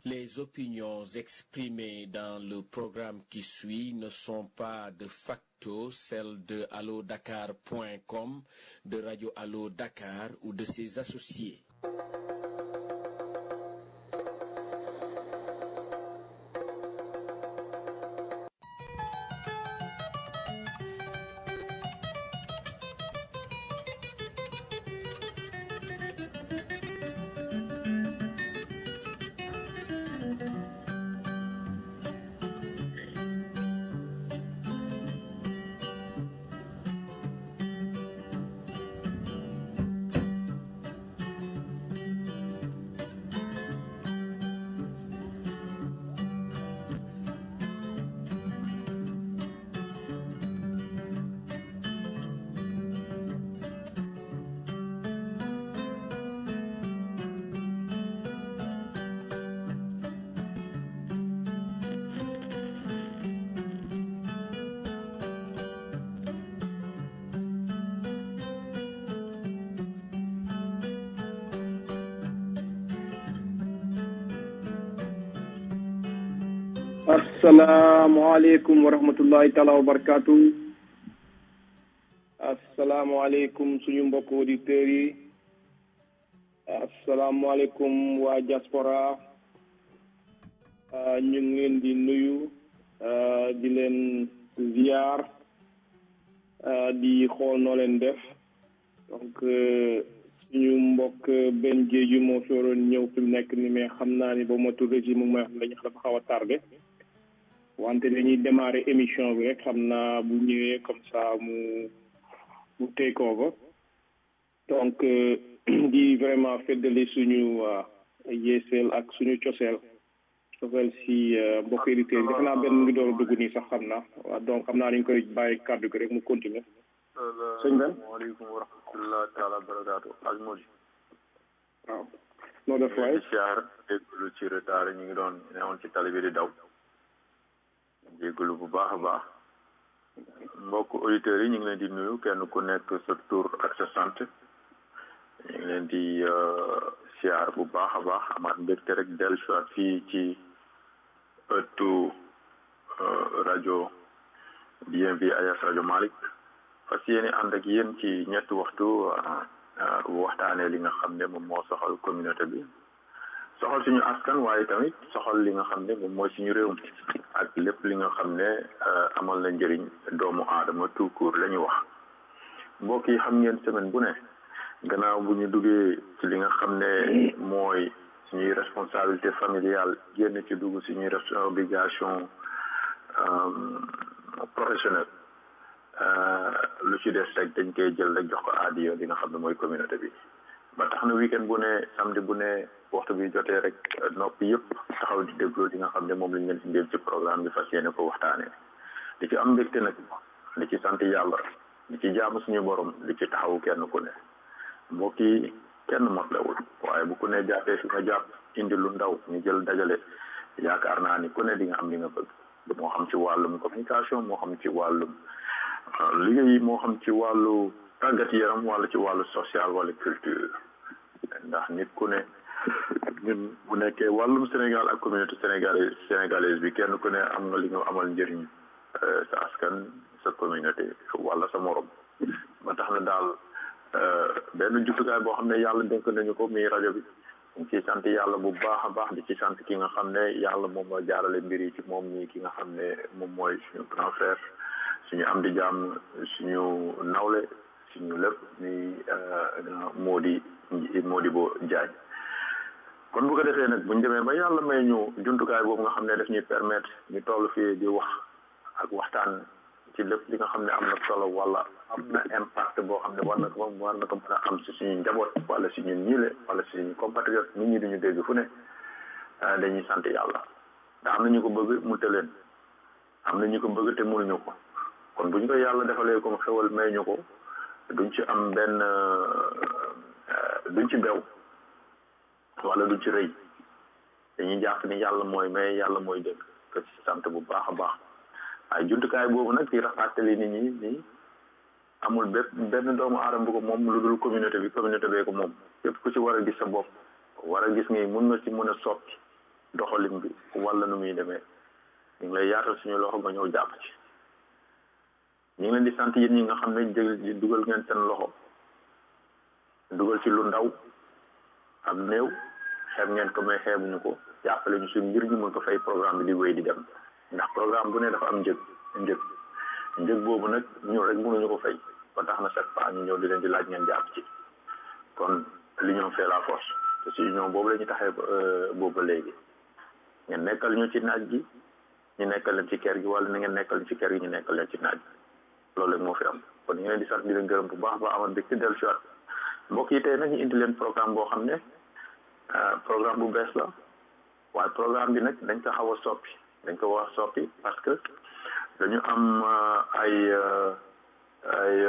Les opinions exprimées dans le programme qui suit ne sont pas de facto celles de allodakar.com, de Radio Allo Dakar ou de ses associés. asalaamaaleykum wa rahmatullahi taala wa barakaatu asalaamaaleykum suñu mbokk auditeurs yi asalaamaaleykum waa diaspora ñu ngi leen di nuyu di leen ziar di xool noo leen def donc suñu mbokk benn jéeju moo fi waroon ñëw fi mu nekk ni mais xam naa ni ba motul régime mooy xam dañu dafa xaw a tardé wante dañuy démarrer émission bi rek xam naa bu ñëwee comme ça mu mu take over donc di vraiment feddali suñu yeeseel ak suñu coseel coseel si mbokk éditeurs yi defe naa benn mu ngi door a dugg nii sax xam naa waaw donc xam naa dañ koy bàyyi kàddu gi rek mu continuer sëñ Ben salaamaaleykum wa rahmatulah taala barakaatu ak Modi waaw noo def waay siyaar déglu ci retard ñu ngi doon newoon ci tali bi di daw jégalu bu baax a baax mbokk auditeurs yi ñu ngi leen di nuyu kenn ku nekk sa tur ak sa sant ñu ngi leen di siyaar bu baax a baax amaat mbégte rek dellu soit fii ci ëttu rajo DMV alias rajo Malick fas yéene ànd ak yéen ci ñetti waxtu waxtaanee li nga xam ne moom moo soxal communauté bi soxal suñu askan waaye tamit soxal li nga xam ne moom mooy suñu réew mi ak lépp li nga xam ne amal na njëriñ doomu aadama tout court la ñu wax mbokk yi xam ngeen semaine bu ne gannaaw bu ñu duggee ci li nga xam ne mooy suñuy responsabilité familiale génn ci dugg suñuy obligation professionnelle lu ci des rek dañ koy jël rek jox ko aadiyo li nga xam ne mooy communauté bi ba tax na weekend bu ne samedi bu ne waxtu bi jotee rek nopp yëpp taxaw di déglu li nga xam ne moom lañ leen si ndéel ci programme bi fas yéene ko waxtaanee di ci am mbégte nag di ci sant yàlla di ci jaamu suñu borom di ci taxawu kenn ku ne mbokk yi kenn motlewul waaye bu ku ne jàppee fi nga jàpp indi lu ndaw ñu jël dajale yaakaar naa ni ku ne di nga am li nga bëgg moo xam ci wàllum communication moo xam ci wàllum liggéey moo xam ci wàllu tàggat yaram wala ci wàllu social wala culture ndax nit ku ne ñun bu nekkee wàllum Sénégal ak communauté sénégalaise sénégalaise bi kenn ku ne am nga li nga amal njëriñ sa askan sa communauté wala sa morom ba tax na daal benn jumtukaay boo xam ne yàlla dénk nañu ko muy rajo bi ñu ciy sant yàlla bu baax a baax di ci sant ki nga xam ne yàlla moom moo jaarale mbir yi ci moom ñi ki nga xam ne moom mooy suñu grand frère suñu am di jàmm suñu nawle suñu lépp ni moo di moo di boo jaaj kon bu ko defee nag buñ demee ba yàlla may ñu jumtukaay boobu nga xam ne daf ñuy permettre ñu toll fii di wax ak waxtaan ci lépp li nga xam ne am na solo wala am na impact boo xam ne war na ko war na ko mën a am si suñu njaboot wala si ñun ñiile wala si suñu compatriote nit ñi duñu dégg fu ne dañuy sant yàlla ndax am na ñu ko bëgg mu tëleen am na ñu ko bëgg te mënuñu ko kon bu ñu ko yàlla defalee comme xewal may ñu ko duñ ci am benn duñ ci bew wala duñ ci rëy dañuy jàpp ni yàlla mooy may yàlla mooy dëgg ko ci sant bu baax a baax waaye jumtukaay boobu nag di rafaatali nit ñi ni amul bépp benn doomu aadama bu ko moom lu dul communauté bi communauté bee ko moom képp ku ci war a gis sa bopp war a gis ni mun nga ci mën a soppi doxalin bi wala nu muy demee ñu ngi lay yaatal suñu loxo nga ñëw jàpp ci ñu ngi leen di sant yéen ñi nga xam ne jël dugal ngeen seen loxo dugal ci lu ndaw am néew xeeb ngeen ko mais xeebuñu ko jàppale ñu suñu mbir ñu mën ko fay programme bi di wéy di dem ndax programme bu ne dafa am njëg njëg njëg boobu nag ñu rek mënuñu ko fay ba tax na chaque fois ñu ñëw di leen di laaj ngeen jàpp ci kon l'union fait la force te si union boobu la ñu taxee boobu ba léegi ngeen nekkal ñu ci naaj gi ñu nekkal leen ci kër gi wala na ngeen nekkal ñu ci kër gi ñu nekkal leen ci naaj gi loolu rek moo fi am kon ñu ngi leen di sant di leen gërëm bu baax ba amal dëkk dellu si waat mbokk yi tey nag ñu indi leen programme boo xam ne programme bu bees la waaye programme bi nag dañ ko xaw a soppi dañ ko wax soppi parce que dañu am ay ay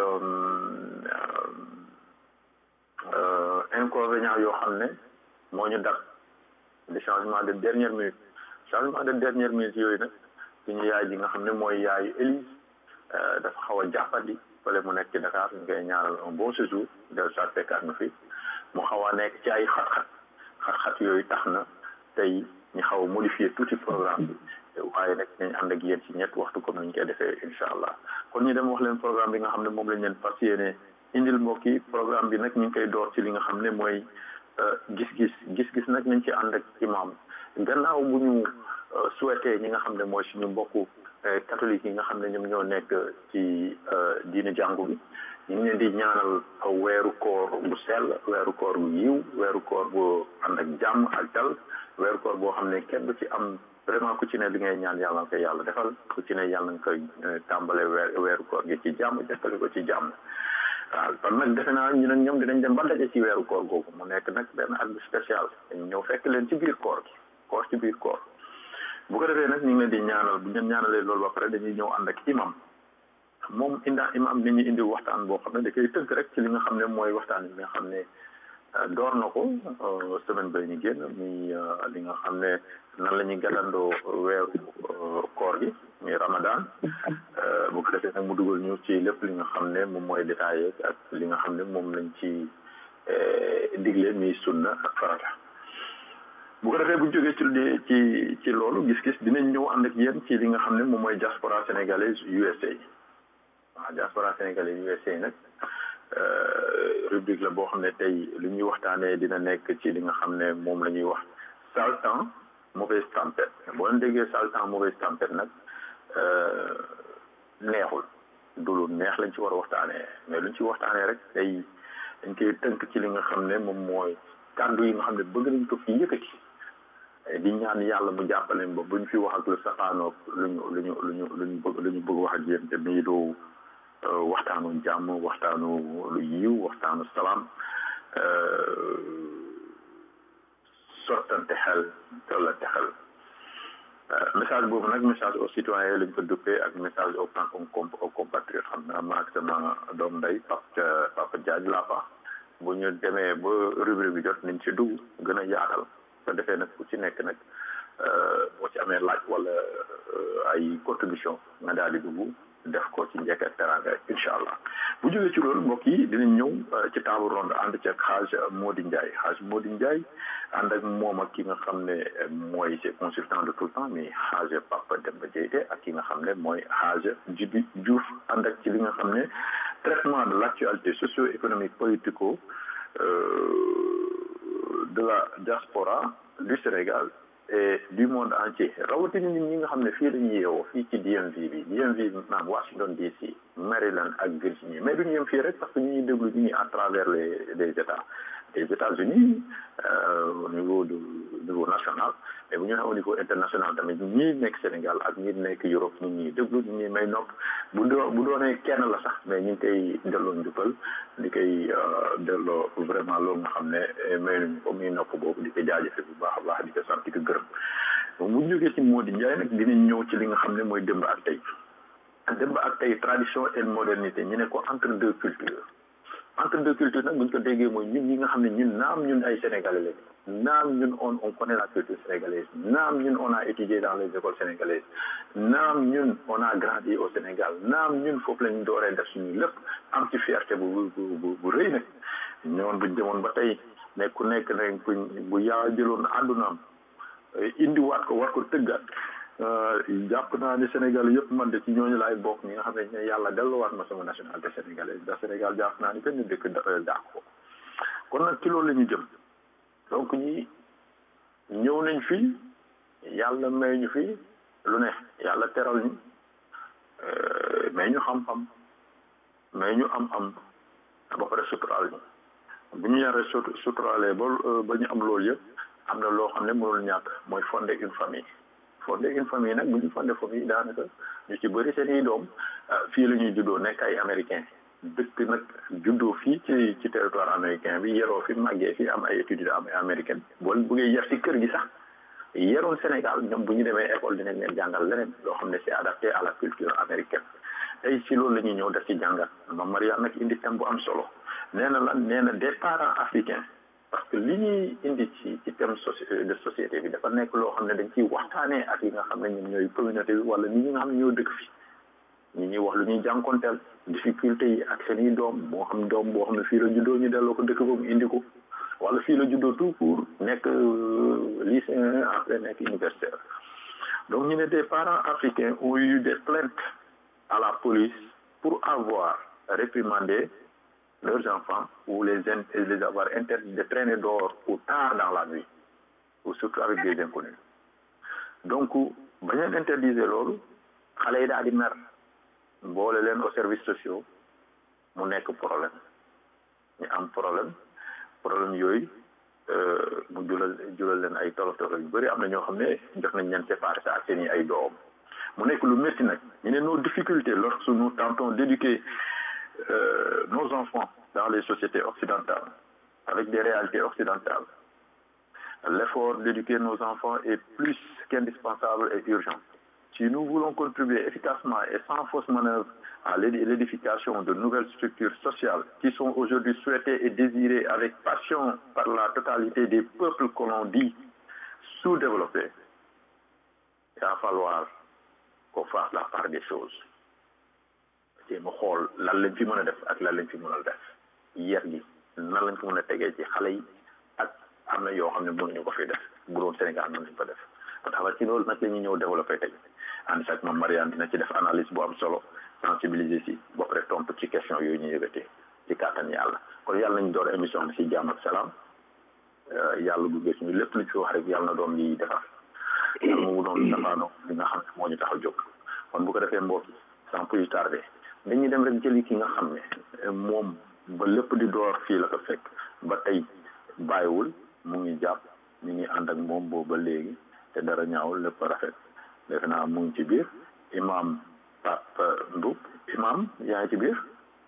inconvénients yoo xam ne moo ñu dab de changement de dernière minute changement de dernière minute yooyu nag suñu yaay ji nga xam ne mooy yaayu Élise dafa xaw a jàppandi fële mu nekk ci Dakar ñu koy ñaanal un bon séjour del soit fekkaat na fi mu xaw a nekk ci ay xat-xat xat-xat yooyu tax na tey ñu xaw a modifier tuuti programme bi waaye nag nañ ànd ak yéen ci ñett waxtu comme ni ñu koy defee incha allah kon ñu dem wax leen programme bi nga xam ne moom lañ leen fas yéene indil mbokk yi programme bi nag ñu ngi koy door ci li nga xam ne mooy gis-gis gis-gis nag nañ ci ànd ak imam gannaaw bu ñu souhaité ñi nga xam ne mooy suñu mbokku catholique yi nga xam ne ñoom ñoo nekk ci diine jàngu bi ñu ngi leen di ñaanal weeru koor bu sell weeru koor bu yiw weeru koor bu ànd ak jàmm ak dal weeru koor boo xam ne kenn du ci am vraiment ku ci ne li ngay ñaan yàlla nga koy yàlla defal ku ci ne yàlla nga koy tàmbale weer weeru koor gi ci jàmm jàppale ko ci jàmm waaw kon nag defe naa ñu nag ñoom dinañ dem ba daje ci weeru koor googu mu nekk nag benn at bu spécial dañu ñëw fekk leen ci biir koor gi koor ci biir koor bu ko defee nag ñu ngi leen di ñaanal bu ñu ñaanalee loolu ba pare dañuy ñëw ànd ak imam moom inda imam ni ñu indi waxtaan boo xam ne da koy tënk rek ci li nga xam ne mooy waxtaan bi nga xam ne door na ko semaine ba ñu génn muy li nga xam ne nan la ñuy gàllandoo weeru koor gi muy ramadan bu ko defee nag mu dugal ñu ci lépp li nga xam ne moom mooy détaillé ak li nga xam ne moom lañ ci digle muy sunna ak farata bu ko defee bu jógee ci ci ci loolu gis-gis dinañ ñëw ànd ak yéen ci li nga xam ne moom mooy diaspora sénégalaise USA waaw diaspora sénégalaise USA nag rubrique la boo xam ne tey li ñuy waxtaanee dina nekk ci li nga xam ne moom la ñuy wax sale temps mauvaise tempête boo leen déggee sale temps mauvaise tempête nag neexul du lu neex lañ ci war a waxtaanee mais luñ ci waxtaanee rek tey dañ koy tënk ci li nga xam ne moom mooy kàddu yi nga xam ne bëgg nañ ko fi yëkkati di ñaan yàlla mu jàppale ba buñ fi wax ak lu safaanoog luñu luñu luñu luñu bëgg lu ñu bëgg wax ak yéen te muy du waxtaanu jàmm waxtaanu lu yiw waxtaanu salaam sottante xel tollante xel message boobu nag message aux citoyens lañ ko duppee ak message aux aux compatriotes xam naa maag sama doom ndey Papa Papa Diagne laa fa bu ñu demee ba rubrique bi jot nañ ci dugg gën a yaatal ko defee nag ku ci nekk nag boo ci amee laaj wala ay contribution nga daal di dugg def ko ci njëkk ak teranga incha allah bu jógee ci loolu mbokk yi dinañ ñëw ci table ronde ànd ci ak xaaj Mody Ndiaye xaaj Mody Ndiaye ànd ak moom ak ki nga xam ne mooy c'est consultant de tout le temps mais xaaj Papa Demba Diété ak ki nga xam ne mooy xaaj Djibi Diouf ànd ak ci li nga xam ne traitement de l'actualité socio-économique politico de la diaspora du Sénégal et du monde entier rawatina ñun ñi nga xam ne fii la ñuy yeewoo fii ci DMV bi DMV maanaam Washington DC Maryland ak Virginie mais duñu yem fii rek parce que ñu ñuy déglu ñu ngi à travers les les États les États-Unis au niveau du niveau national mais bu ñu waxee au niveau international tamit ñi nekk Sénégal ak ñi nekk Europe ñu ñuy déglu ñu ñuy may nopp bu doo bu doonee kenn la sax mais ñu ngi koy delloo njukkal di koy delloo vraiment loolu nga xam ne may nañu ko muy nopp boobu di ko jaajëfe bu baax a baax di ko sant di ko gërëm bu ñu jógee ci Mody Ndiaye nag dinañ ñëw ci li nga xam ne mooy démb ak tey démb ak tey tradition et modernité ñu ne ko entre deux cultures entre deux cultures nag bu ñu ko déggee mooy ñun ñi nga xam ne ñun naam ñun ay sénégalais lañu naam ñun on on connaît la culture sénégalaise naam ñun on a étudié dans les écoles sénégalaises naam ñun on a grandi au Sénégal naam ñun foofu lañu dooree def suñu lépp am ci fierté bu bu bu rëy nag ñëwoon buñ demoon ba tey ne ku nekk nag kuñ bu yàlla jëloon àddunaam indiwaat ko war ko tëggaat jàpp naa ni Sénégal yëpp man de ci ñooñu laay bokk ñi nga xam ne yàlla delluwaat ma sama nationalité sénégalaise ndax Sénégal jàpp naa ni benn dëkk dàq ko kon nag ci loolu la ñu jëm donc ñi ñëw nañ fi yàlla may ñu fi lu ne yàlla teral ñu may ñu xam-xam may ñu am-am ba pare suturaal ñu bu ñu yaree suturaalee ba ba ñu am loolu yëpp am na loo xam ne mënul ñàkk mooy fonder une famille fonder une famille nag bu ñu fonder famille daanaka ñu ci bëri seen i doom fii la ñuy juddoo nekk ay américain dëkk nag juddoo fii ci ci territoire américain bi yeroo fi màggee fi am ay études am américaine boo buggee yar ci kër gi sax yeroon Sénégal ñoom bu ñu demee école dinañ leen jàngal leneen loo xam ne c'est adapté à la culture américaine tey ci loolu la ñuy ñëw def ci jàngat ma Mariam nag indi thème bu am solo nee na lan nee na des parents africains parce que li ñuy indi ci ci thème de société bi dafa nekk loo xam ne dañ ciy waxtaanee ak yi nga xam ne ñoom ñooy communauté bi wala nit ñi nga xam ne ñoo dëkk fi ñi ñuy wax lu ñuy jànkonteel difficulté yi ak seen i doom moo xam doom boo xam ne fii la juddoo ñu delloo ko dëkk ba mu indi ko wala fii la juddoo tout pour nekk lycéen après nekk universitaire donc ñu ne des parents africains ont eu des plaintes à la police pour avoir réprimandé leurs enfants ou les, les avoir interdits de traîner dehors ou tard dans la nuit ou surtout avec des inconnus donc ba ñu interdisé loolu xale yi daal di mer boole leen aux services sociaux mu nekk problème ñu am problème problème yooyu mu julal julal leen ay tolof tolof yu bëri am na ñoo xam ne jox nañ leen séparé sa ak seen i ay doom mu nekk lu métti nag ñu ne nos difficultés lorsque nous tentons d'éduquer euh, nos enfants dans les sociétés occidentales avec des réalités occidentales l'effort d'éduquer nos enfants est plus qu'indispensable et urgent si nous voulons contribuer efficacement et sans fausse manœuvre à l'édification de nouvelles structures sociales qui sont aujourd'hui souhaitées et désirées avec passion par la totalité des peuples que l'on dit sous-développés, il va falloir qu'on fasse la part des choses. te mu xool lan lañ fi mën a def ak lan lañ fi mën a def yar gi nan lañ ko mën a tegee ci xale yi ak am na yoo xam ne mënuñu ko fi def bu doon Sénégal mën nañ ko def ba tax ci loolu nag la ñuy ñëw développé tey ànd sax moom Mariane dina ci def analyse bu am solo sensibiliser si ba pare tontu ci question yooyu ñu yëgatee ci kàttan yàlla kon yàlla nañ door émission bi si jàmm ak salaam yàlla bu gis ñu lépp lu ci wax rek yàlla na doon liy defar yàlla mu doon safaano li nga xam ne moo ñu tax a jóg kon bu ko defee mbokk sans plus tarder dañuy dem rek jëli ki nga xam ne moom ba lépp di door fii la ko fekk ba tey bàyyiwul mu ngi jàpp ñu ngi ànd ak moom boobu ba léegi te dara ñaawul lépp rafet defe naa mu ngi ci biir imam Pape Mboup imam yaa ngi ci biir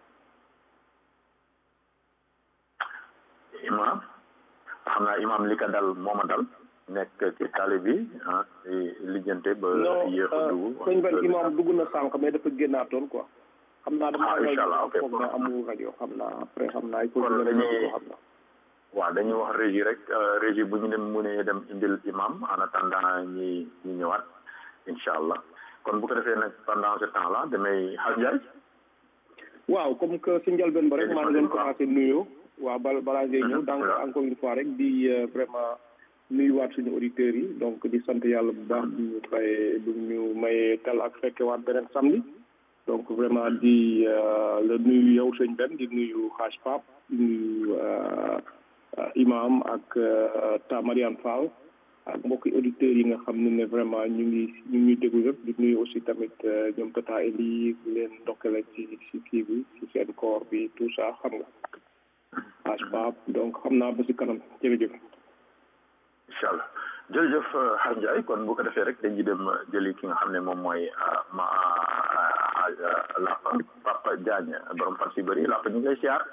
imam xam naa imam li ko dal mooma dal nekk ci tali bi ah lijjante ba yéex a dugg sëñ Ben imam dugg na sànq mais dafa génnaatoon quoi xam naa dama ah incha allah ok foog na amul rajo xam naa après xam naa il faut kon que dañuy xam naa waaw dañuy wax régie rek régie bu ñu dem mënee dem indil imam en attendant ñi ñi ñëwaat incha allah kon bu ko defee nag pendant ce temps là damay xaj Ndiaye waaw comme que si njëlbeen ba rek maa ngi leen commencé nuyoo waaw bal balaa ngay ñëw donc encore une fois rek di vraiment nuyuwaat suñu auditeurs yi donc di sant yàlla bu baax bu ñu fayee bu ñu mayee tal ak fekkewaat beneen samedi donc vraiment di la nuyu yow sëñ Ben di nuyu xaaj Pape di nuyu imam ak ta Mariane Fall ak mbokki auditeurs yi nga xam ne ne vraiment ñu ngi ñu ngi déglu yëpp di nuyu aussi tamit ñoom Tata Eli leen ndokkale ci ci kii bi ci seen koor bi tout ça xam nga xaaj Pape donc xam naa ba si kanam jërëjëf incha allah jërëjëf xaaj Ndiaye kon bu ko defee rek dañuy dem jëli ki nga xam ne moom mooy ma Lapa Papa Diagne borom fan si bëri Lapa ñu ngi lay siyaar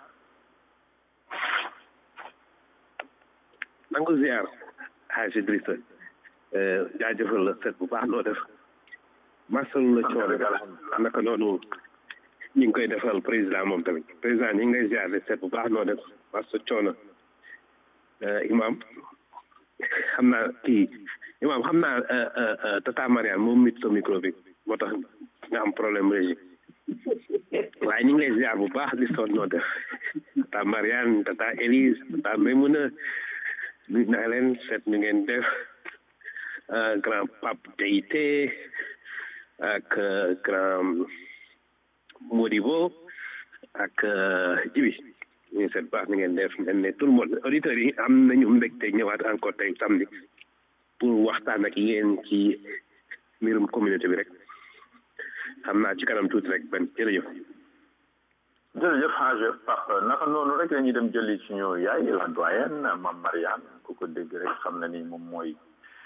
nangu ziar xaaj Idrissa jaajëfal la set bu baax noo def masalu la coono naka noonu ñu ngi koy defal président moom tamit président ñu ngi lay ziar de set bu baax noo def masa coono imam xam naa kii imam xam naa tata Mariane moom mit sa micro bi moo tax nga am problème régie waaye ñu ngi lay ziar bu baax di sonn noo def tata Mariane tata Élise tata Maymuna nuyu naa leen seet ñu ngeen def grand Pape Deité ak grand Modibo ak Jibi ñu seet baax ni ngeen def mel ne tout le monde auditeurs yi am nañu mbégte ñëwaat encore tey samedi pour waxtaan ak yéen ci mbirum communauté bi rek xam naa ci kanam tuuti rek benn jërëjëf jërëjëf xaaj Pape naka noonu rek la ñuy dem jëli suñu yaay la doyenne Mame Mariane ku ko dégg rek xam na ni moom mooy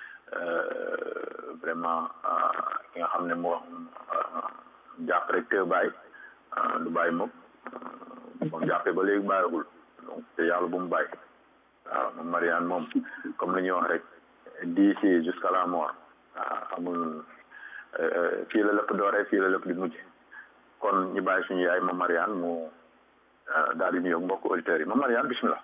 vraiment ki nga xam ne moo jàpp rek te bàyyi du bàyyi moom moom jàppee ba léegi bàyyiwul donc te yàlla bu mu bàyyi waaw Mame Mariane moom comme li ñuy wax rek d'ici jusqu'à la mort waaw amul fii la lépp dooree fii la lépp di mujj kon ñu bàyyi suñu yaay Mame Mariane mu daal di nuyoog mbokk auditeurs yi Mame Mariane bismillah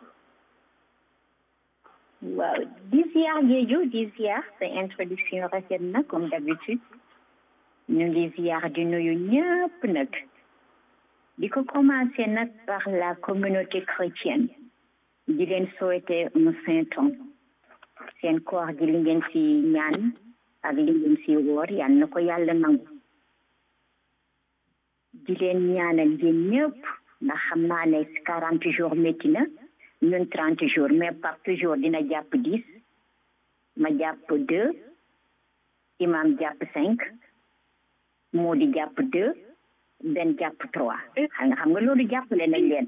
waaw di ziar Diédhiou di ziar sa introduction rafet na comme d'habitude ñu ngi ziar di nuyu ñëpp nag di ko commencer nag par la communauté chrétienne di leen souhaiter un saint temps seen koor gi li ngeen ci ñaan ak li ngeen ci woor yal na ko yàlla nangu di leen ñaanal yéen ñëpp ndax xam naa ne quarante jours métti na ñun trente jours mais par toujours dina jàpp dix ma jàpp deux imam jàpp cinq moo di jàpp deux benn jàpp trois xam nga xam nga loolu jàppale nañ leen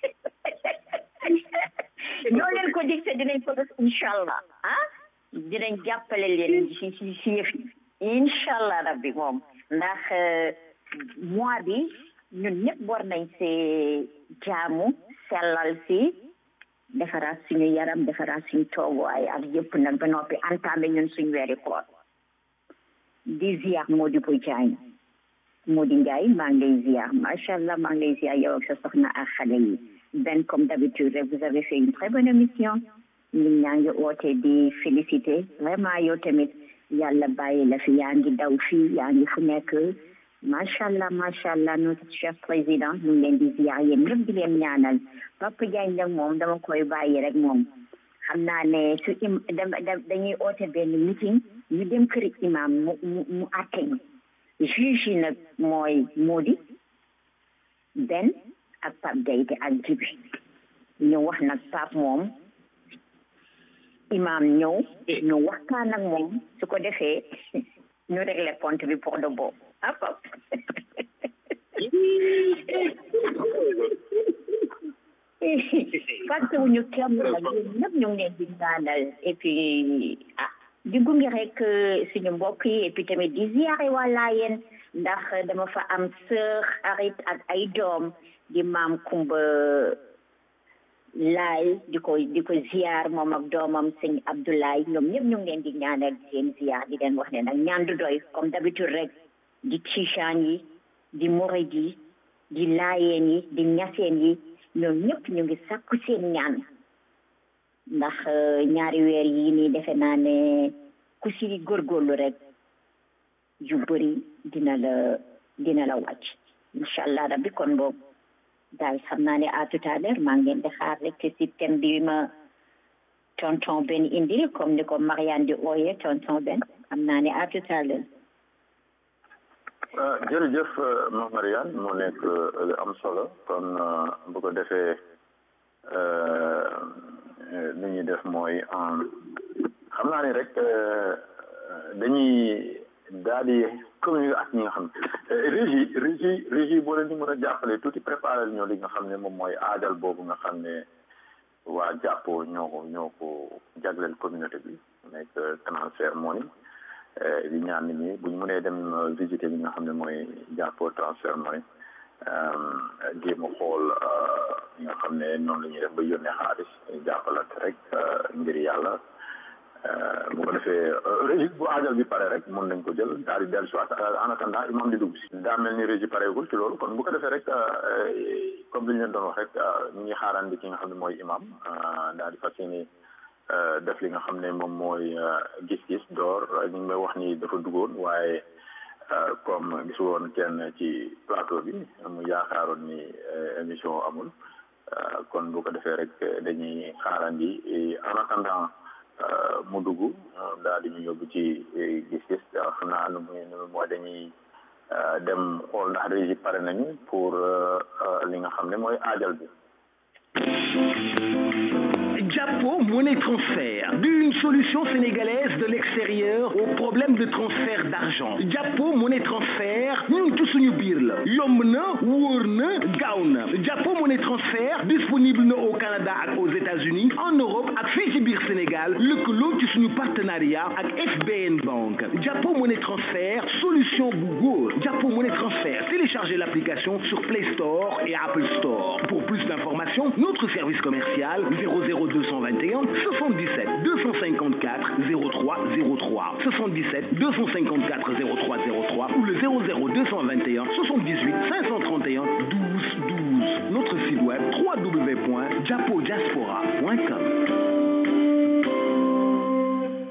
ñoo leen ko dig te dinañ ko def incha allah ah dinañ jàppale leen si si si yëf yi incha allah rabbi moom ndax mois bi ñun ñëpp war nañ see jaamu sellal si defaraat suñu yaram defaraat suñu tooguwaay ak yëpp nag ba noppi entamé ñun suñu weeri koor di ziar Mody Bo Diagne Mody Ndiaye maa ngi lay ziar macha allah maa ngi lay ziar yow ak sa soxna ak xale yi benn comme d'habitude rek vous avez fait une très bonne émission ñun ñaa ngi oote di féliciter vraiment yow tamit yàlla bàyyi la fi yaa ngi daw fii yaa ngi fu nekk macha allah macha allah notre chef président ñu ngi leen di ziar yéen ñëpp di leen ñaanal Papa Diagne nag moom dama koy bàyyi rek moom xam naa ne su im dañuy oote benn meeting ñu dem kër imam mu mu mu àtte ñu juge yi nag mooy Mody Ben ak Pape Deité ak Djibi ñu wax nag Pape moom imam ñëw ñu waxtaan ak moom su ko defee ñu régler compte bi pour de bon ah Pape fàtte wuñu kenn nag yéen ñëpp ñu ngi leen di ñaanal et puis ah di gunge rek suñu mbokk yi et puis tamit di ziare wala yéen ndax dama fa am sœur xarit ak ay doom di maam Kumba laay di ko di ko ziar moom ak doomam sëñ Abdoulaye ñoom ñëpp ñu ngi leen di ñaanal di leen ziar di leen wax ne nag ñaan du doy comme d'habitude rek di Tijaan yi di Murid yi di Laayeen yi di Ñaseen yi ñoom ñëpp ñu ngi sakku seen ñaan ndax ñaari weer yi nii defe naa ne ku si góorgóorlu rek yu bëri dina la dina la wàcc incha allah rabbi kon boobu daal xam naa ne à tout à l'heure maa ngi leen di xaar rek ci thème bi ma tonton Ben indil comme ni ko Mariane di ooyee tonton Ben xam naa ne à tout à l'heure jërëjëf Mame Mariane moo nekk lu am solo kon bu ko defee li ñuy def mooy xam naa ni rek dañuy daal di communiquer ak ñi nga xam régie régie régie boo leen di mën a jàppale tuuti préparé ñoo li nga xam ne moom mooy aajal boobu nga xam ne waa jàppoo ñoo ko ñoo ko jagleel communauté bi nekk transfert money di ñaan nit ñi bu ñu mënee dem visiter li nga xam ne mooy jàppoo transfert money jéem a xool ñi nga xam ne noonu la ñuy def ba yónnee xaalis jàppalante rek ngir yàlla bu ko defee régie bu aajal bi pare rek mën nañ ko jël daal di dellu si waat en attendant imam di dugg si daa mel ni régie pareegul ci loolu kon bu ko defee rek comme li ñu leen doon wax rek ñu ngi xaaraan bi ki nga xam ne mooy imam daal di fas yéene def li nga xam ne moom mooy gis-gis door ñu ngi may wax ni dafa duggoon waaye comme gisu woon kenn ci plateau bi mu yaakaaroon ni émission amul kon bu ko defee rek dañuy xaarandi en attendant mu dugg daal di ñu yóbbu ci gis-gis xam naa nu muy nu mooy dañuy dem xool ndax régi pare nañu pour li nga xam ne mooy aajal bi Japo Monnaie Transfert, d'une solution sénégalaise de l'extérieur au problème de transfert d'argent. Japo Monnaie Transfert, ñun ci suñu biir la yomb na wóor na gaaw na Japo Monnaie Transfert disponible na au Canada ak aux États-Unis en Europe ak fii ci biir Sénégal lëkkaloo ci suñu partenariat ak FBN Bank Japo Monnaie Transfert solution bu góor Japo Monnaie Transfert téléchargez l'application sur Play Store et Apple Store pour plus d'informations notre service commercial 00221 77 254 0303 77 254 0303 ou le 00221 78 531 12 12 notre site web www.japodiaspora.com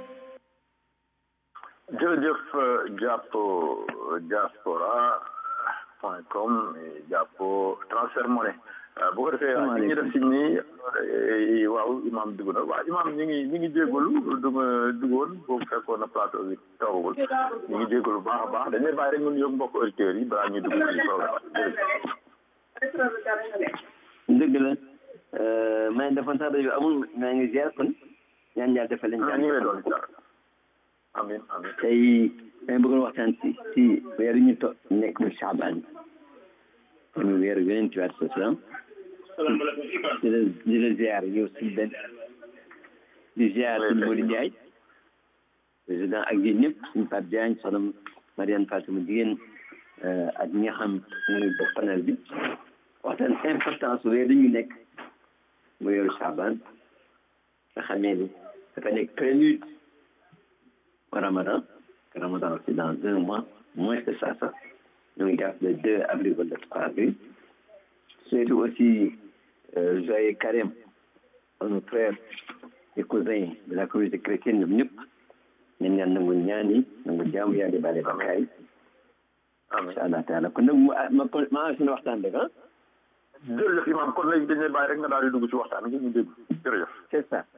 jërëjëf jàpp diaspora point com jàpp transfert monnaie bu ko defee ñi def si nii waaw imam dugg na waaw imam ñi ngi ñi ngi jégalu du ma duggoon boobu fekkoon na plateau bi toogagul ñi ngi jégalu baax a baax dañuy bàyyi rek ñun yóbbu mbokk auditeurs yi balaa ñuy dugg ci programme dëgg la maa ngi defoon sax rajo amul maa ngi ziar kon ñaan yàlla defal leen ñu ngi lay doon ziar amin amin tey may bëggoon waxtaan si si weeru ñu to nekk mu Chaabaan muy weeru yonent bi alayhi salaam di la di la ziar yow si benn di ziar suñu Modou Ndiaye président ak yéen ñëpp suñu Pape Diagne soxna Mariane Fatima jigéen ak ñi nga xam ñuy bokk panel bi waxtaan importance weer dañu nekk mu weeru Chaabaan nga xamee ni dafa nekk prélude au Ramadan que Ramadan c'est dans un mois moins que ça sax ñu ngi jàpp le 2 avril wala le 3 avril surtout aussi joyeux carême à nos frères et cousins de la communauté chrétienne ñoom ñëpp ñaan ñaan nangu ñaan yi nangu jaamu yàlla bale bakkaar yi incha allah taala kon nag ma ma ma waxtaan rek ah jërëjëf imam kon léegi dañuy bàyyi rek nga daal di dugg ci waxtaan gi ñu dégg jërëjëf c'est ça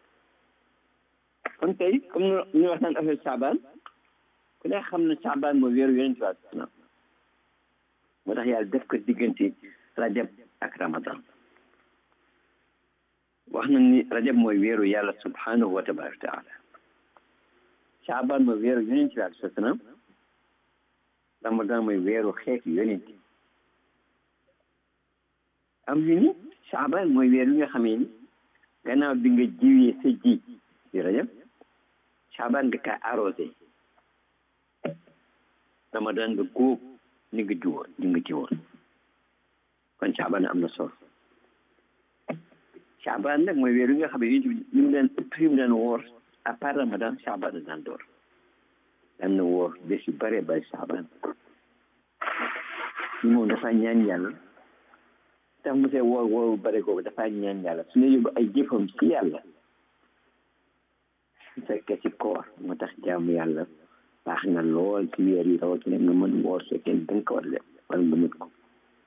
kon tey comme ñu waxtaan affaire Saabaan ku ne xam na Saabaan mooy weeru yonent bi salaam moo tax yàlla def ko diggante rajab ak ramadan wax na ni rajab mooy weeru yàlla subhanahu wa tabaraka taala Saabaan mooy weeru yonent bi alayhi salaam ramadan mooy weeru xeetu yonent am ñu ni Saabaan mooy weeru nga xamee ni gannaaw bi nga jiwee sa ji ci rajab Saabaan nga kaa arrosé ramadan nga góob ni nga jiwoon ni nga jiwoon kon Saabaan am na solo Saabaan nag mooy weer yi nga xam ne yéen ñu mu daan fi mu daan woor à part ramadan Saabaan daan door daan na woor bés yu bare bare Saabaan ñu moom dafa ñaan yàlla tax mu see woor woor bare googu dafa ñaan yàlla su ne yóbbu ay jëfam si yàlla su fekkee si koor moo tax jaamu yàlla baax na lool ci weer yi rawatina nga mën woor su fekkee da nga ko war a def wala nga mën ko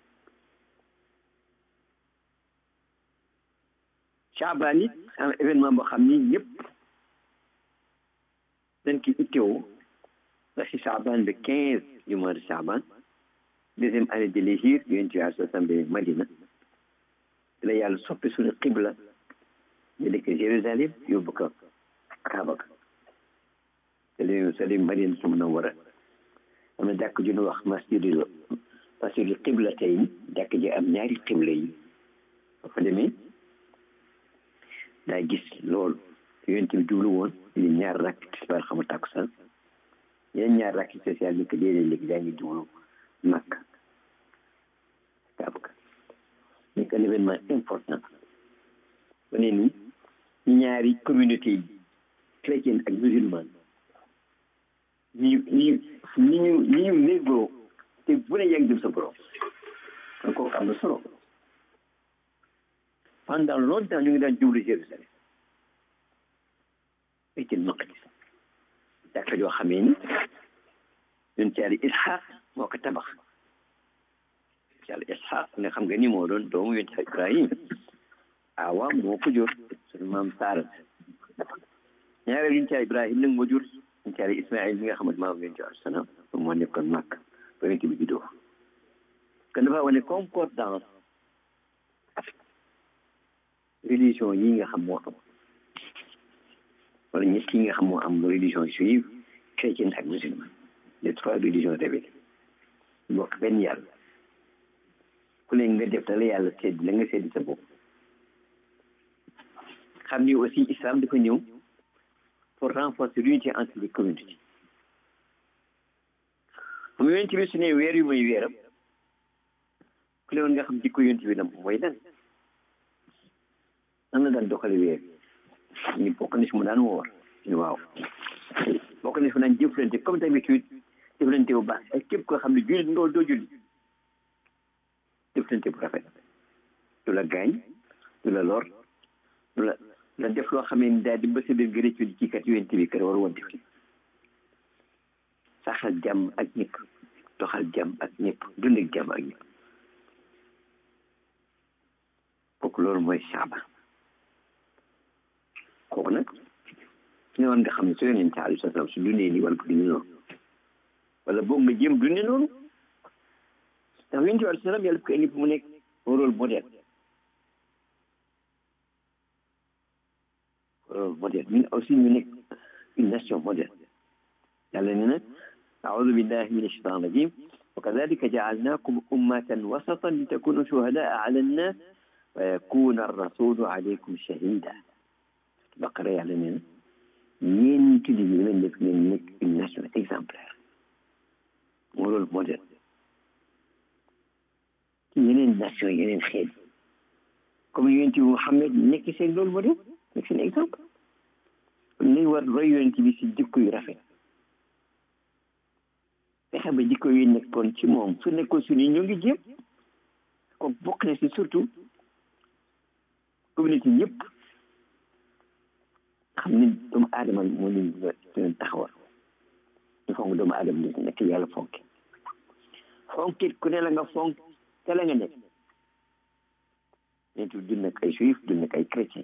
Caabaan it am événement boo xam ni ñëpp dañ ki ittewoo ba si Caabaan le quinze du mois de Caabaan deuxième année de l'hégire yonent bi alayhi salaam bi Madina la yàlla soppi suñu xibla ñu dëkk Jérusalem yóbbu ko Kaaba ga salim salim Madina su Munawwara am na jàkk ju ñu wax masjidul masjidul xibla tey jàkk ji am ñaari xibla yi ba fa demee daa gis loolu yonent bi jublu woon li ñaar rakk tisbaar xamu takkusaan yeneen ñaar rakk spécial ni ko déedéet léegi daa ngi jublu Makka Kaaba ga nekk un événement important ba ne ni ñu ñaari communauté yi chrétienne ak musulmane ñu ñu ni ñu ni ñu négloo te bu ne yaa ngi jëm sa borom kon kooku am na solo pendant longtemps ñu ngi daan jublu Jérusalem Baytul Maqdis jàkka joo xamee ni ñun ci yàlla Isxaaq moo ko tabax ci yàlla Isxaaq nga xam nga ni moo doon doomu yonent Ibrahim awa moo ko jur suñu maam Saara ñaareel yonent yàlla ibrahim nag moo jur yonent yàlla ismail mi nga xamante maam yonent yàlla salaam moo nekkoon màkk ba yonent bi juddoo kon dafa wane concordance religion yi nga xam moo am wala ñett yi nga xam moo am religion juive chrétienne ak musulman les trois religions révélées bokk benn yàlla ku ne nga def la yàlla sedd la nga sedd sa bopp xam ni aussi islam dafa ñëw pour renforcer l'unité entre les communautés mu yonent bi su ne weer yu muy weeram ku ne woon nga xam jikko yonent bi la mooy lan nan la daan doxale weer ñu bokk na si mu daan woor ñu waaw bokk na si mu daan jëflante comme d'habitude jëflante bu baax ak képp koo xam ne jullit nga doo julli jëflante bu rafet du la gaañ du la lor du la la def loo xamee ni daal di ba sa biir nga rëccu ci kat yonent bi kat war woon def saxal jàmm ak ñëpp doxal jàmm ak ñëpp dund ak jàmm ak ñëpp kooku loolu mooy saaba kooku nag ne woon nga xam ne su yonent alayhi salaam su dundee nii wala ko dundee noonu wala boog nga jéem dundee noonu ndax yonent alayhi salaam yàlla ko indi mu nekk rôle modèle rôle modèle ñun aussi ñu nekk une nation modèle yàlla ne na أعوذ بالله من الشيطان الرجيم وكذلك جعلناكم أمة وسطا لتكونوا شهداء على الناس ويكون الرسول عليكم شهيدا بقرة يعلمين ñeen tuddi bi leen def ngeen nekk une nation exemplaire moo loolu modèle ci yeneen nation yeneen xeet comme yonent bi Muhammad nekk seen loolu modèle nekk seen exemple kon nañ war roy yonent bi si jikko yu rafet fexe ba jikko yu nekkoon ci moom su nekkoon suñu ñu ngi jéem ko bokk na si surtout communauté yëpp xam ne doomu aadama moo leen leen taxawal ñu fonk doomu aadama ni nekk yàlla fonke fonkit ku ne la nga fonk te la nga nekk ñeenti dund ak ay juif dund ak ay chrétien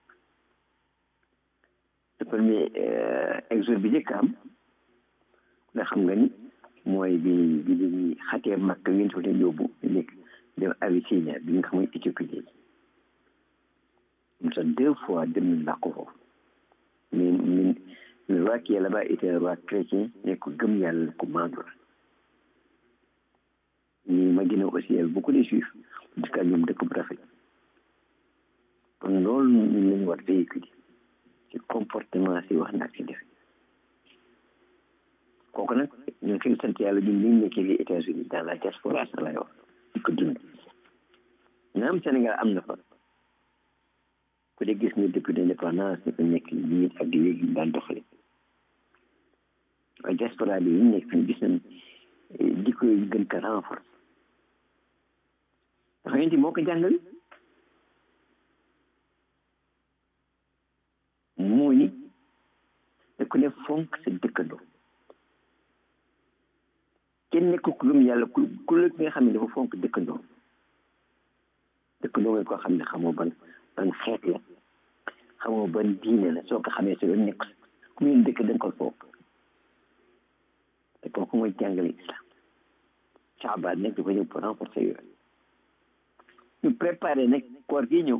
le premier exode bi njëkk am nga xam nga ni mooy bi bi bi xatee makk yéen fa leen yóbbu nekk dem Abyssinie bi nga xam mooy Éthiopie léegi comme ça deux fois dem nañ làkk foofu mais mais le roi qui est là-bas était un roi chrétien mais ku gëm yàlla ku maandu la mais Madina aussi y avait beaucoup de juifs dëkk ak ñoom dëkk bu rafet kon loolu ñu lañ war véhiculer ci comportement si wax naag si def kooku nag ñu ngi koy sant yàlla ñun ñu nekkee les États-Unis dans la diaspora sax lay wax di ko dund naam Sénégal am na fa ku dee gis nga depuis l'indépendance dafa nekk lii ak léegi ñu daan doxale waaye diaspora bi ñu nekk fii gis nañ jikko yi gën ko renforcer dafa yenti moo ko jàngal moo ni da ku ne fonk sa dëkkandoo kenn nekk ku gëm yàlla ku ku la nga xam ne dafa fonk dëkkandoo dëkkandoo mooy koo xam ne xamoo ban ban xeet la xamoo ban diine la soo ko xamee si yoon nekk ku ngeen dëkk da nga ko foog te kooku mooy jàngale islam Shaabaan nag dafa ñëw pour renforcer yooyu ñu préparé nag koor gi ñëw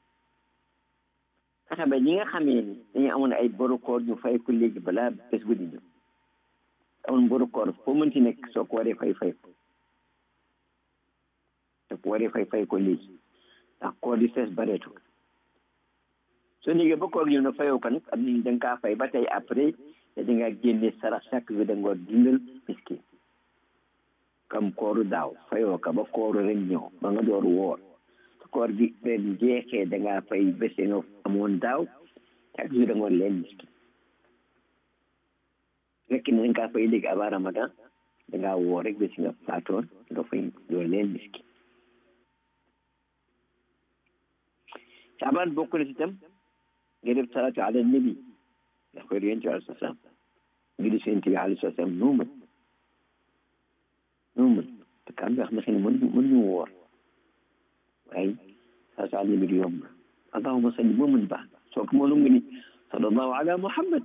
fexe ba ñi nga xamee ni dañu amoon ay boru koor ñu fay ko léegi balaa bés bu di ñëw amoon boru koor foo mënti nekk soo ko waree fay fay ko soo ko waree fay fay ko léegi ndax koor di fees bareetu soo négee ba koor ñëw na fayoo ko nag am nañ da nga kaa fay ba tey après te da ngaa génne sarax chaque jour da nga war dundal miskin comme kooru daaw fayoo ko ba kooru ren ñëw ba nga door woor su koor gi ren jeexee da ngaa fay bés nga amoon daaw chaque jour da nga war leen miskin fekk ne da nga kaa fay léegi avant ramadan da ngaa woor rek bés nga faatoon nga fay door leen miskin saabaan bokk na si tam nga def salaatu ala nabi ndax koy yonent bi alayhi salaam ngi di yonent bi alayhi salaam noo mën noo mën te ka am nga xam ne xëy na mën mën ñu woor waaye salaatu ala nabi du yomb allahuma salli moo mën baax soo ko mënu nga ni sallallahu ala muhammad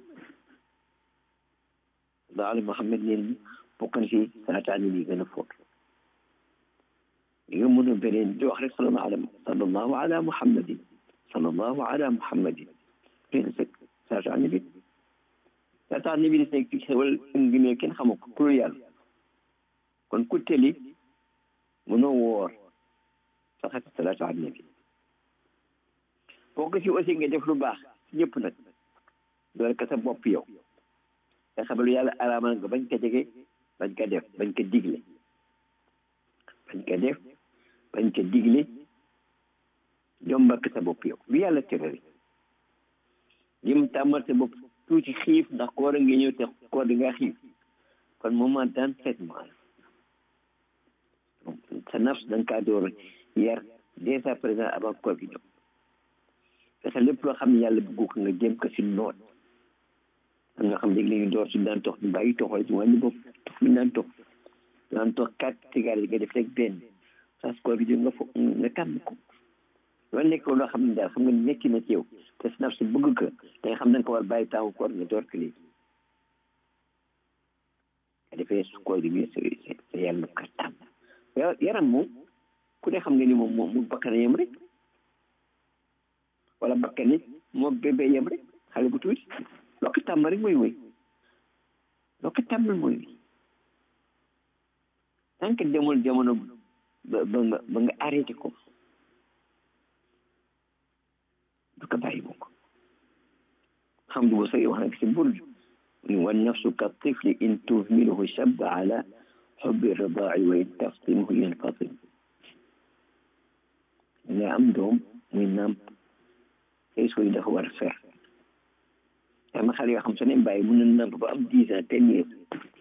sallallahu ala muhammad neen bokk na si salaataani bi gën a fóot li nga mën a beneen di wax rek sallallahu ala sallallahu ala muhammadin sallallahu ala muhammadin leen sëkk salaataani bi salaataani bi des nekk xewal ngi ne kenn xamu ko pour yàlla kon ku teli mënoo woor saxat salaatu ala nabi bokk si aussi nga def lu baax si ñëpp nag doole ka sa bopp yow nga xam lu yàlla araamal nga bañ ko jege bañ ko def bañ ko digle bañ ko def bañ ko digle jombak sa bopp yow lu yàlla tere rek lim tàmmal sa bopp tuuti xiif ndax koor a ngi ñëw te koor di nga xiif kon moment d'entraînement sa nafs da nga kaa door yar dès à présent avant koor gi ñëw fexe lépp loo xam ne yàlla bëggu ko nga jéem ko si noot am nga xam léegi la ñu door si daan tox ñu bàyyi toxal si wàññi bopp tox mi daan tox daan tox quatre cigarettes nga def rek benn sas koor gi nga fo nga tàmm ko loolu nekk loo xam ne daal xam nga nekki na ci yow te si naf si bëgg ko te nga xam ne nga ko war bàyyi taawu koor nga door ko léegi nga defee su koor gi bi sa yàlla ka tàmm yaram moom ku ne xam nga ni moom moom mu bakkan yem rek wala bakkan nit moo bébé yem rek xale bu tuuti loo ko tàmm rek mooy woy loo ko tàmmal mooy woy tant que demul jamono ba ba nga ba nga arrêté ko du ko bàyyi bokk xam du sa wax nag si burj wa nafsu ka tifli in tuhmiluhu shabba ala xubbi ridaai wa in taftimhu yanfatim nga am doom muy nàmp tey sooy dafa war a fer am na xale yoo xam su ne bàyyi mun na nàmp ba am dix ans ten years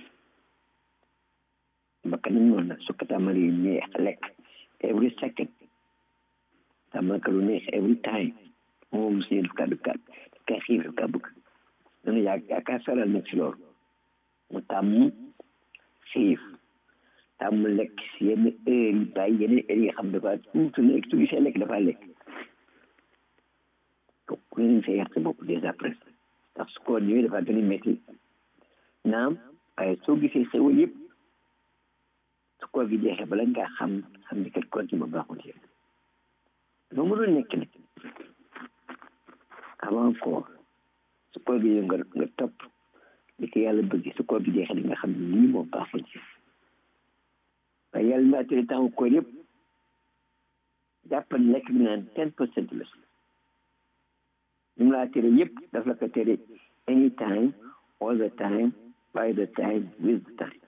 bakkan nañ noonu nag su ko tàmmali yu neex lekk every second tàmmal ka lu neex every time moom si daf kaa daf kaa daf kaa xiif daf kaa bëgg dana yaa yaa kaa saral nag si loolu mu tàmm xiif tàmm lekk si yenn heure yi bàyyi yeneen heure yi xam dafa tuuti lekk su gisee lekk dafa lekk ku ne sa yàq sa bopp déjà presque ndax su ko ñëwee dafa gën a métti naam waaye soo gisee xewal yëpp su koor gi jeexee bala ngaa xam xam ni kat koor gi ma baaxul ci loo mënul nekk nag avant koor su koor gi yow nga nga topp li ko yàlla bëgg su koor gi jeexee di nga xam ne lii moo baaxul ci waaye yàlla naa tere temps koor yëpp jàppal lekk bi naan ten percent la li mu laa tere yëpp daf la ko tere anytime all the time by the time with the time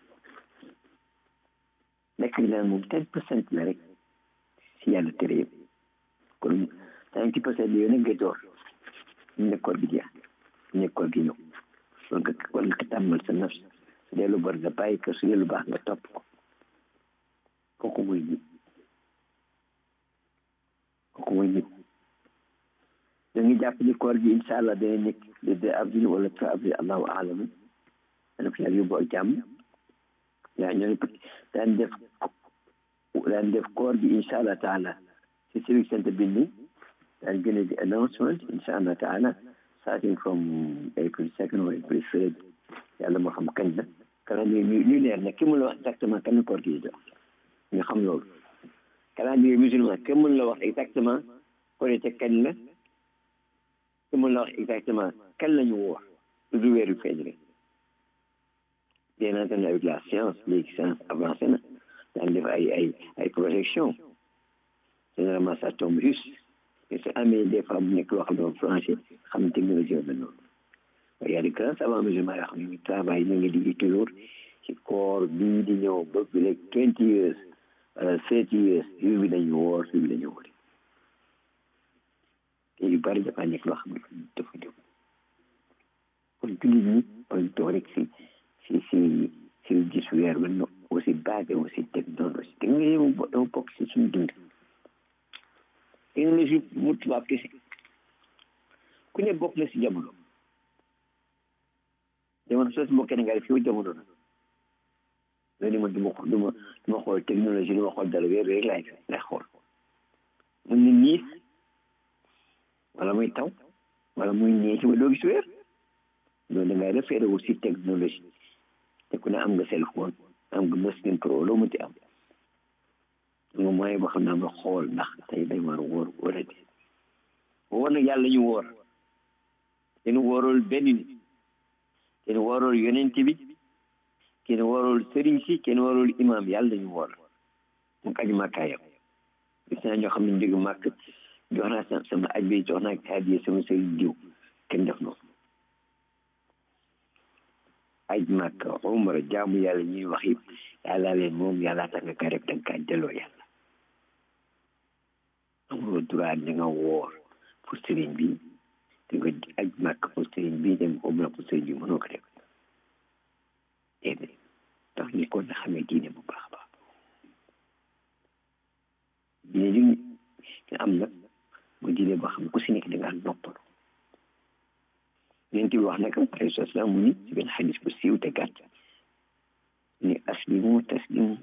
lekk bi naan moom ten percent la rek si yàlla tere yëpp kon ninety percent yooyu nag nga door ñu ne koor gi jeex ñu ne koor gi ñëw war nga war nga ko tàmmal sa nafs su dee lu bor nga bàyyi ko su dee lu baax nga topp ko kooku mooy nit kooku mooy nit dañuy jàpp ni koor gi incha allah dana nekk le deux avril wala trois avril allahu alamu dana ko yàlla yóbbu ak jàmm yaa ñoo daan def daan def koor gi incha allah taala si civic center bi ni daan gën a di announcement incha allah taala starting from april second or april third yàlla moo xam kañ la calendrier ñu ñu leer nag ki mun la wax exactement kañ la koor gi jox ñu xam loolu calendrier musulman ki mun la wax exactement korite kañ la ki mun la wax exactement kañ la ñu woor lu du weeru feeñ rek bien entendu avec la science léegi science avancé na daan def ay ay ay projection généralement ça tombe juste mais su amee des fois bu nekk loo xam ne moom franchi xam ne technologie la noonu waaye y a des grands savants musulmans yoo xam ne ñu travail ñu ngi liggéey toujours ci koor bii di ñëw ba bi léegi twenty years wala thirty years yu bi dañu woor yu bi dañu woor te yu bari dafa nekk loo xam ne dafa jóg kon jullit ñi bañ toog rek si si si si gis weer ba no aussi basé aussi technologie technologie mu bokk si suñu dund technologie mu tubaab kese ku ne bokk na si jamono jamono soo si bokkee nga def yow jamono na loolu man duma duma duma xool technologie duma xool dara weer rek laay lay xool mun na niis wala muy taw wala muy ñee ci ba doo gis weer loolu da ngay référé wu si technologie te ku ne am nga cell phone am nga machine pro loo mënti am nga moyen boo xam ne nga xool ndax tey day war a wóor wala de woor nag yàlla ñu woor kenn wóorul benn nit kenn wóorul yonent bi kenn wóorul sëriñ si kenn wóorul imam yàlla ñu woor mu aj màkkaayam gis naa ñoo xam ne njëg màkk jox naa sama sama aj bi jox naa hadiya sama sëriñ diw kenn def noonu aj màkk umra jaamu yàlla ñuy wax yëpp yàlla leen moom yàlla tax nga ka rek da nga kaa delloo yàlla amuloo droit da nga woor pour sëriñ bi da nga aj màkk pour sëriñ bi dem umra pour sëriñ bi mënoo ko def déedéet tax ni kon na xamee diine bu baax a baax diine li ñu am nag mu diine boo xam ku si nekk da ngaa noppalu yonent bi wax na ko alayhi salaam mu ni ci benn xadis bu siiw te gàtt ni aslimu taslimu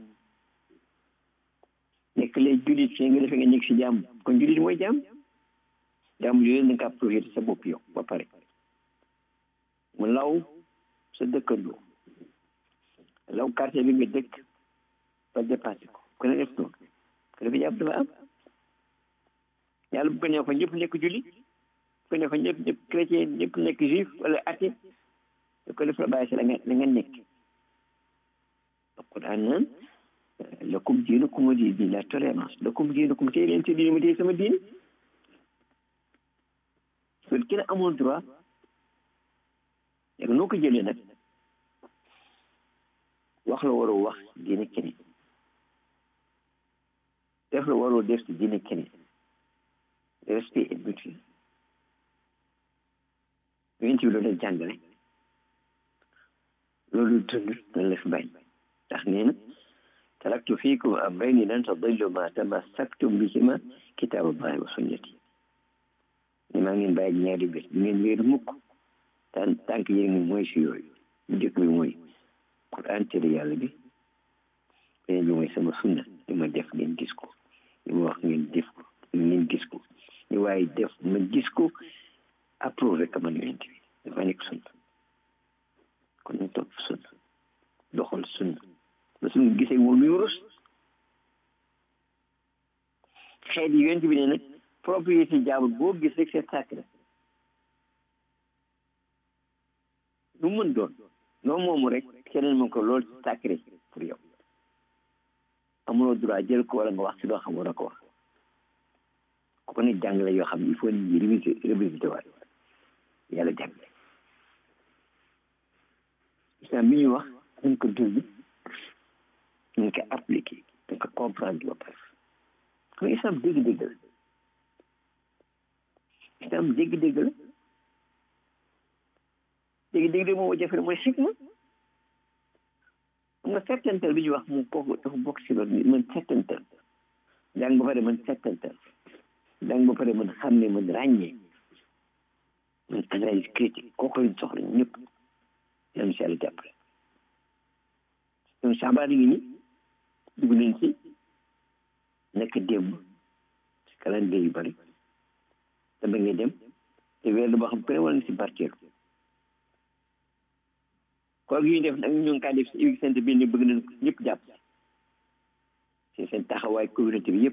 nekk lay julit fii nga defee nga nekk si jàmm kon julit mooy jàmm jàmm yooyu da nga profité sa bopp yow ba pare mu law sa dëkkandoo law quartier bi nga dëkk ba dépassé ko ku ne def noonu ko dafa jàpp dafa am yàlla bu ko neexoon ñëpp nekk julit ko ne ko ñëpp ñëpp chrétien ñëpp nekk juif wala athée da ko def la bàyyi si la nga la nga nekk alquran naan lakum diinukum waliya diin la tolérance lakum diinukum tey leen si diine ma tey sama diine kon kenn amul droit léegi noo ko jëlee nag wax la waroo wax diine keneen def la waroo def si diine keneen respect et mutuel yonent bi loolu la jàngale loolu dund loolu la fi bàyyi ndax nee na taraktu fiikum amrayni lan tadillu ma tamassaktum bihima kitaaballahi wa sunnati ni maa ngeen bàyyi ñaari bés du ngeen wéeru mukk tan tànk yéen ngi mooy si yooyu bu njëkk bi mooy quran tere yàlla bi beneen bi mooy sama sunna li ma def ngeen gis ko li ma wax ngeen def ko ngeen gis ko li waaye def ma gis ko approuvé ka man yonent bi dafa nekk sunna kon ñu topp sunna doxal sunna ba suñu gisee moom muy rus xeet yi yonent bi ne nag propriété jaabul boo gis rek c'est sacré lu mën doon noo moomu rek keneen moom ko loolu c'est sacré pour yow amuloo droit jël ko wala nga wax si loo xam war a ko wax ko ne jàngale yoo xam ne il faut nit ñi réviser réviser waat yàlla jàngale islam bi ñuy wax nañ ko dund nañ ko appliqué nañ ko comprendre ba pare xam nga islam dégg-dégg la islam dégg-dégg la dégg-dégg la moom jafe mooy xikma xam nga settantal bi ñuy wax mu kooku dafa bokk si loolu man settantal jàng ba pare man settantal jàng ba pare man xam ne man ràññee man analyse critique kooku lañ soxla ñëpp yàlla si yàlla jàppale ñoom saabaan ngi ni dugg nañ si nekk démb si calendrier yu bari te ba ngay dem te weer boo xam ku ne war na si barkeelu koor gi ñu def nag ñu ngi kaa def si iwi sant bi ne bëgg nañ ñëpp jàpp si seen taxawaay communauté bi yëpp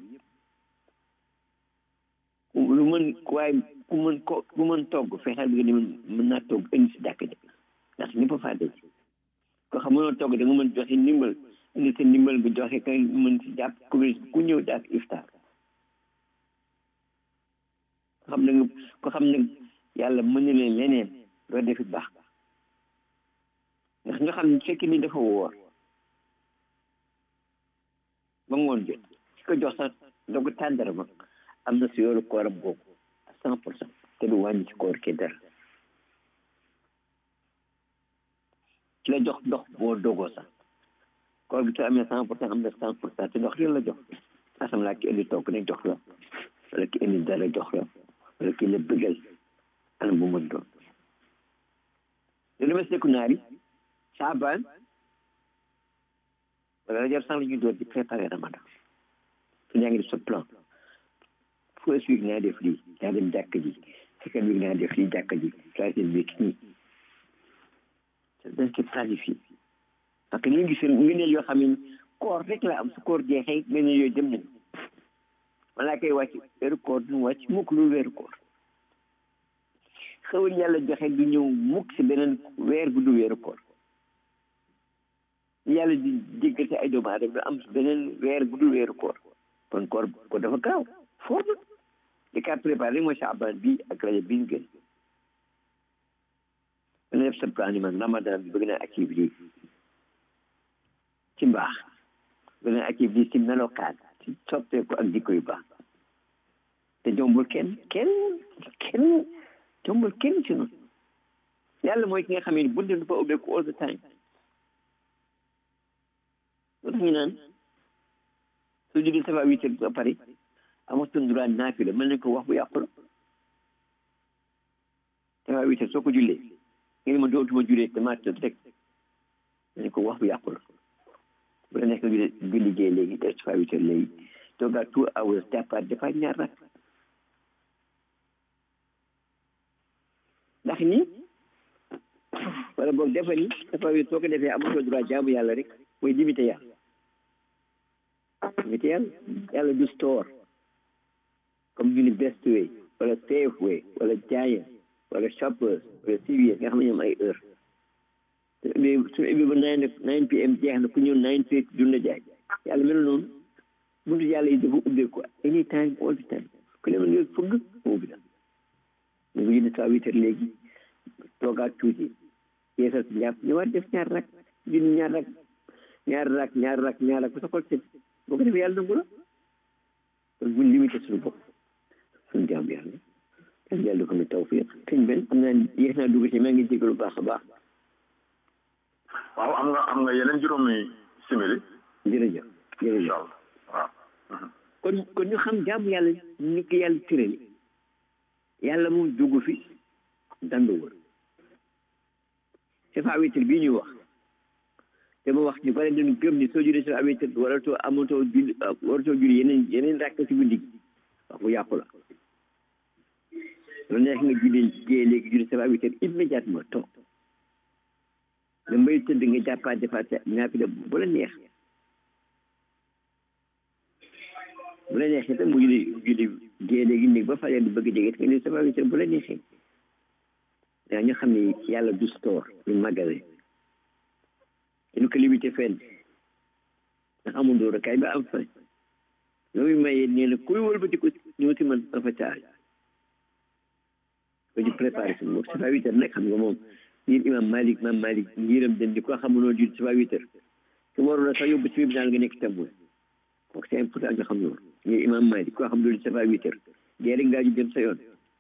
lu mën waaye ku mën ko ku mën togg fexeel bi nga ni mën naa togg indi si jàkk ji ndax ñëpp a faa daj ko xam mënoo togg da nga mën joxe ndimbal indi sa ndimbal nga joxe kay mën si jàpp communauté ku ñëw jàpp iftar ko xam ne ko xam ne yàlla mën na leen leneen doo defit baax ndax nga xam ne fekk ni dafa woor ba ngoon jot si ko jox sax dogu tàndara ma am na si yoolu kooram boobu à cent pour cent te du wàññi ci koor ke dara ki la jox ndox boo dogoo sax koor gi soo amee cent pour cent am na cent pour cent te ndox yëpp la jox asam laa ki indi togg ne jox la wala ki indi dara jox la wala ki la bëggal anam bu mën doon lu demee seku naari saabaan wala rajab sax la ñuy door di préparer ramadan su ñaa ngi def sa plan foo explique naa def lii naa dem jàkk ji second week naa def lii jàkka ji troisième week nii dañ ko planifié parce que ñu gis ngëneel yoo xam ne koor rek la am su koor jeexee ngëneel yooyu dem nañu wala koy wàcc weeru koor du wàcc mukk lu weeru koor xewal yàlla joxe du ñëw mukk si beneen weer bu du weeru koor yàlla di jéggal si ay doomu aadama du am si beneen weer bu du weeru koor kon koor ko dafa gaaw foo na li ka préparé mooy saaban bi ak rajo bi ñu gën dana def sa plan man ramadan bi bëgg naa activité ci mbaax bëgg naa activité ci melokaan ci soppeeku ak jikko yu baax te jombul kenn kenn kenn jombul kenn ci noonu yàlla mooy ki nga xam ne bunte du fa ubbeeku all the time lu tax ñu naan soo julli safa witte ba pare amatuñ droit naafila mën nañ ko wax bu yàqu la safa witte soo ko jullee nga ne ma dootuma jullee damaa tëdd rek mën nañ ko wax bu yàqu la bu la nekk nga julli liggéey léegi def safa witte léegi toogaat two hours jàppaat defaat ñaar rak ndax ni wala boog defa ni safa witte soo ko defee amatoo droit jaamu yàlla rek mooy limité yàlla limité yàlla yàlla du store comme ñu ni best way wala safe way wala giant wala shoppers wala CVS nga xam ne ñoom ay heure su ubbee su ubbee ba nine nine pm jeex na ku ñëw nine thirty dun la jaay yàlla mel noonu buntu yàlla yi dafa ubbee ko any time all the time ku ne mën nga fëgg mu ubbi la ñu ngi jënd saa huit heures léegi toogaat tuuti yeesal si njàpp ñëwaat def ñaar rak junni ñaar rak ñaar rak ñaar rak ñaar rak bu sa xol sëg boo ko defee yàlla nangu la kon buñ limité suñu bopp suñu jaam yàlla yàlla yàlla ko mi tawfiq sëñ benn xam naa yéex naa dugg ci maa ngi jégalu baax a baax waaw am nga am nga yeneen juróomi simili jërëjëf jërëjëf waaw kon kon ñu xam jaamu yàlla ni ko yàlla tërali yàlla moom dugg fi dandu wër safa witir bii ñuy wax te ma wax ñu bare dañu gëm ni soo jullee safa witir waratoo amatoo julli waratoo julli yeneen yeneen rakk si guddi gi wax bu yàqu la lu neex nga julli jee léegi julli safa witir immédiatement toog nga mbay tëdd nga jàppaat defaat sa naafila bu la neex bu la neexee tam mu julli julli jee léegi néeg ba fajar di bëgg jege nga ne safa witir bu la neexee daa ñu xam ne yàlla du store du magasin ñu ko limité fenn ndax amul dóor kay ba am fa loolu mayee nee na kuy wëlbati ko ñëw si man dafa caay ko di préparé suñu bopp safa huit heures nag xam nga moom ngir imam malik imam malik ngiram den di ko xamuloo jul safa huit heures su waroon a sax yóbbu si tribunal nga nekk témoin kooku c'est important nga xam loolu ngir imam malik koo xam loolu safa huit heures dee rek ngaa ju dem sa yoon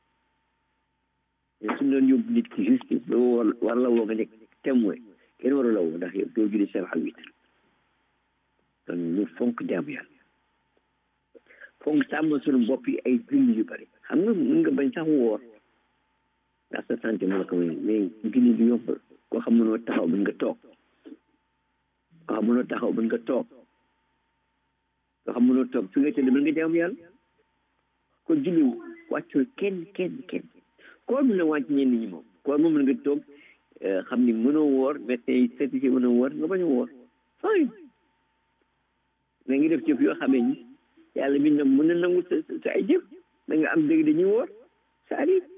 mais suñu doon yóbbu nit ki justice ba war war la woo nga nekk témoin kenn waru la woo ndax yow doo julli safa huit heures kon ñu fonk jaamu yàlla fonk sàmm suñu bopp yi ay julli yu bari xam nga mën nga bañ sax woor ndax sa santé moo la ko may mais julli du yomb koo xam mënoo taxaw mën nga toog koo xam mënoo taxaw mën nga toog koo xam mënoo toog fi nga tëdd mën nga jaamu yàlla kon julli wàccul kenn kenn kenn koor mën na wàcc ñenn ñi moom koor moom mën nga toog xam ni mënoo woor médecin yi certifié mënoo woor nga bañ a woor fine mais ngi def jëf yoo xamee ni yàlla mi nag mën na nangu sa sa ay jëf da nga am dëgg dañuy woor ça arrive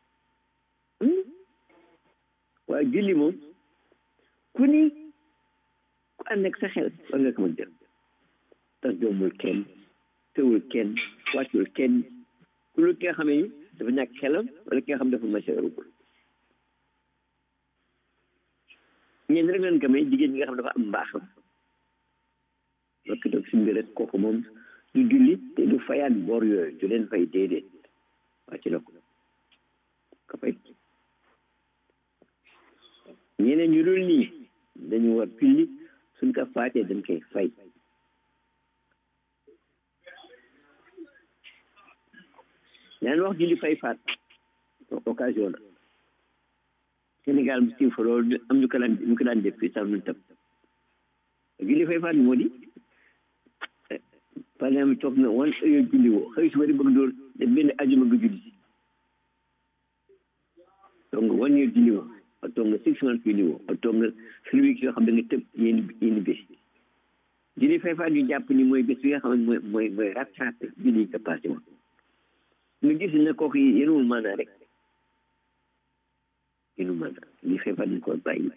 waaye julli moom ku ni ku ànd ak sa xel war nga ko mën def tax joomul kenn tëwul kenn wàccul kenn ku lu ki nga xamee ni dafa ñàkk xelam wala ki nga xam dafa maseerugul ñeen rek leen ko may jigéen ñi nga xam dafa am mbaaxam lokki toog si mbir rek kooku moom du julli te du fayaat bor yooyu du leen fay déedéet waa ci la ko ko fay ñeneen ñu dul nii dañu war julli suñ ko faatee dañ koy fay ñaan wax julli fay faat occasion la Sénégal mu siiw fa loolu am ñu ko daan ñu ko daan def fii sax ñun tam julli fay faat moo di par exemple toog na wan heure julli woo xëy suba di bëgg doon def benn ajuma nga julli si toog nga one year julli woo ak toog nga six months julli woo ak toog nga three weeks yoo xam ne nga tëb yéen yéen bés julli fay faat ñu jàpp ni mooy bés bi nga xam ne mooy mooy mooy rattrapé julli yi nga passé woon nga gis ne kooku yéenul maanaa rek yéenul maanaa li fay faat ñu ko bàyyi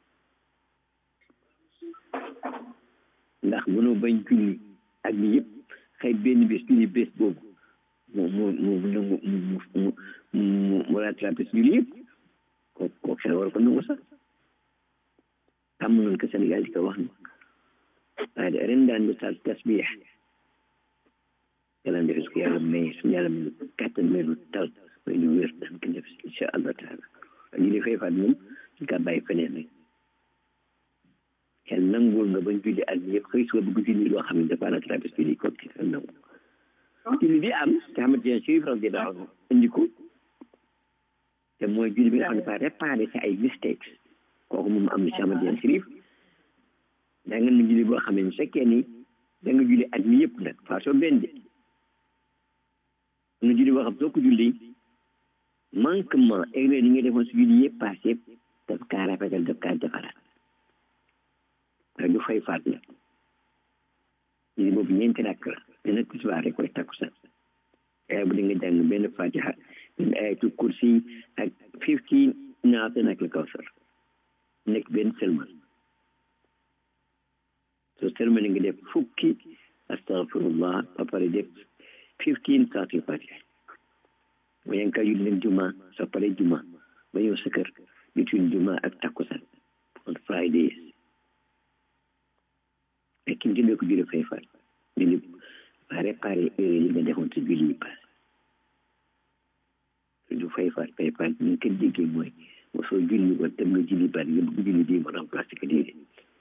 ndax mënoo bañ julli ak ni yëpp xëy benn bés julli bés boobu mu mu mu mu mu mu mu mu rattrapé si julli yëpp kooku kooku xel war ko nangu sax tàmm nañ ko Sénégal di ko wax ni waaye de ren daan ñu sal tasbix yàlla def ko yàlla may suñu yàlla may kàttan may lu tal may lu wér daan ko def incha allah taala julli fay faat moom ñu ka bàyyi feneen rek xel nanguwul nga bañ julli at yëpp xëy suba bëgg julli loo xam ne dafa rattrapé julli ko ci xel nangu julli bi am te xamante ne suy faral di daaw indi ko te mooy julli bi nga xam ne dafa réparé ci ay mistakes kooku moom am na si xamante ne sirif da nga na julli boo xam ne fekkee ni da nga julli at mi yëpp nag façon benn de am na julli boo xam soo ko julli manquement erreur yi nga defoon si julli yëpp passé yëpp daf kaa rafetal daf kaa defaraat waaye du fay faat la julli boobu ñeenti rakk la dana tisbaar rek wala takkusaan waaye bu da nga jàng benn fatiha benn ayatul kursi ak fifteen naata nag la kawsar nekk benn sëlmal soo sëlmale nga def fukki astagfirullah ba pare def fifteen saatul fatiha ba yaa ngi koy julli leen juma soo pare juma ba ñëw sa kër between juma ak takkusaan on fridays mais ki jëlee ko julli fay faat julli ba réparé erreur yi nga defoon si julli yi passé du fay faat fay faat ñu ko déggee mooy mosoo julli ba dem nga julli bari nga bëgg julli bii mu remplacé ko déedéet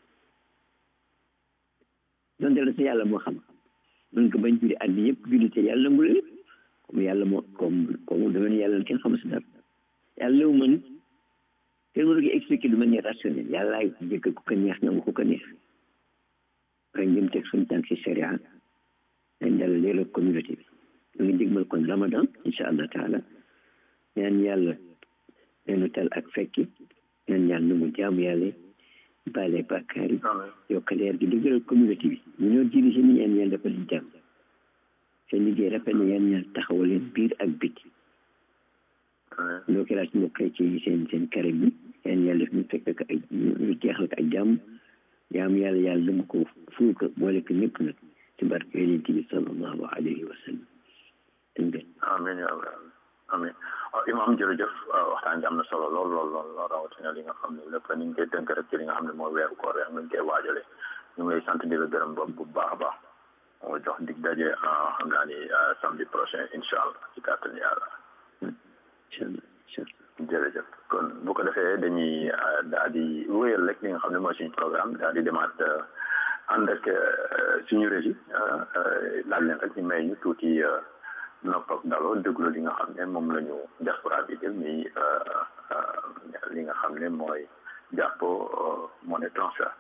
donte la sa yàlla moo xam mën nga bañ julli at bi yëpp julli te yàlla nangul lépp comme yàlla moo comme comme dama ne yàlla kenn xamul si dara yàlla wu mën kenn mënu ko expliquer de manière rationnelle yàlla ay jëkk ku ko neex nangu ku ko neex waaye ngeen teg suñu tànk si sharia dañ dal leeral communauté bi ñu ngi dégmal kon ramadan incha allah taala ñaan yàlla neenu tal ak fekki ñaan yàlla nangu jaamu yàlla baale bàkkaar yi yokk leer gi dëgëral communauté bi ñu ñoo dirigé ni ñaan yàlla dafa leen jàmm seen liggéey rafet na ñaan yàlla taxawal leen biir ak biti loo ko laaj mbokk chrétien yi seen seen kare bi ñaan yàlla def ñu fekk ak ay ñu jeexal ko ak jàmm jaamu yàlla yàlla nangu ko ful ko boole ko ñëpp nag ci barke yonent bi sallallahu alayhi wa sallam amin ya rabbi amin imam jërëjëf waxtaan bi am na solo lool lool lool lool rawatina li nga xam ne lépp ni ñu koy tënk rek ci li nga xam ne mooy weeru koor ak ñu koy waajale ñu ngi lay sant di la gërëm ba bu baax a baax moo jox dig daje xam naa ni samedi prochain incha allah ci kàttan yàlla jërëjëf kon bu ko defee dañuy daal di wéyal rek li nga xam ne mooy suñu programme daal di demaat ànd ak suñu régie laaj leen rek ñu may ñu tuuti nopp ak daloo déglu li nga xam ne moom la ñu diaspora bi jël mi li nga xam ne mooy jàppo monnaie transfert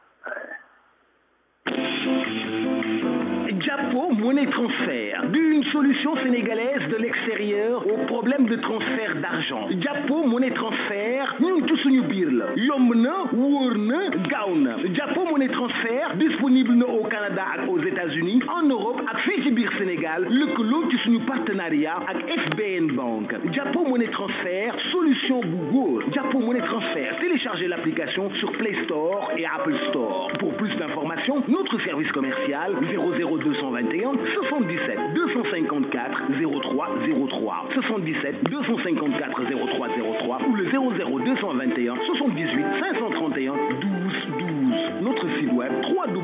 Japo Monnaie Transfert, une solution sénégalaise de l'extérieur aux problèmes de transfert d'argent. Japo Monnaie Transfert, ñun ci suñu biir la yomb na wóor na gaaw na Japo Monnaie Transfert disponible na au Canada ak aux États-Unis en Europe ak fii ci biir Sénégal lëkkaloo ci suñu partenariat ak FBN Bank Japo Monnaie Transfert solution bu góor Japo Monnaie Transfert téléchargez l'application sur Play Store et Apple Store pour plus d'informations notre service commercial 00221 77 254 0303 77 254 0303 ou le 00221 78 531 12 12 notre site web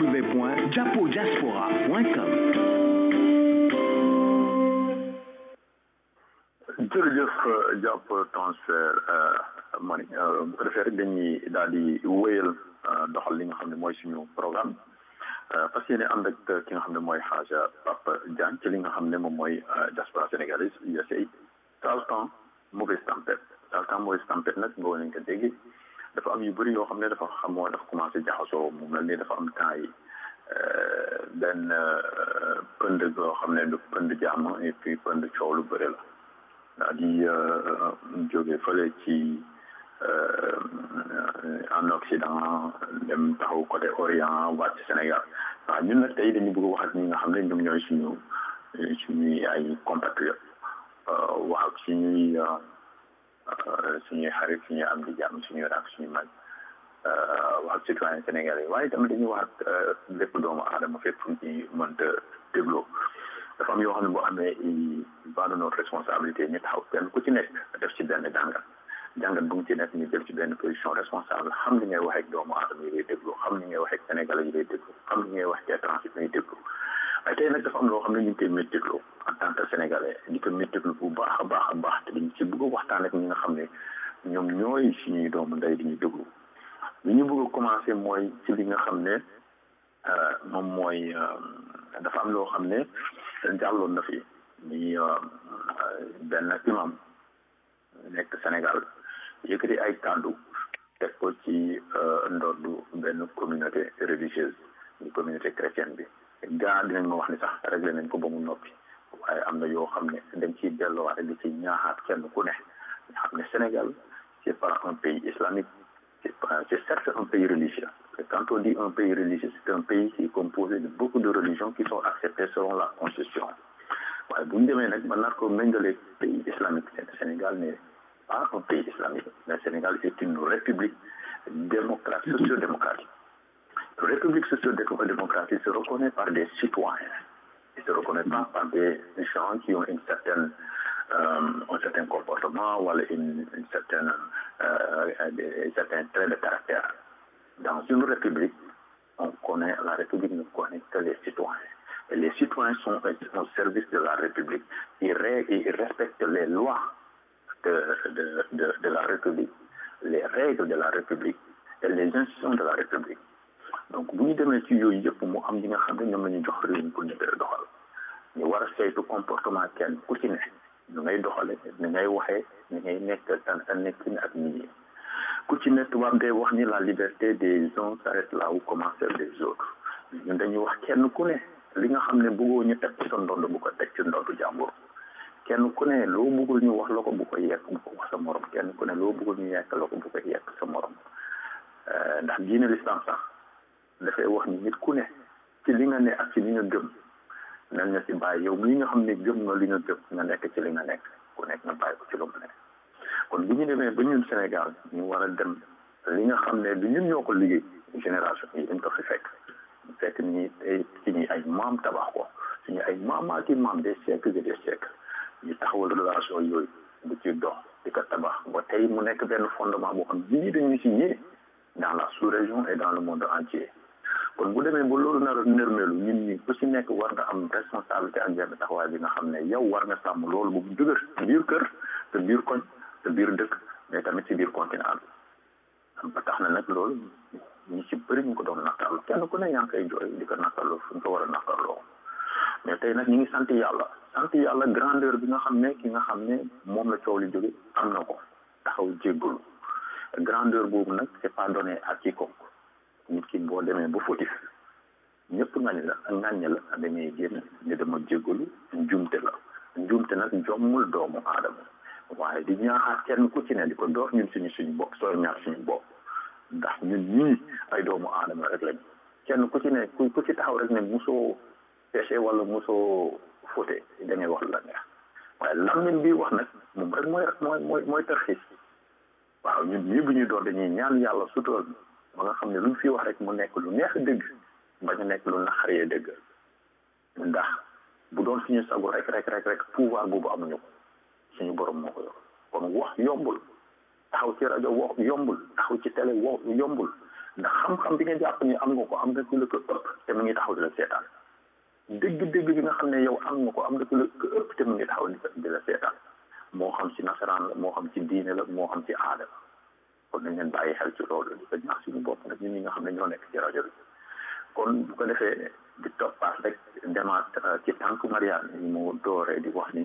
www.japodiaspora.com jërëjëf jàpp transfert money bu ko defee rek dañuy daal di wéyal doxal li nga xam ne mooy suñu programme fas yéene ànd ak ki nga xam ne mooy xaaja Papa Diagne ci li nga xam ne moom mooy diaspora sénégalaise USA Saltan mauvaise tempête Saltan mauvaise tempête nag boo nañ ko dégg dafa am yu bëri yoo xam ne dafa xamoo dafa commencé jaxasoo mu mel ni dafa am temps yi benn pënd goo xam ne du pënd jàmm et puis pënd coow lu bëri la daal di jóge fële ci en Occident dem taxaw côté Orient wàcc Sénégal waaw ñun nag tey dañu bëgg wax ak ñi nga xam ne ñoom ñooy suñu suñuy ay compatriotes wax ak suñuy suñuy xarit suñuy am di jàmm suñuy rak suñu mag wax ak citoyen sénégalais waaye tamit dañuy wax ak lépp doomu aadama fépp fu ci mënta dégloo dafa am yoo xam ne boo amee va de notre responsabilité ñu taxaw kenn ku ci nekk def ci benn jàngat jàngat bu mu ci nekk ñu jël ci benn position responsable xam li ngay wax ak doomu aadama yi lay déglu xam li ngay wax ak sénégalais yi lay déglu xam li ngay wax ak étranger yi lay déglu waaye tey nag dafa am loo xam ne ñu ngi koy méttitlu en tant que sénégalais di ko méttitlu bu baax a baax a baax te dañ ci bëgg a waxtaan ak ñi nga xam ne ñoom ñooy suñuy doomu ndey di ñu déglu li ñu bëgg a commencé mooy ci li nga xam ne moom mooy dafa am loo xam ne jàlloon na fi ni benn imam nekk Sénégal yëkkati ay kàddu teg ko ci ndoddu benn communauté religieuse di communauté chrétienne bi gaa dinañ ma wax ni sax réglé nañ ko ba mu noppi waaye am na yoo xam ne dañ ciy delluwaat di ci ñaaxaat kenn ku ne nga xam ne Sénégal c'est pas un pays islamique c'est c'est certes un pays religieux et quand on dit un pays religieux c'est un pays qui est composé de beaucoup de religions qui sont acceptées selon la constitution waaye bu ñu demee nag ba nar ko méngale pays islamique Sénégal n'est pas un pays islamique le Sénégal est une république démocratique socio-démocratique république socio-démocratique se reconnaît par des citoyens et se reconnaît pas par des gens qui ont une certaine euh, un certain comportement ou une, une certaine euh, des, certains traits de caractère dans une république on connaît la république ne connaît que les citoyens et les citoyens sont au service de la république ils, ils respectent les lois de, de, de, de la république les règles de la république et les institutions de la république donc bu ñu demee ci yooyu yëpp mu am ñi nga xam ne ñoom la ñu jox réew mi pour ñu koy doxal ñu war a saytu comportement kenn ku ci ne ñu ngay doxale ni ngay waxee ni ngay nekk sa sa nekkin ak nit ñi ku ci ne tubaab day wax ni la liberté des uns s'arrête là où commence celle des autres ñun dañuy wax kenn ku ne li nga xam ne bëggoo ñu teg ci sa ndond bu ko teg ci ndondu jàmbur kenn ku ne loo bëggul ñu wax la ko bu ko yekk bu ko wax sa morom kenn ku ne loo bëggul ñu yekk la ko bu ko yekk sa morom ndax diine l'islam sax dafay wax ni nit ku ne ci li nga ne ak ci li nga gëm nan nga ci bàyyi yow mi nga xam ne gëm nga li nga gëm nga nekk ci li nga nekk ku nekk nga bàyyi ko ci lu mu nekk kon bu ñu demee ba ñun Sénégal ñu war a dem li nga xam ne du ñun ñoo ko liggéey génération yi dañ ko fi fekk fekk ni tey ci ñi ay maam tabax ko suñu ay maamaati maam des siècles et des siècles ñu taxawal relation yooyu bu ci dox di ko tabax ba tey mu nekk benn fondement boo xam ne dañu si yéene dans la sous-région et dans le monde entier kon bu demee ba loolu nar a nërmeelu ñun ñi ku ci nekk war nga am responsabilité ak benn taxawaay bi nga xam ne yow war nga sàmm loolu bu mu dëgër sa biir kër sa biir koñ sa biir dëkk mais tamit ci biir continent bi ba tax na nag loolu ñu ci bëri ñu ko doon naqarlu kenn ku ne yaa ngi koy jooy di ko naqarlu fu ñu ko war a naqarloo mais tey nag ñu ngi sant yàlla sant yàlla grandeur bi nga xam ne ki nga xam ne moom la coow li jóge am na ko taxaw jéggalu grandeur boobu nag c'est pas donné à quiconque nit ki boo demee ba fautif ñëpp ngañ la ngañ la dañuy génn ni dama jéggalu njumte la njumte nag jommul doomu aadama waaye di ñaaxaat kenn ku ci ne di ko door ñun suñu suñu bopp sooy ñaar suñu bopp ndax ñun ñii ay doomu aadama rek lañ kenn ku ci ne ku ku ci taxaw rek ne musoo péché wala musoo fauté da ngay wax la neex waaye lammin bi wax nag moom rek mooy mooy mooy mooy tarxiis waaw ñun ñii bu ñuy door dañuy ñaan yàlla sutural ba nga xam ne luñ fi wax rek mu nekk lu neex dëgg bañ a nekk lu naqaree dëgg ndax bu doon suñu sago rek rek rek rek pouvoir boobu amuñu ko suñu borom moo ko yor kon wax yombul taxaw ci rajo wax yombul taxaw ci télé wax yombul ndax xam-xam bi nga jàpp ni am nga ko am nga ku la ko ëpp te mu ngi taxaw di la seetaan dëgg-dëgg bi nga xam ne yow am nga ko am nga ku la ko ëpp te mu ngi taxaw di la seetaan moo xam ci nasaraan la moo xam ci diine la moo xam ci aada la kon nañ leen bàyyi xel ci loolu di ko ñaax suñu bopp nag ñun ñi nga xam ne ñoo nekk ci rajo bi kon bu ko defee di toppaat rek demaat ci tànk Mariane yi mu dooree di wax ni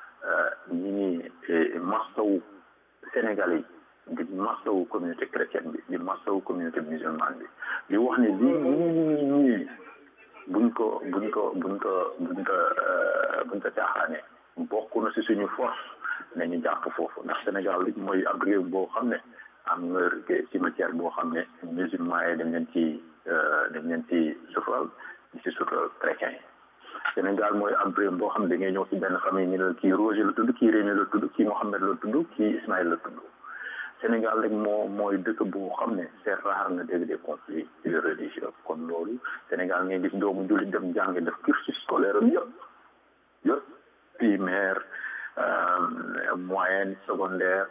ñi ngi masawu Sénégal yi di masawu communauté chrétienne bi di masawu communauté musulmane bi di wax ni lii ñii ñii buñ ko buñ ko buñ ko buñ ko buñ ko caaxaane bokk na si suñu force nañu jàpp foofu ndax Sénégal li mooy ab réew boo xam ne am nga cimetière boo xam ne musulman yi dañ leen ci dañ leen ci sutural di ci sutural chrétien yi Sénégal mooy ab réew boo xam ne da ngay ñëw ci benn famille ñu ne kii Roger la tudd kii Rémi la tudd kii Mohamed la tudd kii Ismaïl la tudd Sénégal rek moo mooy dëkk boo xam ne c'est rare nga dégg des conflits religieux kon loolu Sénégal ngay gis doomu jullit dem jàng def cursus scolaire am yëpp yëpp primaire moyenne secondaire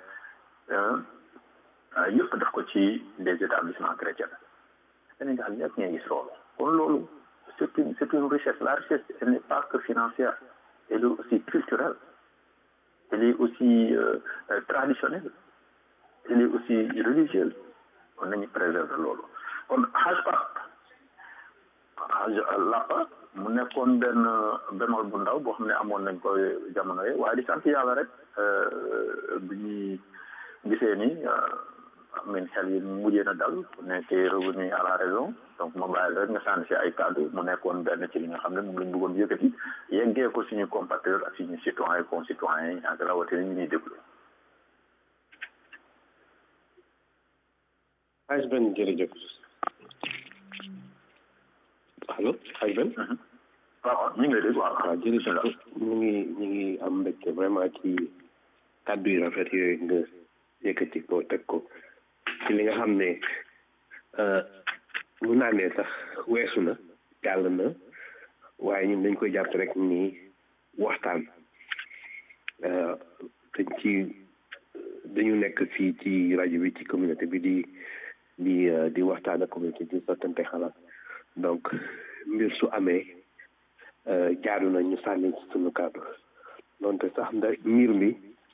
yëpp def ko ci des établissements chrétiens Sénégal ñëpp ngay gis loolu kon loolu c'est une c'est une richesse la richesse elle n'est pas que financière elle est aussi culturelle elle est aussi traditionnelle elle est aussi religieuse kon nañu préserver loolu kon Hajj Pap Hajj Lapa mu nekkoon benn bémol bu ndaw boo xam ne amoon nañ ko jamono yi waaye di sant yàlla rek bi ñuy gisee ni amin xel yi mujjee na dal ku nekkee revenu à la raison donc ma bàyyi rek nga sànni si ay kàddu mu nekkoon benn ci li nga xam ne moom lañ bëggoon yëkkati yeggee ko suñu compatriotes ak suñu citoyens et concitoyens yi ak rawatina ñu ñuy déglu Haj Ben jërëjëf allo Haj Ben waaw ñu ngi lay dégg waaw waaw jërëjëf ñu ngi ñu ngi am mbégte vraiment ci kàddu yu rafet yooyu nga yëkkati ko teg ko ci li nga xam ne mun naa ne sax weesu na jàll na waaye ñun dañ koy jàpp rek nii waxtaan dañ ci dañu nekk fii ci rajo bi ci communauté bi di di di waxtaan ak communauté di sottante xalaat donc mbir su amee jaadu na ñu sànni ci sunu kàddu donte sax nda mbir mi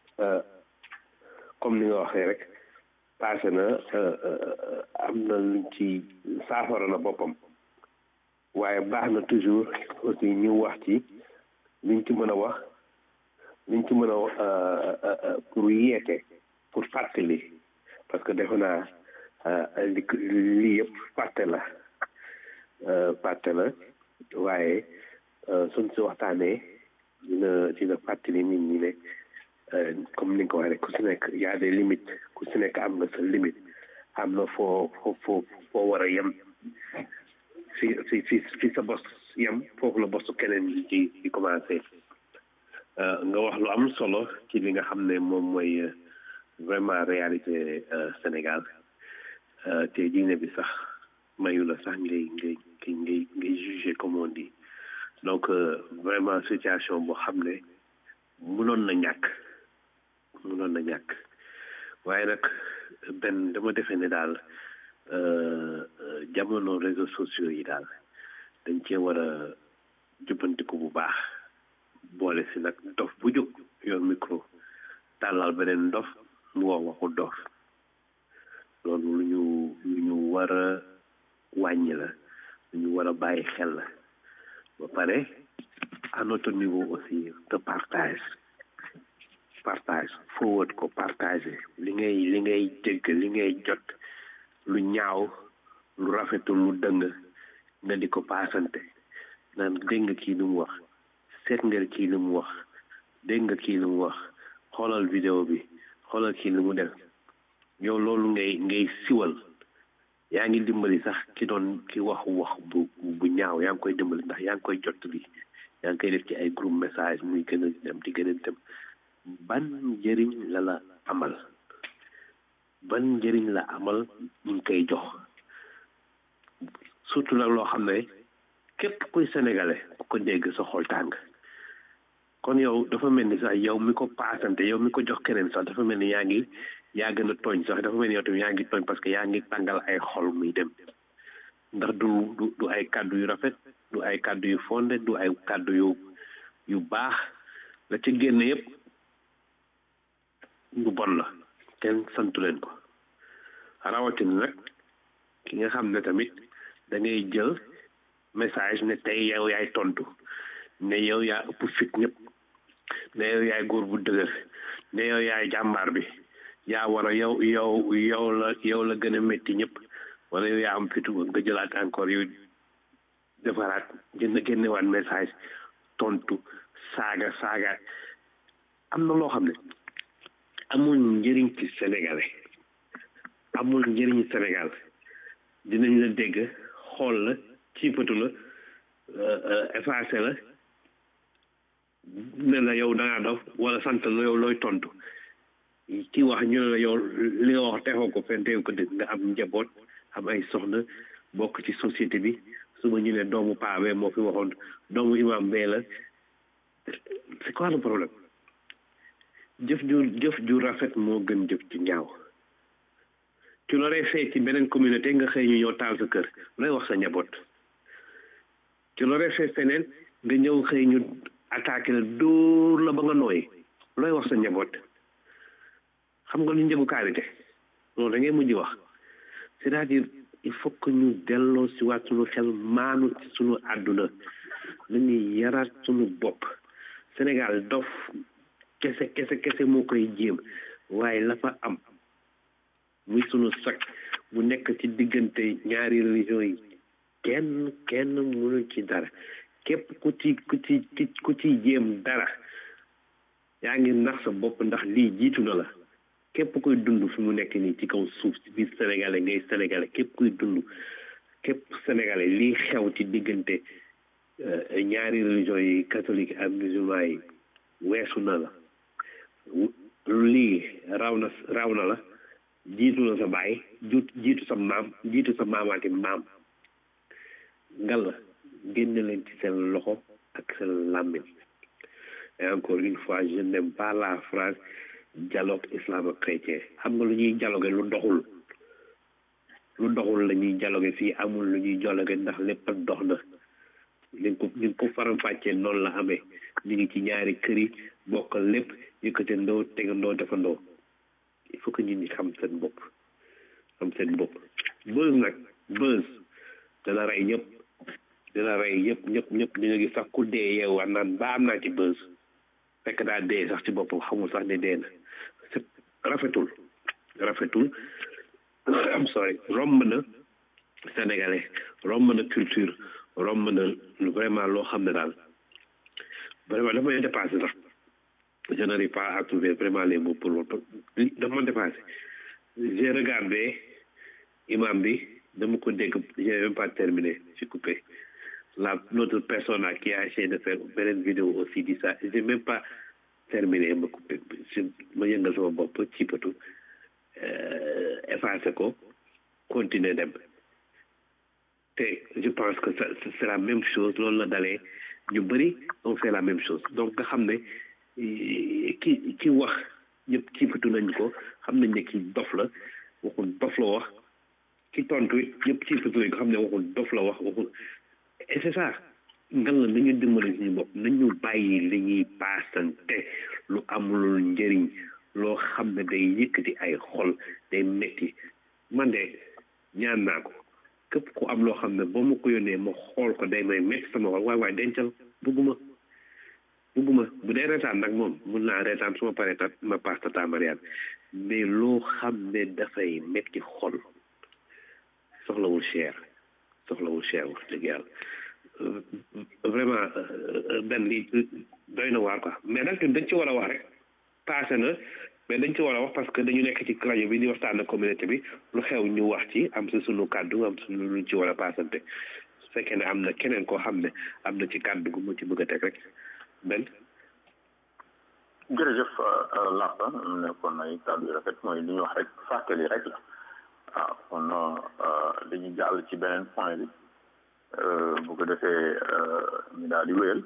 comme ni nga waxee rek passé na am na luñ ci saafara na boppam waaye baax na toujours aussi ñu wax ci liñ ci mën a wax liñ ci mën a pour yeete pour fàttali parce que defe naa li lii yëpp fàtte la fàtte la waaye suñ si waxtaanee dina dina fàttali nit ñi ne comme ni nga ko waxee rek ku si nekk y a des limites ku si nekk am nga sa limite am na foo foo foo foo war a yem fi fi fi fi sa bos yem foofu la bosu keneen di di commencé nga wax lu am solo ci li nga xam ne moom mooy vraiment réalité Sénégal te diine bi sax mayu la sax ngay ngay ngay ngay juger comme on dit donc vraiment situation boo xam ne mënoon na ñàkk mënoon na ñàkk waaye nag benn dama defee ne daal jamono réseaux sociaux yi daal dañ cee war a jubbantiku bu baax boole si nag dof bu jóg yor micro tàllal beneen dof mu wax waxu dof loolu lu ñu lu ñu war a wàññi la lu ñu war a bàyyi xel la ba pare à notre niveau aussi de partage partage forward ko partager li ngay li ngay dégg li ngay jot lu ñaaw lu rafetul lu dëng nga di ko paasante naan dégg nga kii lu mu wax seet nga kii lu mu wax dégg nga kii lu mu wax xoolal vidéo bi xoolal kii lu mu def yow loolu ngay ngay siwal yaa ngi dimbali sax ki doon ki wax wax bu bu ñaaw yaa ngi koy dimbali ndax yaa ngi koy jot bi yaa ngi koy def ci ay groupe message muy gën a dem di gën a dem ban njëriñ la la amal ban njëriñ la amal ñu ngi koy jox surtout nag loo xam ne képp kuy sénégalais ku ko dégg sa xol tàng kon yow dafa mel ni sax yow mi ko paasante yow mi ko jox keneen sax dafa mel ni yaa ngi yaa gën a tooñ sax dafa mel ni yow tamit yaa ngi tooñ parce que yaa ngi tàngal ay xol muy dem ndax du du du ay kàddu yu rafet du ay kàddu yu fonde du ay kàddu yu yu baax la ci génn yépp lu bon la kenn santu leen ko rawatina nag ki nga xam ne tamit da ngay jël message ne tey yow yaay tontu ne yow yaa ëpp fit ñëpp ne yow yaay góor bu dëgër ne yow yaay jàmbaar bi yaa war a yow yow yow la yow la gën a métti ñëpp wala yow yaa am fitu nga jëlaat encore yow defaraat jënd génnewaat message tontu saaga saaga am na loo xam ne amul njëriñ ci sénégalais amul njëriñ Sénégal dinañ la dégg xool la ciipatu la effacé la ne la yow da ngaa dof wala sant la yow looy tontu ki wax ñu ne la yow li nga wax texoo ko fen teew ko dëgg nga am njaboot am ay soxna bokk ci société bi suba ñu ne doomu paa bee moo fi waxoon doomu imam bee la c'est quoi le problème jëf ju jëf ju rafet moo gën jëf ju ñaaw tu l'aurais fait ci beneen communauté nga xëy ñu ñëw taal sa kër looy wax sa njaboot tu l'aurais fait feneen nga ñëw xëy ñu attaqué la dóor la ba nga nooy looy wax sa njaboot xam nga lu njëgu karité loolu da ngay mujj wax c'est-à-dire il faut que ñu delloo si waat suñu xel maanu ci suñu àdduna nañuy yaraat suñu bopp Sénégal dof kese kese kese moo koy jéem waaye la fa am muy sunu sac bu nekk ci diggante ñaari religion yi kenn kenn mënu ci dara képp ku ci ku ci ku ci jéem dara yaa ngi nax sa bopp ndax lii jiitu na la képp kuy dund fi mu nekk nii ci kaw suuf si biir sénégalais ngay sénégalais képp kuy dund képp sénégalais lii xew ci diggante ñaari religion yi catholique ak musulman yi weesu na la lii raw na raw na la jiitu na sa baay jiitu sa maam jiitu sa maamaati maam ngal génne leen ci seen loxo ak seen làmmiñ et encore une fois je n'aime pas la phrase dialogue islamo-chrétien xam nga lu ñuy dialogue lu doxul lu doxul la ñuy dialogue fii amul lu ñuy dialogue ndax lépp ak dox na li ko li ko faram-fàccee noonu la amee ñu ngi ci ñaari kër yi bokk lépp yëkkatandoo tegandoo defandoo il faut que nit ñi xam seen bopp xam seen bopp buzz nag buzz dana rey ñëpp dina rey ñëpp ñëpp ñëpp di nga gis sax ku dee yeewaat naan ba am naa ci buzz fekk daa dee sax ci boppam xamul sax ne dee na c'est rafetul rafetul am sorry romb na sénégalais romb na culture romb na vraiment loo xam ne daal vraiment dafa may dépassé sax je n'arrive pas à trouver vraiment les mots pour loolu dafa ma dépassé j'ai regardé imam bi dama ko dégg j'ai même pas terminé j'ai coupé la l'autre personne là qui a essayé de faire beneen vidéo aussi dit ça j'ai même pas terminé ma coupé ma yëngal sama bopp ci patu effacé ko continuer dem te je pense que ça c'est la même chose loolu la dalee ñu bëri on fait la même chose donc nga xam ne ki ki wax ñëpp ciipatu nañ ko xam nañ ne ki dof la waxul dof la wax ki tontu it ñëpp ciipatu nañ ko xam ne waxul dof la wax waxul et c'est ça ngan la nañu dimbali suñu bopp nañu bàyyi li ñuy paasante lu amulul njëriñ loo xam ne day yëkkati ay xol day metti man de ñaan naa ko képp ku am loo xam ne boo ma ko yónnee ma xool ko day may metti sama xol waay waay dencal bugguma bugguma bu dee reetaan nag moom mun naa reetaan su ma paree ta ma paas tata Mariane mais loo xam ne dafay metti xol soxlawul cher soxlawul cher wax dëgg yàlla vraiment benn li doy na waar quoi mais nag dañ ci war a wax rek passé na mais dañ ci war a wax parce que dañu nekk ci rajo bi di waxtaan ak communauté bi lu xew ñu wax ci am sa sunu kàddu am sunu luñ ci war a paasante su fekkee ne am na keneen koo xam ne am na ci kàddu gu mu ci bëgg a teg rek benn jërëjëf Lapa nekkoon ay kàddu yu rafet mooy li ñu wax rek fàttali rek la waaw kon dañuy jàll ci beneen point bi bu ko defee ñu daal di wéyal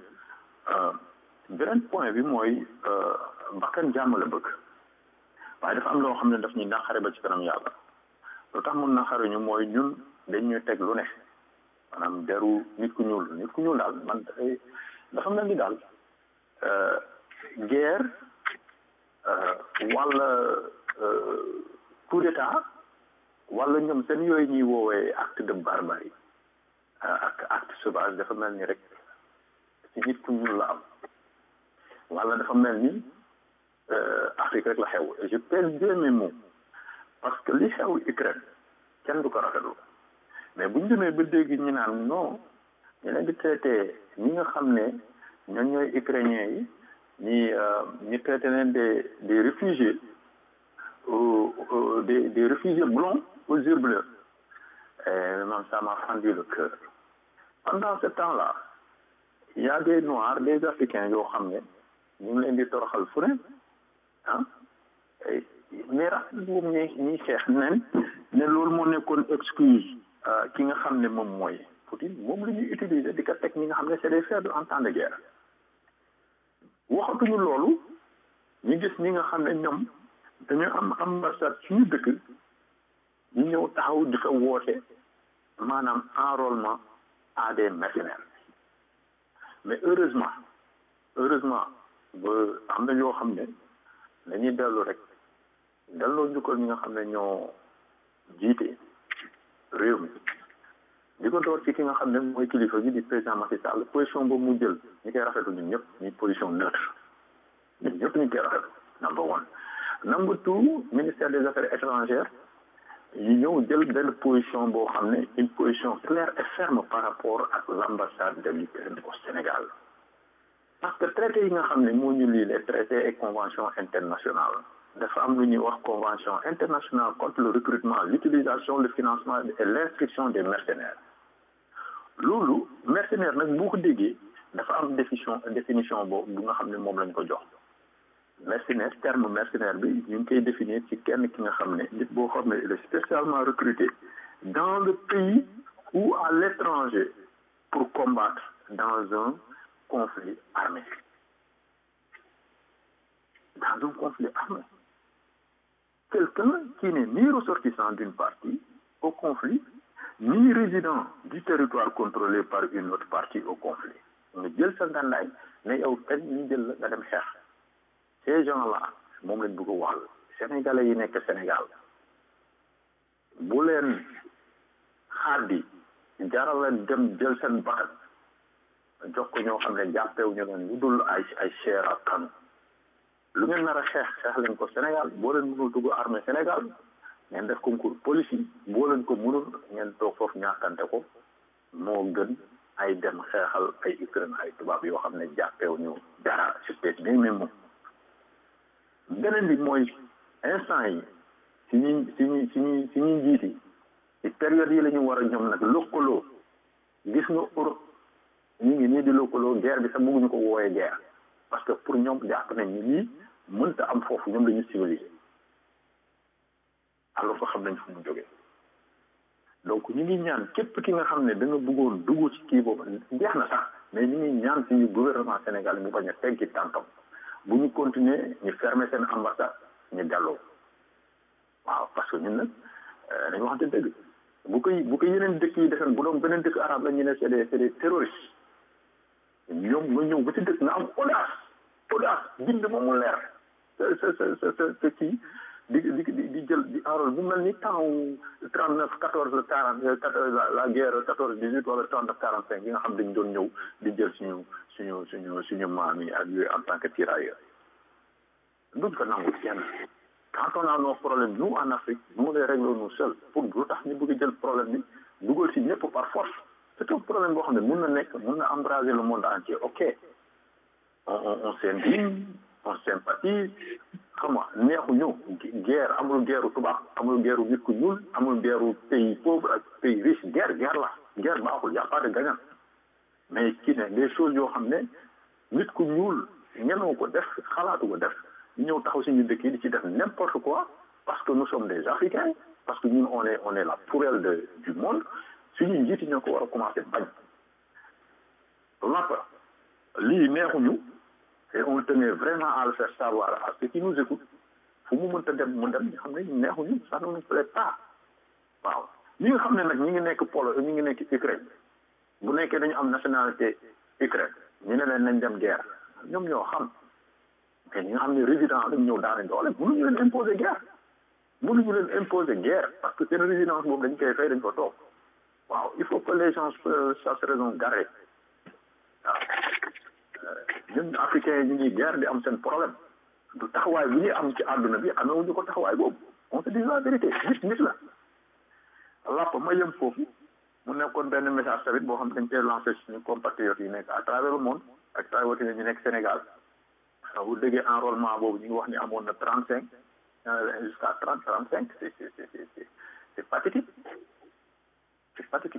beneen point bi mooy bakkan jàmm la bëgg waaye dafa am loo xam ne daf ñuy naqare ba ci kanam yàlla lu tax mun naqare ñu mooy ñun dañ ñuy teg lu ne maanaam deru nit ku ñuul nit ku ñuul daal man dafay dafa mel ni daal guerre wala coup d'état wala ñoom seen yooyu ñuy woowee acte de barbarie ak acte sauvage dafa mel ni rek ci nit ku ñuul la am wala dafa mel ni Afrique rek la xew et je pèse bien mes mots parce que li xew Ukraine kenn du ko rafetlu mais bu ñu demee ba dégg ñu naan non ñu leen di traité ñi nga xam ne ñoom ñooy ukrainiens yi ñi ñu traité leen des des réfugiés aux, des, des réfugiés blonds aux yeux bleus. Et même ça m'a fendu le cœur. Pendant ce temps-là, il y a des Noirs, des Africains yoo xam ne ñu ngi leen di toroxal fu ne ah mais raxas boobu ñuy ñuy xeex nen ne loolu moo nekkoon excuse ki nga xam ne moom mooy Poutine moom la ñuy utiliser di ko teg ñi nga xam ne c'est des faibles en temps de guerre waxatuñu loolu ñu gis ñi nga xam ne ñoom dañu am ambassade suñu dëkk ñu ñëw taxaw di ko woote maanaam enrôlement à des mercenaires mais heureusement heureusement ba am na yoo xam ne dañuy dellu rek delloo njukkal ñi nga xam ne ñoo jiite réew mi di ko door ci ki nga xam ne mooy kilifa gi di président Macky Sall position boobu mu jël ñu koy rafetlu ñun ñëpp ñu position neutre ñun ñëpp ñu koy rafetlu number one number two ministère des affaires étrangères ñu ñëw jël benn position boo xam ne une position claire et ferme par rapport ak l'ambassade de l'Ukraine au Sénégal parce que traité yi nga xam ne moo ñu lii les traités et conventions internationales dafa am lu ñuy wax convention internationale contre le recrutement l'utilisation le financement et l'inscription des mercenaires loolu mercenaire nag boo ko déggee dafa am définition définition boobu bu nga xam ne moom lañ ko jox mercenaire terme mercenaire bi ñu ngi koy définir ci kenn ki nga xam ne nit boo xam ne il est spécialement recruté dans le pays ou à l'étranger pour combattre dans un conflit armé dans un conflit armé quelqu'un qui n'est ni ressortissant d'une partie au conflit ni résident du territoire contrôlé par une autre partie au conflit nga jël sa ngàndaay ne yow kañ ñu jël la nga dem xeex ces gens-là moom lañ bëgg a wax sénégalais yi nekk Sénégal bu leen xaadi jaral leen dem jël seen bakkan jox ko ñoo xam ne jàppewuñu leen lu dul ay ay chair ak kanu lu ngeen nar a xeex xeex leen ko Sénégal boo leen mënul dugg armée Sénégal ngeen def concours police yi boo leen ko mënul ngeen toog foofu ñàkkante ko moo gën ay dem xeexal ay Ukraine ay tubaab yoo xam ne jàppewuñu dara c'était bien même moom beneen bi mooy instant yi si ñuy si ñuy si ñuy si ñuy njiiti ci période yi la ñu war a ñoom nag lëkkaloo gis nga Europe ñu ngi nii di lëkkaloo guerre bi sax bëgguñu ko wooyee guerre parce que pour ñoom jàpp nañ ni lii mënta am foofu ñoom la ñu civilisé alors que xam nañ fu mu jógee donc ñu ngi ñaan képp ki nga xam ne da nga bëggoon dugg ci kii boobu jeex na sax mais ñu ngi ñaan suñu gouvernement Sénégal mu bañ a teggi tànkam bu ñu continuer ñu fermer seen ambassade ñu delloo waaw parce que ñun nag dañu waxante dëgg bu koy bu ko yeneen dëkk yi defeen bu doon beneen dëkk arabe la ñu ne c'est des c'est des terroristes ñoom nga ñëw ba ci dëkk nga am audace audace bind moom mu leer sa sa sa sa sa kii di di di di jël di enrôle bu mel ni temps trente neuf quatorze quarante la guerre quatorze dix huit wala trente neuf quarante cinq yi nga xam dañ doon ñëw di jël suñu suñu suñu suñu maam yi ak yooyu en tant que tirailleur duñ ko nangu kenn quand on a nos problèmes nous en Afrique nous les réglons nous seuls pour lu tax ñu bëgg jël problème bi dugal si ñëpp par force c'est un problème boo xam ne mun na nekk mun na embraser le monde entier ok on on on s'indigne on sympathise xam nga neexuñu guerre amul guerre tubaab amul guerre nit ku ñuul amul guerre pays pauvre ak pays riche guerre guerre la guerre baaxul y a pas de gagnant mais kii ne des choses yoo xam ne nit ku ñuul ñenoo ko def xalaatu ko def ñëw taxaw si ñu dëkk yi di ci def n'importe quoi parce que nous sommes des africains parce que ñun on est on est la poubelle de du monde suñu njiiti ñoo ko war a commencer bañ lappa lii neexuñu et on tenait vraiment à le faire savoir à ceux qui nous écoutent fu mu mënta dem mu dem ñu xam ne neexuñu ça ne nous plaît pas waaw ñi nga xam ne nag ñi ngi nekk Pologne ñi ngi nekk Ukraine bu nekkee dañu am nationalité Ukraine ñu ne leen nañ dem guerre ñoom ñoo xam mais ñi nga xam ne résident dañ ñëw daane doole mënuñu leen imposer guerre mënuñu leen imposer guerre parce que seen résidence boobu dañ koy fay dañ ko toog waaw il faut que les gens fassent raison garder waaw ñun africains yi ñu ngi guerre di am seen problème du taxawaay bu ñuy am ci àdduna bi amewuñu ko taxawaay boobu on se dit la vérité nit nit la lapp ma yëm foofu mu nekkoon benn message tamit boo xam dañ koy lancé suñu compatriotes yi nekk à travers le monde ak travers ñu nekk Sénégal bu déggee enrôlement boobu ñu ngi wax ni amoon na trente cinq jusqu'à trente trente cinq c'est c'est c'est c'est c'est pathétique c'est pathétique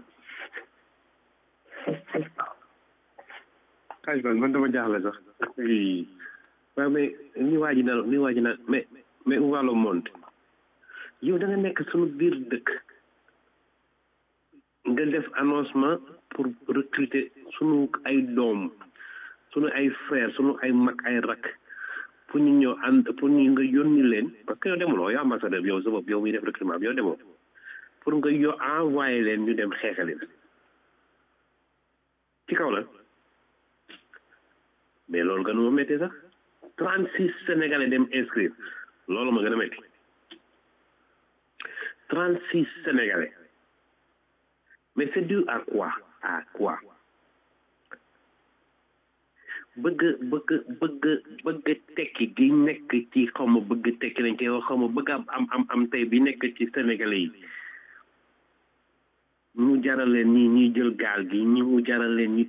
xaj man man dama jaaxle sax waaw mais ni waa ji na ni waa ji na mais mais où va le monde yow da nga nekk suñu biir dëkk nga def annoncement pour recruter sunu ay doom sunu ay frère sunu ay mag ay rak pour ñu ñëw ànd pour ñu nga yónni leen parce que yow demuloo yow ambassadeur bi yow sa bopp yow muy def recrutement bi yow demoo pour nga yo envoyé leen ñu dem xeexali la ci kaw la mais loolu gën ma métti sax trente six sénégalais dem inscrire loolu ma gën a métti trente six sénégalais mais c'est dû à quoi à quoi bëgg bëgg bëgg bëgg tekki gi nekk ci xaw ma bëgg tekki lañ koy wax xaw ma bëgg am am am am tey bi nekk ci sénégalais yi mu jaral leen ñi ñuy jël gaal gi ñi mu jaral leen ñi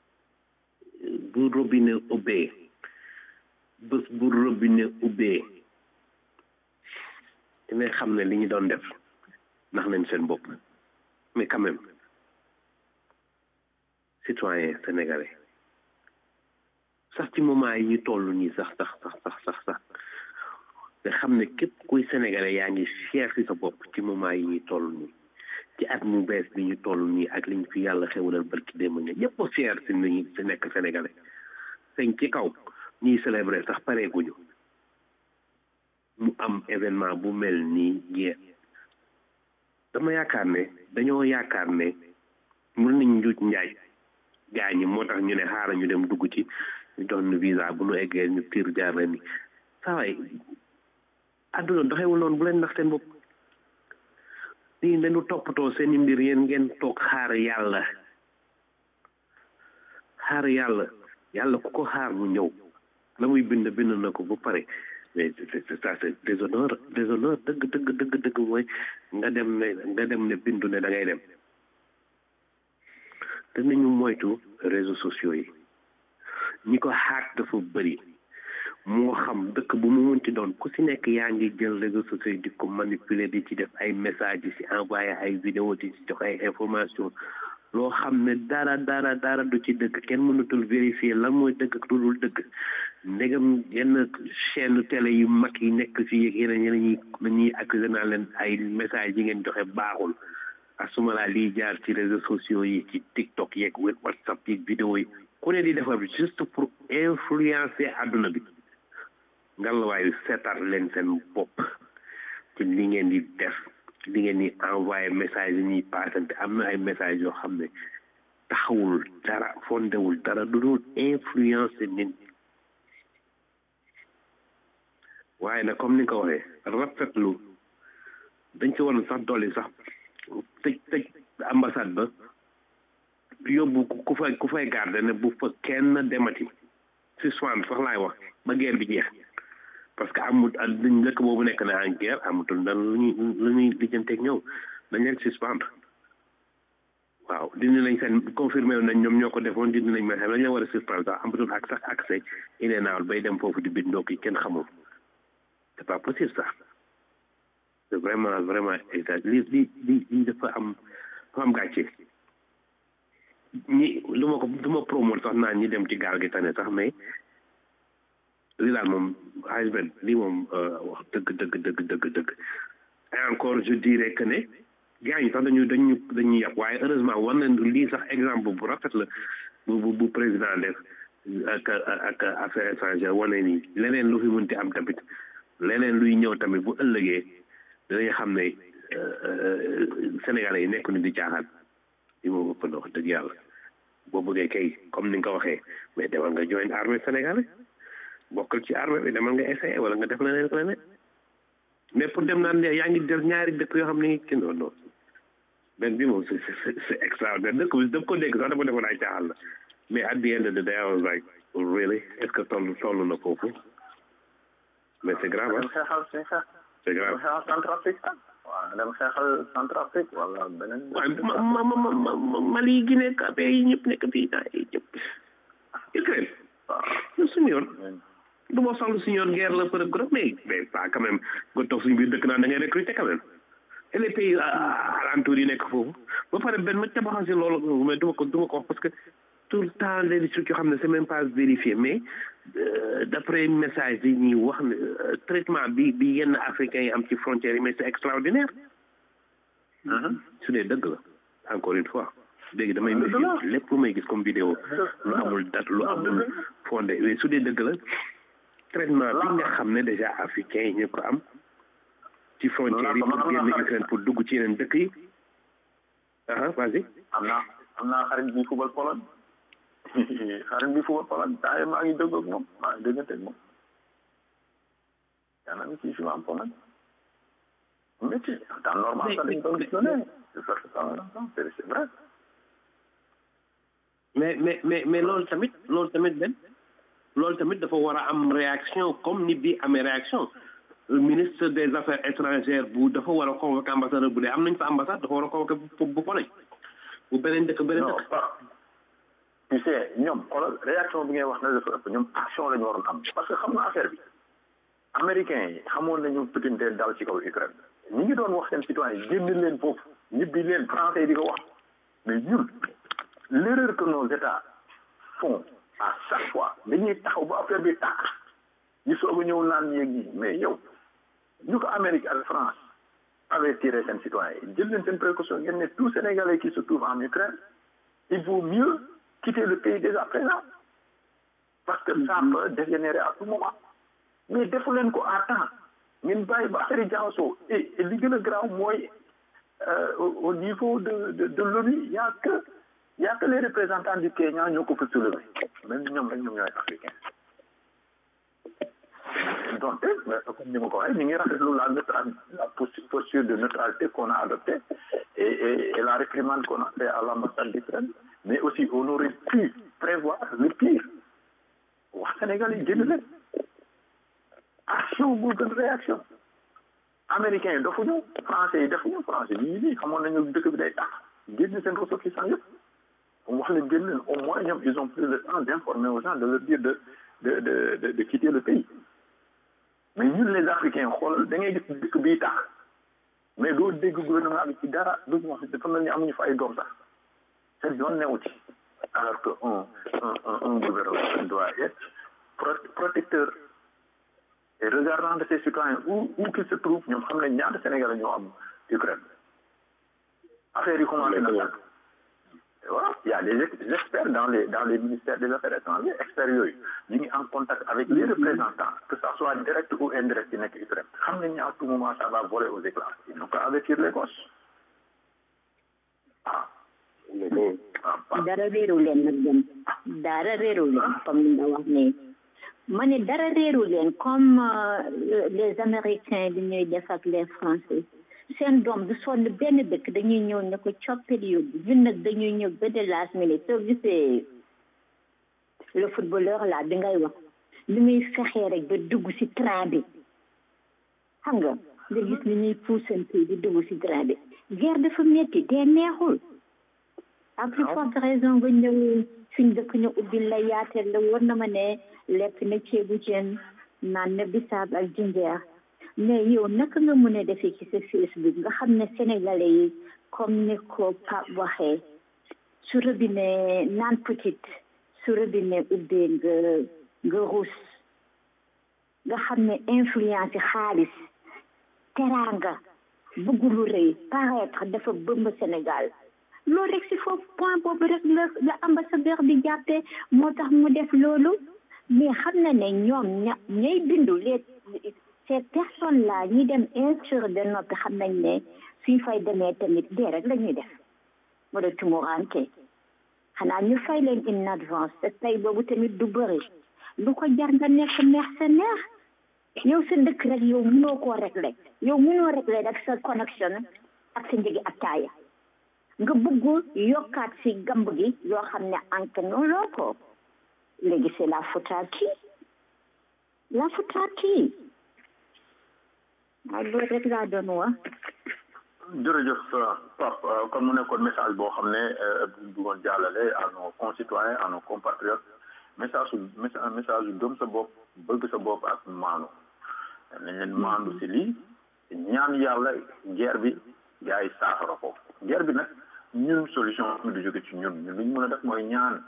bu robinet ubbee bés bu robinet ubbee dina xam ne li ñu doon def ndax nañ seen bopp mais quand même citoyen sénégalais sax ci moment yi ñu toll nii sax sax sax sax sax sax nga xam ne képp kuy sénégalais yaa ngi fier ci sa bopp ci moment yi ñuy toll nii ci at mu bees bi ñu toll nii ak liñ fi yàlla xewalal barki démb nga ñëpp a fier ci ni ci nekk sénégalais sëñ ci kaw ñuy célébrer sax pareeguñu mu am événement bu mel nii jeex dama yaakaar ne dañoo yaakaar ne mën nañ njuuj njaay gaa ñi moo tax ñu ne xaaral ñu dem dugg ci ñu dox nu visa bu nu eggee ñu tiir jaar leen ni saa waay àdduna doxewul noonu bu leen nax seen bopp nii dañu toppatoo seen i mbir yéen ngeen toog xaar yàlla xaar yàlla yàlla ku ko xaar mu ñëw la muy bind bind na ko ba pare mais c'est ça c'est déshonneur déshonneur dëgg dëgg dëgg dëgg mooy nga dem ne nga dem ne bindu ne da ngay dem te nañu moytu réseaux sociaux yi ñi ko xaak dafa bëri moo xam dëkk bu mu munti doon ku si nekk yaa ngi jël réseaux sociaux yi di ko manipuler di ci def ay messages di si envoyé ay vidéo di ci jox ay information loo xam ne dara dara dara du ci dëgg kenn mënatul vérifier lan mooy dëgg ak lu dul dëgg ndegam yenn chaîne télé yu mag yi nekk fii ak yeneen yeneen ñi nañuy accusé naa leen ay messages yi ngeen joxe baaxul asuma laa liy jaar ci réseaux sociaux yi ci TikTok yeeg WhatsApp yeeg vidéo yi ku ne di defar bi juste pour influencer àdduna bi ngallawaayu seetaan leen seen bopp ci li ngeen di def li ngeen di envoyé message yi ñuy paasante am na ay message yoo xam ne taxawul dara fondewul dara du dul influencer nit waaye nag comme ni nga ko waxee rafetlu dañ ci waroon sax dolli sax tëj tëj ambassade ba yóbbu ku fay ku fay garde ne bu fa kenn demati si soin sax laay wax ba guerre bi jeex parce que amut dañ dëkk boobu nekk na en guerre amutul dan lu ñuy lu ñuy lijjanteeg ñëw dañ leen suspendre waaw dindi nañ seen confirmé nañ ñoom ñoo ko defoon dindi nañ ma xam dañ leen war a suspendre sax amatul ak sax accès inénaawul bay dem foofu di bindoo ki kenn xamul c'est pas possible ça c'est vraiment vraiment exact li li li li dafa am dafa am gàcce ñi lu ma ko du ma promote sax naan ñi dem ci gaal gi tane sax mais li daal moom Hajben lii moom wax dëgg dëgg dëgg dëgg dëgg et encore je dirais que ne gars yi sax dañu dañu dañuy yàpp waaye heureusement war nañ lii sax exemple bu rafet la bu bu président def ak ak affaire étrangère wane nii leneen lu fi mënti am tamit leneen luy ñëw tamit bu ëllëgee dinañ xam ne Sénégalais yi nekk ni di caaxaan li moom ëpp na wax dëgg yàlla boo bëggee kay comme ni nga ko waxee mais demal nga join armée sénégalais bokkal ci armée bi demal nga essayé wala nga def leneen ko leneen mais pour dem naan yaa ngi def ñaari dëkk yoo xam ne ngi kenn non benn bi moom c'est c'est extraordinaire dëkk bi daf ko dégg sax dafa defoon ay caaxaan la mais at the end of the day I was like really est-ce que toll toll na foofu mais c'est grave ah c'est grave waaw dem xeexal Centrafrique wala beneen. waaye ma ma ma ma Mali Guinée Cap yi ñëpp nekk fii ah yi ñëpp Ukraine. waaw suñu yoon. du ma soxla suñu yoon guerre la përëb përëb mais mais pas quand même nga toog suñu biir dëkk naan da ngay recruter quand même et les pays alentours yi nekk foofu ba pare benn ma tabaxasi loolu mais duma ko duma ko wax parce que tout le temps les trucs yoo xam ne c'est même pas vérifié mais d'après message yi ñuy wax ne traitement bi bi yenn africains yi am ci frontières yi mais c'est extraordinaire su dee dëgg la encore une fois léegi damay méfier lépp lu may gis comme vidéo lu amul date lu amul fondé mais su dee dëgg la traitement bi nga xam ne déjà africains yi ñu ko am ci frontières yi pour génn Ukraine pour dugg ci yeneen dëkk yi ah vas-y am naa am naa xarit bi fubal Pologne xarit bi fubal Pologne daa maa ngi dëgg ak moom maa ngi déggante ak moom yaa naa mi ci joué en Pologne métti en temps normal sax dañ doon gis ne c'est c'est vrai mais mais mais mais loolu tamit loolu tamit benn loolu tamit dafa war a am réaction comme ni bi amee réaction ministre des affaires étrangères bu dafa war a convoquer ambassadeur bu dee am nañ fa ambassade dafa war a convoquer bu bu Pologne bu beneen dëkk beneen dëkk tu sais ñoom xoolal réaction bi ngay wax na dafa ëpp ñoom action la ñu waroon am parce que xam nga affaire bi américains yi xamoon nañu Poutine dee dal ci kaw Ukraine ñi ngi doon wax seen citoyen yi génn leen foofu ñibbi leen français yi di ko wax mais ñun l'erreur que nos états font à chaque fois dañuy taxaw ba affaire bi tàkk ñu soog a ñëw naan yéeg yi mais yow ñu ko Amérique ak France avertir seen citoyen yi jël leen seen précaution ngeen ne tout Sénégalais qui se trouve en Ukraine il vaut mieux quitter le pays dès à présent parce que ça peut dégénérer à tout moment mais defu leen ko à temps ngeen bàyyi ba affaire yi jaxasoo et li gën a grave mooy au niveau de de de l'ONU y a que y a que les représentants du Kenya ñoo ko fa soulever même ñoom rek ñoom ñooy africain donc comme ni ma ko waxee ñu ngi rafetlu la neutral la posture de neutralité qu'on a adoptée et, et, et la réprimande qu'on a fait à l'ambassade d'Ukraine mais aussi on aurait pu prévoir le pire wax Sénégal yi génn leen action bu gën réaction américains yi defuñu français yi defuñu français yi ñu nii xamoon nañu dëkk bi day tax génn seen ressortissants yëpp wax leen génn leen au moins ñoom ils ont pris le temps d'informer aux gens de leur dire de de de de, de quitter le pays mais ñun les africains xoolal da ngay gis dëkk bii tax mais doo dégg gouvernement bi ci dara du wax dafa mel ni amuñu fa ay doom sax seen yoon newu ci alors que un un un gouvernement doit être protecteur et regardant de ses citoyens où où qu'ils se trouvent ñoom xam nañ ñaata Sénégalais ñoo am Ukraine affaire yi commencé na sax voilà il y a des experts dans les dans les ministères des affaires étrangères experts yooyu ñu ngi en contact avec les représentants que ça soit direct ou indirect yi nekk Ukraine xam nañ ne à tout moment ça va voler aux éclats ils n'ont qu'à avertir les gosses ah dara réeru leen nag dem dara réeru leen comme li nga wax nii ma ne dara réeru leen comme les américains li ñuy def ak les français seen doom du sonn benn dëkk dañuy ñëw ne ko coppil yóbbu ñun nag dañuy ñëw ba de last minute soo gisee le footballeur là bi ngay wax li muy fexee rek ba dugg ci train bi xam nga nga gis ni ñuy puusante di dugg ci train bi guerre dafa metti dee neexul à plus forte raison nga ñëw suñ dëkk ñu ubbil la yaateel la war na ma ne lekk na ceebu jën naan na bisaab ak jinjeer mais yow naka nga mën a defee ci sa Facebook nga xam ne sénégalais yi comme ni ko Pape waxee su robinet naan petite su robinet ubbee nga nga ruus nga xam ne influence yi xaalis teraanga bëgg lu rëy paraître dafa bëmb Sénégal loolu rek si foofu point boobu rek la la ambassadeur bi jàppee moo tax mu def loolu mais xam na ne ñoom ña ñay bindu les ces personnes là ñi dem inscrire de noppi xam nañ ne suñ fay demee tamit dee rek la ñuy def wala tumuranke xanaa ñu fay leen in advance te tey boobu tamit du bëri lu ko jar nga nekk mercenaire yow sa dëkk rek yow mënoo koo régler yow mënoo régler rek sa connexion ak sa njëgi attaaya nga bëgg yokkaat si gamb gi yoo xam ne anke noonu ko léegi c'est la faute à qui la faute à qui waaw loolu rek laa doon wax jërëjëf Pape comme mu nekkoon message boo xam ne bëggoon jàllale à nos concitoyens à nos compatriotes message su message yu gëm sa bopp bëgg sa bopp ak maanu nañ leen maandu si lii ñaan yàlla guerre bi gars yi saafara ko guerre bi nag ñun solution bi du jóge ci ñun ñun lu ñu mën a def mooy ñaan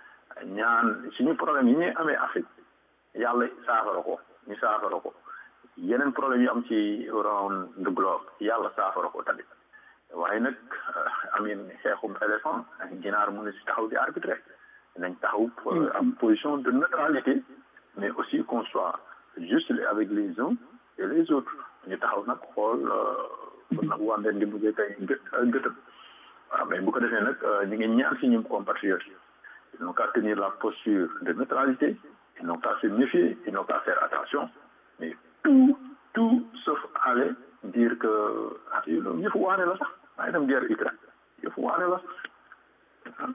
ñaan suñu problème yi ñuy amee Afrique yàlla saafara ko ñu saafara ko yeneen problème yu am ci around the globe yàlla saafara ko tamit waaye nag amin xeexum éléphant ginaar mu ne si taxaw di arbitré nañ taxaw am position de neutralité mais aussi qu'on soit juste avec les uns et les autres ñu taxaw nag xool nag wàndeen di buggee kay gët gëtëm waaw mais bu ko defee nag ñu ngi ñaan si ñum compatriotes ils n'ont qu'à tenir la posture de neutralité ils n'ont qu'à se méfier ils n'ont qu'à faire attention mais tout tout sauf aller dire que ah yëfu waane la sax maa ngi dem guerre Ukraine yëfu waane la sax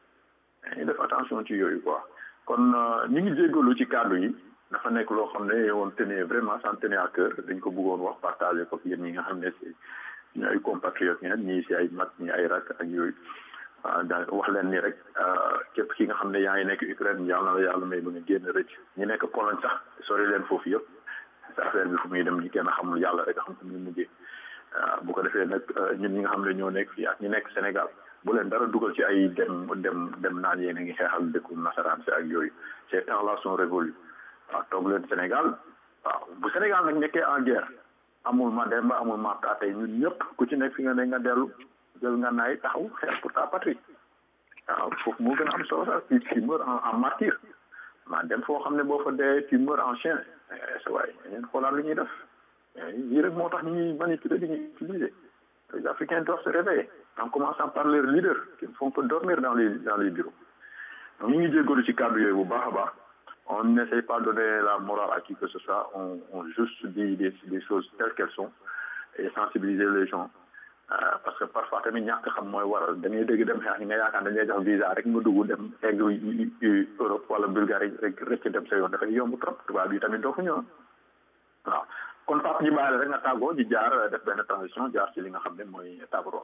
ñu def attention ci yooyu quoi kon ñu ngi jéggalu ci kàddu yi dafa nekk loo xam ne woon tenait vraiment ça tenait à cœur dañ ko bëggoon wax partager ko yéen ñi nga xam ne si ñu ay compatriotes ngeen ñii si ay mag ñii ay rak ak yooyu da wax leen ni rek képp ki nga xam ne yaa ngi nekk Ukraine yàlla na la yàlla may ba nga génn rëcc ñu nekk Pologne sax sori leen foofu yëpp sa affaire bi fu muy dem ñi kenn xamul yàlla rek xam fu muy mujjee bu ko defee nag ñun ñi nga xam ne ñoo nekk fii ak ñi nekk Sénégal bu leen dara dugal ci ay dem dem dem naan yéen a ngi xeexal dëkku nasaraan si ak yooyu ces temps là sont révolus waaw toog leen Sénégal waaw bu Sénégal nag nekkee en guerre amul ma demba amul ma tey ñun ñëpp ku ci nekk fi nga ne nga dellu jël nga naay taxaw xeex pour ta patrie waaw foofu moo gën a am solo sax tu tu meurs en en martyr maa dem foo xam ne boo fa dee tu meurs en chien sa waay ñeen xoolaat lu ñuy def lii rek moo tax ñu ñuy manipuler di ñuy utiliser les Africains doivent se réveiller en commençant par leurs leaders qui ne font que dormir dans les dans les bureaux donc ñu ngi jéggalu ci kàddu yooyu bu baax a baax on n'essaie pas de donner la morale à qui que ce soit on on juste dit des des choses telles qu'elles sont et sensibiliser les gens parce que parfois tamit ñàkk xam mooy waral da ngay dégg dem xeex nga yaakaar dañ lay jox visa rek nga dugg dem egg Europe wala Bulgarie rek rek dem sa yoon dafay yomb trop tubaab yi tamit doo fa ñëw waaw kon Pape ñu bàyyi rek nga tàggoo di jaar def benn transition jaar ci li nga xam ne mooy tàggatoo.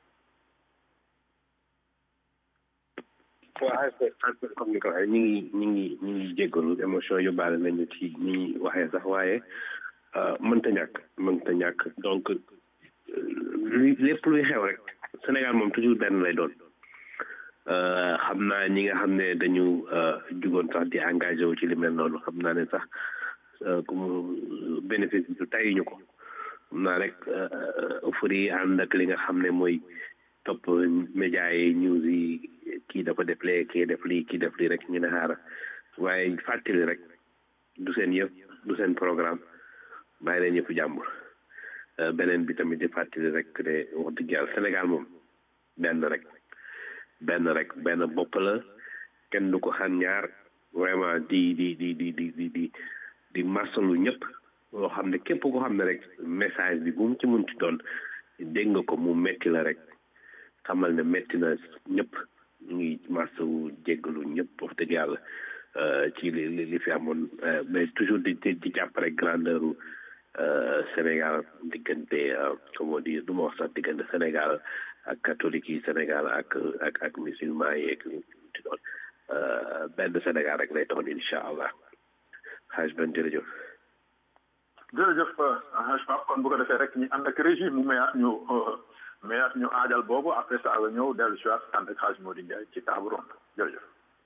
waaw comme ni ko waxee ñu ngi ñu ngi ñu ngi jéggalu émotion yu baale nañu ci ni waxee sax waaye mënta ñàkk mënta ñàkk donc lépp luy xew rek Sénégal moom toujours benn lay doon xam naa ñi nga xam ne dañu jugoon sax di engagé wu ci li mel noonu xam naa ne sax comme bénéfice bi tayuñu ko xam naa rek euphorie ànd ak li nga xam ne mooy topp média yi news yi kii dafa def lee kii def lii kii def lii rek ñu ne xaara waaye fàttali rek du seen yëpp du seen programme bàyyi leen yëpp jàmbur beneen bi tamit di fàttali rek ne wax dëgg yàlla Sénégal moom benn rek benn rek benn bopp la kenn du ko xam ñaar vraiment di di di di di di di di masalu ñëpp loo xam ne képp ko xam ne rek message bi bu mu ci mun ci doon dégg nga ko mu metti la rek xamal ne metti na ñëpp ñu ngi masawu jéggalu ñëpp wax dëgg yàlla ci li li fi amoon mais toujours di di jàpp rek grandeur Sénégal diggante comment dire du ma wax sax diggante Sénégal ak catholique yi Sénégal ak ak ak musulman yi ak ci doon benn Sénégal rek lay doon incha allah xaaj ben jërëjëf jërëjëf xaaj Pape kon bu ko defee rek ñu ànd ak régime mu mayaat ñu mayaat ñu aajal boobu après ça la ñëw dellu si waat ànd ak xaaj Modou Ndiaye ci table ronde jërëjëf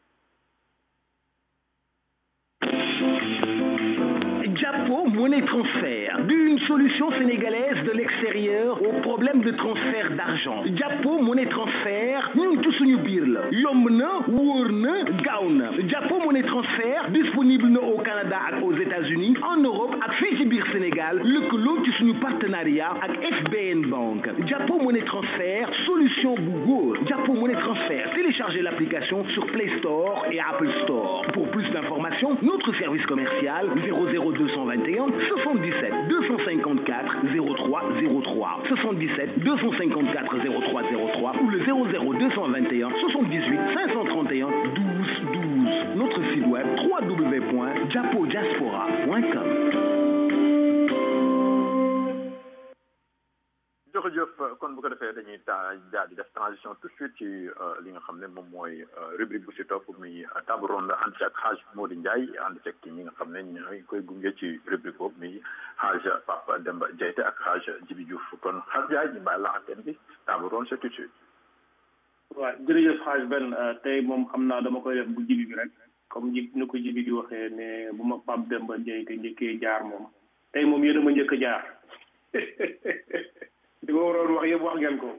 Japo Monnaie Transfert, d'une solution sénégalaise de l'extérieur au problème de transfert d'argent. Japo Monnaie Transfert, ñun ci suñu biir la. Yomb na, wóor na, gaaw na. Japo Monnaie Transfert disponible na au Canada ak aux États-Unis, en Europe ak fii ci biir Sénégal, lëkkaloo ci suñu partenariat ak FBN Bank. Japo Monnaie Transfert, solution bu góor. Japo Monnaie Transfert, téléchargez l'application sur Play Store et Apple Store. Pour plus d'informations, notre service commercial 00221 77 254 0303 77 254 0303 ou le 00221 78 531 12 12. Notre site web www.japodiaspora.com. jërëjëf kon bu ko defee dañuy dañuy taa daal di def transition tout de suite ci li nga xam ne moom mooy rubrique bu si topp muy table ronde ànd ci ak xaaj Modou Ndiaye ànd ci ak ñi nga xam ne ñooy koy gunge ci rubrique boobu muy xaaj Papa Demba Diayte ak xaaj Jibi Diouf kon xaaj Ndiaye ñu bàyyi la antenne bi table ronde c'est tout de suite. waaw jërëjëf xaaj benn tey moom xam naa dama koy def bu jibi bi rek comme ji ni ko jibi di waxee ne bu ma Pape Demba Diayte njëkkee jaar moom tey moom yéen a ma njëkk a jaar. li ma waroon wax yëpp wax ngeen ko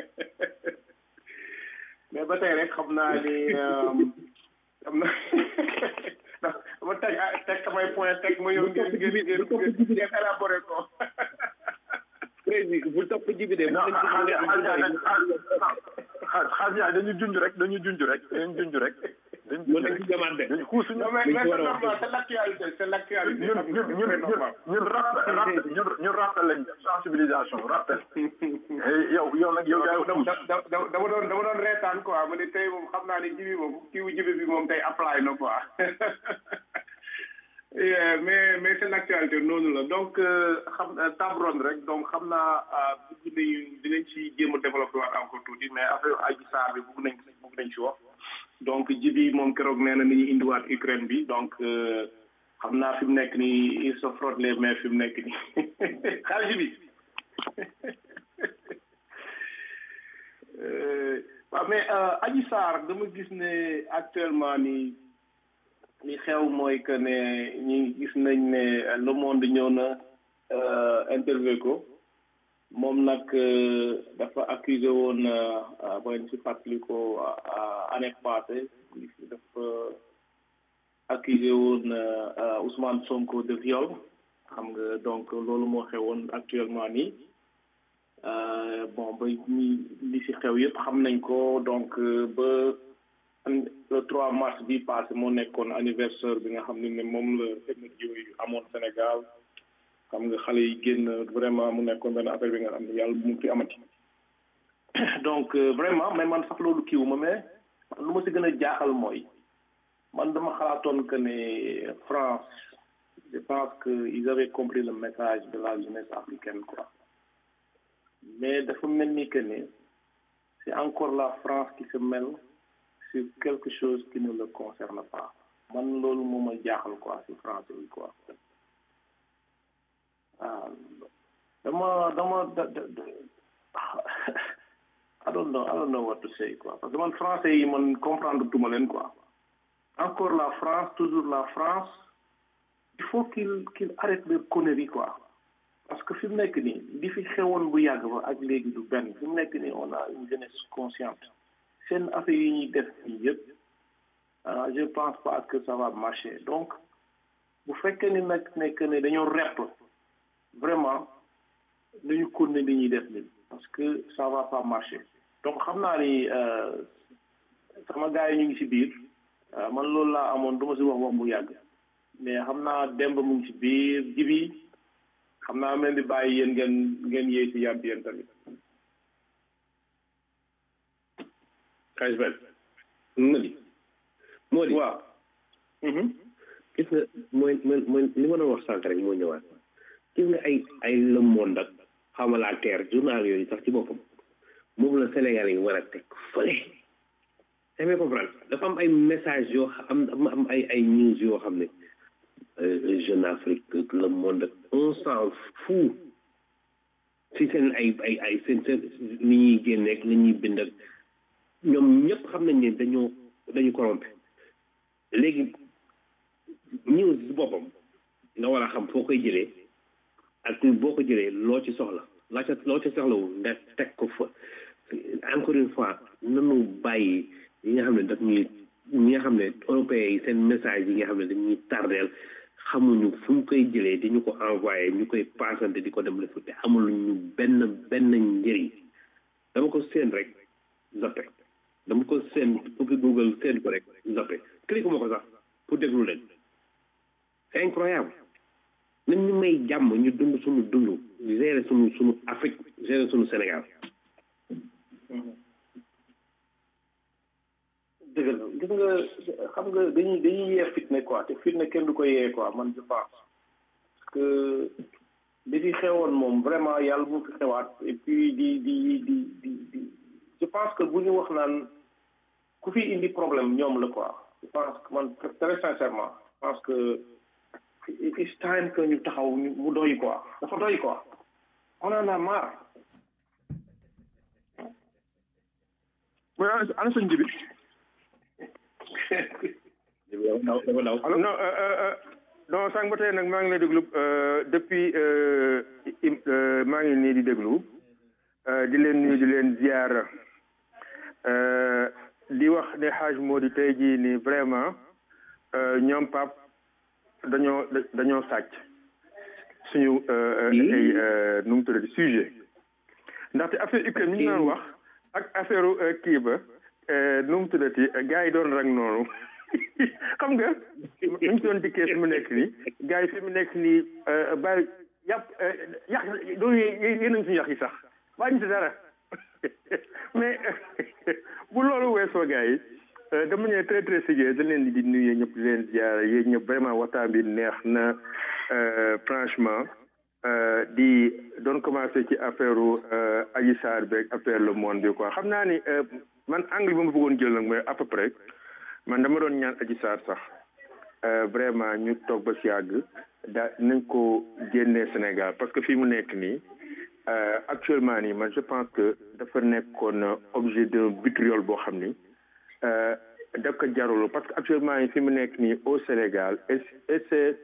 mais ba tey rek xam naa ni xam na dama teg teg samay point teg ma yow ngeen ngeen ngeen ngeen élaboré ko président bu topp jibi de xaas yaay dañu junj rek dañu junj rek dañu junj rek dañu junj rek dañu xuusuñu non mais mais c'est normal c'est l'actualité c'est l'actualité ñun ñun ñun ñun ñun rappel rappel ñun ñun rappel lañ sensibilisation rappel yow yow nag yow yaay dama dama dama doon dama doon reetaan quoi ma ne tey moom xam naa ne jibi moom kiiwu jibi bi moom tey apply na quoi mais mais c'est l'actualité noonu la donc xam table ronde rek donc xam naa bugg nañu dinañ ci jéem a développé waat encore tuuti mais affaire Adji Sarr bi bugg nañ bugg nañ ci wax donc jibi moom keroog nee na ni ñu indiwaat Ukraine bi donc xam naa fi mu nekk nii il se frotte les mains fi mu nekk nii xaalis jibi waaw mais Adji Sarr dama gis ne actuellement nii li xew mooy que ne ñi gis nañ ne le monde ñëw na interview ko moom nag dafa accusé woon booy si fàttali ko année passée dafa accusé woon Ousmane Sonko de viol xam nga donc loolu moo xewoon actuellement nii bon ba ñi li si xew yëpp xam nañ ko donc ba le 3 mars bi passé moo nekkoon anniversaire bi nga xam ne ne moom la émeute yooyu amoon Sénégal xam nga xale yi génn vraiment mu nekkoon benn affaire bi nga xam ne yàlla bu mu fi amati donc vraiment mais man sax loolu kiiwuma mais lu ma si gën a jaaxal mooy man dama xalaatoon que ne France je pense que ils avaient compris le message de la jeunesse africaine quoi mais dafa mel ni que ne c'est encore la France qui se mêle sur quelque chose qui ne le concerne pas man loolu moo ma jaaxal quoi si français yi quoi ah dama dama da da I don't know I don't know what to say quoi parce que man français yi man comprendre tuma leen quoi encore la France toujours la France il faut qu'il qu'il arrête de conneries quoi parce que fi mu nekk nii li fi xewoon bu yàgg ba ak léegi du benn fi mu nekk nii on a une jeunesse consciente seen affaire yi ñuy def nii yëpp je pense pas que ça va marcher donc bu fekkee ni nag nekk ne dañoo repp vraiment nañu continuer li ñuy def nii parce que ça va pas marcher donc xam naa ni sama gars yi ñu ngi ci biir man loolu laa amoon du ma si wax wax bu yàgg mais xam naa demb mu ngi ci biir jibi xam naa mel di bàyyi yéen ngeen ngeen yéey si yàbb yéen tamit xaalis benn moo di moo di waaw gis nga mooy mooy li ma doon wax sànq rek moo ñëwaat gis nga ay ay le monde ak xawma la terre journal yooyu sax ci boppam moom la Sénégal yi war a teg fële damay comprendre dafa am ay message yoo xam am am ay ay news yoo xam ne Jeune Afrique le monde on s'en fout si seen ay ay ay seen seen ni ñuy génne ak ni ñuy bind ak ñoom ñëpp xam nañ ne dañoo dañu corrompé léegi news si boppam nga war a xam foo koy jëlee ak boo ko jëlee loo ci soxla loo ca loo ca soxlawul nga teg ko fa encore une fois nanu bàyyi yi nga xam ne daf ñuy ñi nga xam ne européens yi seen message yi nga xam ne dañuy tardeel xamuñu fu ñu koy jëlee di ñu ko envoyé ñu koy paasante di ko dem defu te amul ñu benn benn njëriñ dama ko seen rek zappe dama ko seen ubbi google seen ko rek zappe clique ma ko sax pour déglu leen c'est incroyable nañ ñu may jàmm ñu dund suñu dund gérer suñu suñu Afrique gérer suñu Sénégal dëgg la gis nga xam nga dañuy dañuy yee fitne quoi te fitne kenn du ko yee quoi man je pense parce que li fi xewoon moom vraiment yàlla bu fi xewaat et puis di di di di di je pense que bu ñu wax naan ku fi indi problème ñoom la quoi je pense que man très sincèrement je pense que it's time que ñu taxaw ñu mu doy quoi dafa doy quoi on en a marre mooy ana sëñ ji bi non non sànq ba tey nag maa ngi lay déglu depuis maa ngi nii di déglu di leen nuyu di leen ziar di wax ne xaaj moo di tey jii nii vraiment ñoom pap dañoo dañoo sàcc suñu ay nu mu tuddati sujet ndaxte affaire Ukraine mi ñu naan wax ak affaire kii ba nu mu tuddati gars yi doon rang noonu xam nga ñu ngi doon dikkee fi mu nekk nii gars yi fi mu nekk nii bàyyi yàpp yàq doolu yéen nañ suñu yàq yi sax bàyyi ñu si dara mais bu loolu weesoo gars yi de manière très très sérieuse dañ leen di nuyu ñëpp di leen ziar yéen ñëpp vraiment waxtaan bi neex na franchement di doon commencé ci affaire Adji Sarr beeg affaire le monde bi quoi xam naa ni man angle bi ma bëggoon jël nag mooy à peu près man dama doon ñaan Adji Sarr sax vraiment ñu toog ba si yàgg daa nañ ko génnee Sénégal parce que fii mu nekk nii actuellement nii man je pense que dafa nekkoon objet d'un vitriol boo xam ni da ko jarul parce que actuellement nii fi mu nekk nii au Sénégal et et c'est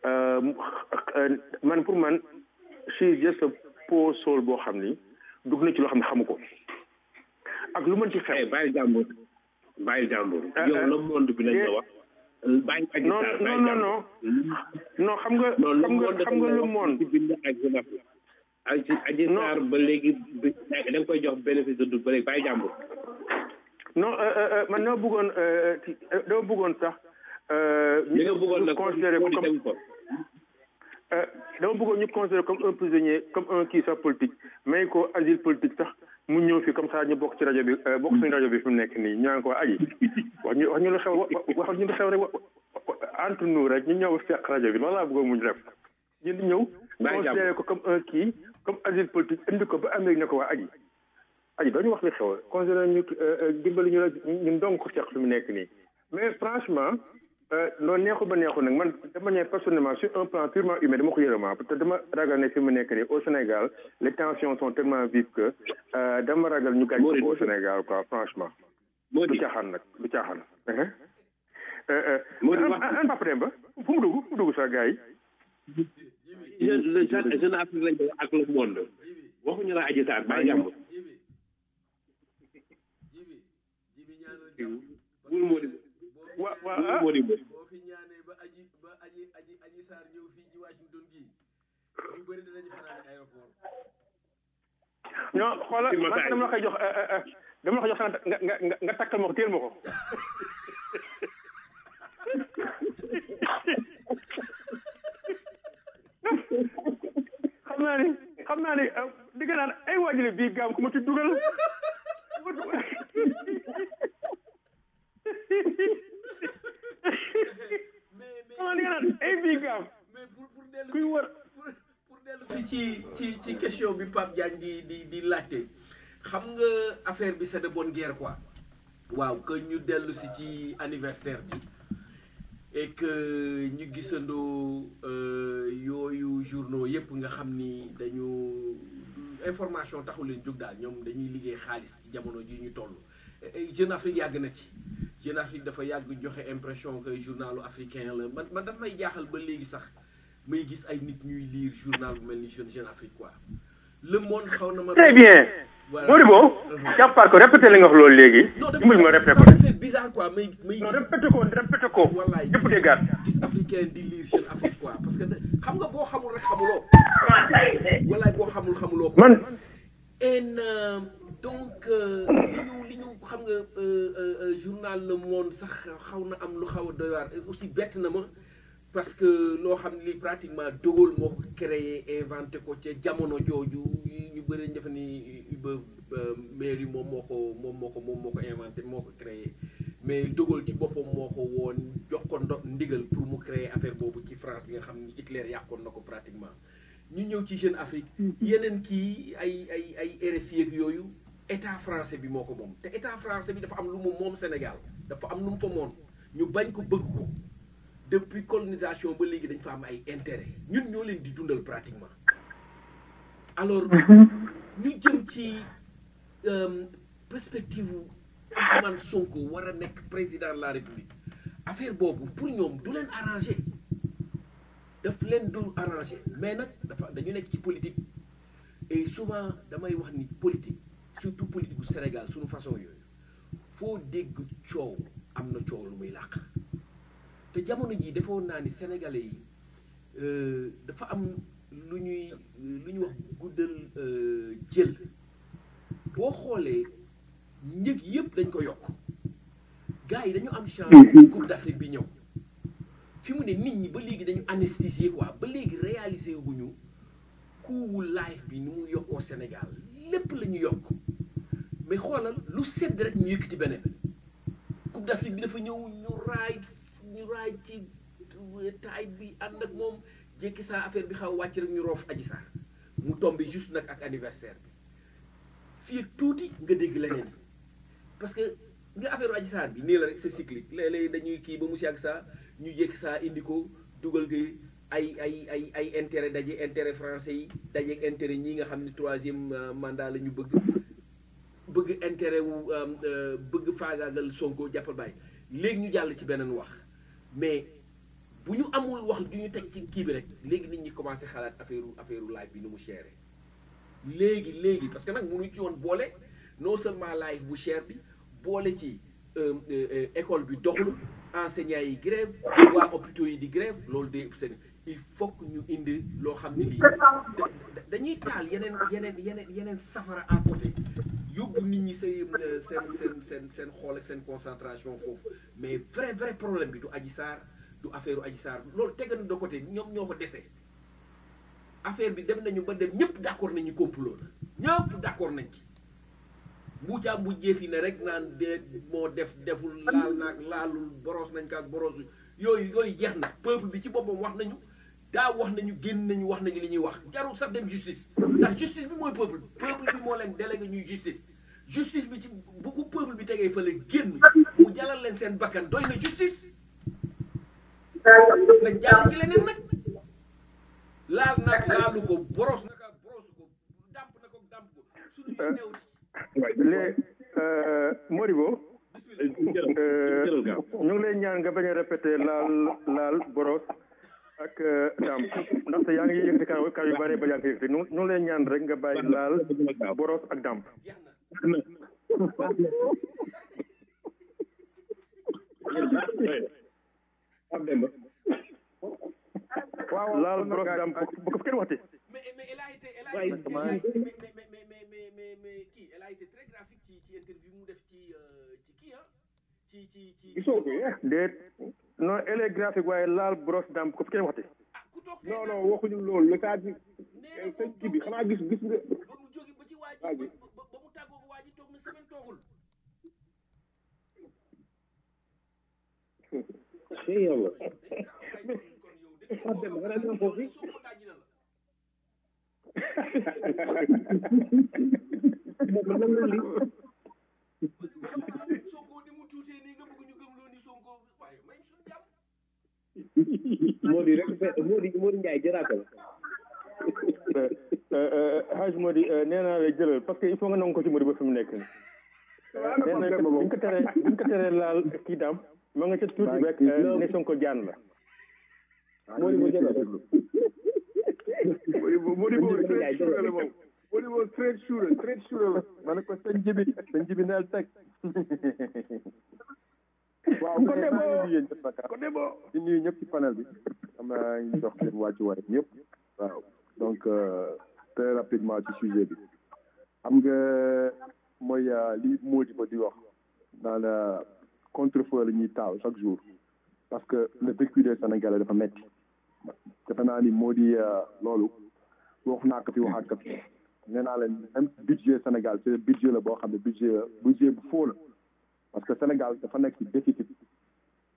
man pour man she just a poor soul boo xam ni dugg na ci loo xam ne xamu ko ak lu mën ci xew. bàyyi jàmbur bàyyi jàmbur. yow le monde bi lañ la wax. bàyyi Adji non Sarr non non non non xam nga xam nga xam nga le monde. ci bind ak Jeune Afrique. Adji Adji Sarr ba léegi bi da nga koy jox bénéfice de doute ba léegi bàyyi jàmbur. non man dama bëggoon dama bëggoon sax. li nga bëggoon nag considéré ko comme dama bëggoon ñu considéré comme un prisonnier comme un kii sax politique may ko asile politique sax mu ñëw fi comme ça ñu bokk ci rajo bi bokk suñu rajo bi fi mu nekk nii ñu naan ko aji wax ñu wax ñu lu xew wax ñu lu xew rek entre nous rek ñu ñëw seq rajo bi loolu laa bëggoon mu def ñu di ñëw considéré ko comme un kii comme asile politique indi ko ba Amérique ne ko waa aji aji dañu wax li xew considéré ñu dimbali ñu la ñun dong ko seq fi mu nekk nii mais franchement noonu neexul ba neexul nag man de manière personnellement sur un plan purement humain dama ko yërëmaa parce que dama ragal ne fi mu nekk nii au Sénégal les tensions sont tellement vives que dama ragal ñu gàñ ko au Sénégal quoi franchement du caaxaan nag du caaxaan an Papa Demba fu mu dugg fu mu dugg sax gars yi le jeune Afrique lañ koy ak le monde waxuñu la Adji Sarr bàyyi jàmbur wul moo di wa wa wul moo di boo fi ñaanee ba aji ba aji aji aji Sarr ñëw fii ci Washington gi ñu bëri dinañu fanaan aéroport non xoolal man dama la koy jox dama la koy jox nga nga nga nga takkal ma ko téel ma ko xam naa ni xam naa ni di nga naan ay waajale bii gaam ku ma ci dugal xam naa di nga naan ay bii gaam mais pour pour dellu kuy wër pour dellu si ci ci ci question bi Pape Diagne di di di laajte xam nga affaire bi c'est de bonne guerre quoi waaw que ñu dellu si ci anniversaire bi et que ñu gisandoo yooyu journaux yépp nga xam ni dañu information taxul leen jóg daal ñoom dañuy liggéey xaalis ci jamono ji ñu toll Jeune Afrique yàgg na ci Jeune Afrique dafa yàgg joxe impression que journalu africain la man man daf may jaaxal ba léegi sax may gis ay nit ñuy lire journal bu mel ni Jeune Jeune Afrique quoi le monde xaw na ma très bien Modibo jàppaat ko répété li nga wax loolu léegi dimbali ma répété ko ça fait bizarre quoi may may non répété ko répété ko wallaay ñëpp déggaat gis africain di lire Jeune Afrique quoi parce que xam nga boo xamul rek xamuloo wallaay boo xamul xamuloo ko man en donc li ñu li ñu xam nga journal Le Monde sax xaw na am lu xaw a doy waar aussi bett na ma parce que loo xam ne lii pratiquement De Gaulle moo ko créé inventé ko ca jamono jooju ñu bëri ñu defe ni ba mairie moom moo ko moom moo ko moom moo ko inventé moo ko créé mais De Gaulle ci boppam moo ko woon jox ko ndo ndigal pour mu créer affaire boobu ci France bi nga xam ni Hitler yàqoon na ko pratiquement ñu ñëw ci Jeune Afrique yeneen kii ay ay ay RFI ak yooyu état français bi moo ko moom te état français bi dafa am lu mu moom Sénégal dafa am lu mu fa moom ñu bañ ko bëgg ko depuis colonisation ba léegi dañ fa am ay intérêt ñun ñoo leen di dundal pratiquement alors ñu jëm ci perspective Ousmane Sonko war a nekk président de la République affaire boobu pour ñoom du leen arrangé daf leen dul arrangé mais nag dafa dañu nekk ci politique et souvent damay wax ni politique surtout politique bu Sénégal suñu façon yooyu foo dégg coow am na coow lu muy làq te jamono jii defoon naa ni sénégalais yi dafa am lu ñuy lu ñuy wax guddal jël boo xoolee njëg yëpp dañ ko yokk gars yi dañu am chance coupe d'Afrique bi ñëw fi mu ne nit ñi ba léegi dañu anesthésier quoi ba léegi réaliser guñu coût life bi ni mu yokkoo Sénégal lépp la ñu yokk mais xoolal lu sedd rek ñu yëkkati beneen coupe d'Afrique bi dafa ñëw ñu raay ñu raay ci taay bi ànd ak moom jékki saa affaire bi xaw wàcc rek ñu roof aji saar mu tombé juste nag ak anniversaire bi fii tuuti nga dégg leneen parce que nga affaire aji saar bi nii la rek c'est cyclique léeg-léeg dañuy kii ba mu si ak saa ñu jékki saa indi ko dugal nga ay ay ay ay intérêt daje intérêt français yi daje intérêt ñi nga xam ne troisième mandat la ñu bëgg bëgg intérêt wu bëgg faagaagal Sonko jàppal bàyyi léegi ñu jàll ci beneen wax mais bu ñu amul wax du ñu teg ci kii bi rek léegi nit ñi commencé xalaat affaire affaire live bi nu mu chéré léegi léegi parce que nag mënuñ ci woon boole non seulement live bu cher bi boole ci école bi doxul enseignants yi grève waa hôpitaux yi di grève loolu de seen il faut que ñu indi loo xam ne lii dañuy taal yeneen yeneen yeneen yeneen safara à côté yóbbu nit ñi seen seen seen seen seen xool ak seen concentration foofu mais vrai vrai problème bi du Adji Sarr du affaire Adji Sarr loolu tegan de côté ñoom ñoo ko dese affaire bi dem nañu ba dem ñëpp d'accord nañu complot la ñëpp d'accord nañ ci mbuucaa mbuujjee fi ne rek naan de moo def deful laal naag laalul boros nañ ko ak borosu yooyu yooyu jeex na peuple bi ci boppam wax nañu daa wax nañu génn nañu wax nañu li ñuy wax jarul sax dem justice ndax justice bi mooy peuple peuple bi moo leen délégué ñuy justice justice bi ci bu ko peuple bi tegee fa la génn mu jalal leen seen bakkan doy na justice nañ jàll ci leneen nag laal naag laalu ko boros na ko borosu ko dàmp na ko dàmp ko suñu ñu new les Modibo ñu ngi lay ñaan nga bañ a répété laal laal boros ak daam ndaxte yaa ngi yëkkati kaw kaw yu bare ba yaa ngi yëkkati ñu ngi lay ñaan rek nga bàyyi laal boros ak daam waaw laal boros daam bu ko kenn waxti mais mais elle a été elle a été mais mais mais mais mais mais mais kii elle a été très graphique ci ci interview mu def ci ci kii ah ci ci ci gisoo ko déet non elle est graphique waaye laal brosse dam ko fi kenn waxti non non waxuñu loolu le cas bi sëñ kii bi xanaa gis gis nga ba mu jóge ba ci waa ji ba mu tàggoo waa ji toog na semaine toogul eh yàlla ah dem nga naan foofu moom lan la li moo di rek moo di moo di Ndiaye jëraatal Haj Modi nee naa la jëlal parce que il faut nga nangu ko ci Modi ba fi mu nekk nii. nee na buñ ko teree buñ ko teree laal kii daam ma nga ca tuuti rek ne Sonko jaan la. moo di moo jëlal Modi boobu straight shooter la moom Modi boobu straight shooter straight shooter la ma ne ko sëñ jibi sëñ jibi neel teg. waaw ko debo ko debo di nuyu ñëpp ci panel bi xam naa ngi jox seen wàccuwaay ñëpp waaw donc très rapidement ci sujet bi xam nga mooy li moo di ba di wax naan contre-feu la ñuy taal chaque jour parce que le vécu des Sénégalais dafa metti defe naa ni moo di loolu wax naa ko fi waxaat ko fi nee naa leen même budget Sénégal c'est budget la boo xam ne budget budget bu faux la parce que Sénégal dafa nekk ci déficit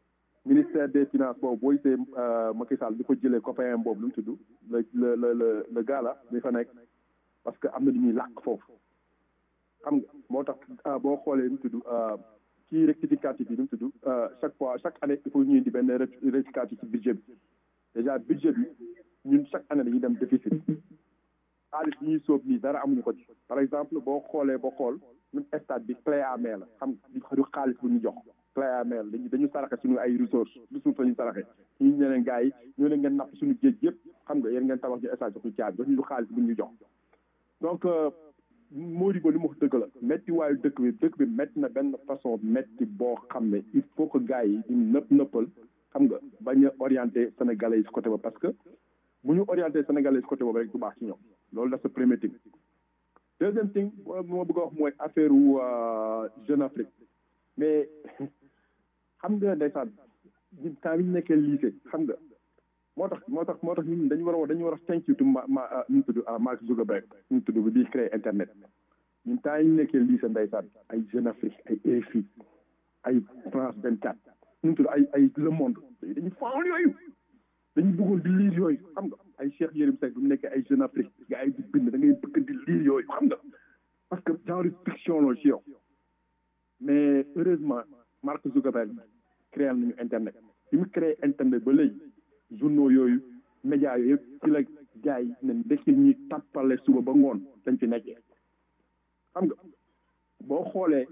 ministère des finances boobu boo gisee Macky Sall di ko jëlee copain boobu lu mu tudd le le le le le gars là mi fa nekk parce que am na lu ñuy làkk foofu xam nga moo tax boo xoolee lu mu tudd kii rectificatif bi lu mu tudd chaque fois chaque année il faut ñuy indi benn rectificatif ci budget bi déjà budget bi ñun chaque année dañuy dem déficit xaalis bi ñuy sóob nii dara amuñu ko ci par exemple boo xoolee ba xool ñun stade bi clé à main la xam du xaalis bu ñu jox clé à main dañu dañu saraxe suñu ay ressources ressources la ñu saraxe ñu ne leen gars yi ñoo leen ngeen napp suñu géej yëpp xam nga yéen ngeen tabax ñu stade jox ñu caabi jox ñu xaalis bu ñu jox donc Modibo li mu wax dëgg la métti waayu dëkk bi dëkk bi métti na benn façon métti boo xam ne il faut que gars yi di nëpp nëppal xam nga bañ a orienté sénégalais yi si côté boobu parce que bu ñu orienté sénégalais yi si côté boobu rek du baax ci ñoom loolu da sa premier thing deuxième thing moo bëgg a wax mooy affaire wu Jeune Afrique mais xam nga ndeysaan ñun temps bi ñu nekkee lycée xam nga moo tax moo tax moo tax ñun dañu war a dañu war a thank you to ma ma nu mu tudd Mark Zuckerberg nu mu tudd bi di créer internet ñun temps yi ñu nekkee lycée ndeysaan ay Jeune Afrique ay RFI ay France 24 nu mu tudd ay ay Le Monde dañu faawal yooyu dañu bëggoon di lire yooyu xam nga ay Cheikh Yérim Seck bu mu nekkee ay Jeune Afrique gars yi di bind da ngay bëgg di lire yooyu xam nga parce que genre fiction la ci yow mais heureusement Mark Zuckerberg créé nañu internet bi mu créé internet ba léegi journaux yooyu médias yooyu yëpp ci la gars yi ne ndekki ñi tàppale suba ba ngoon dañ fi nekkee xam nga boo xoolee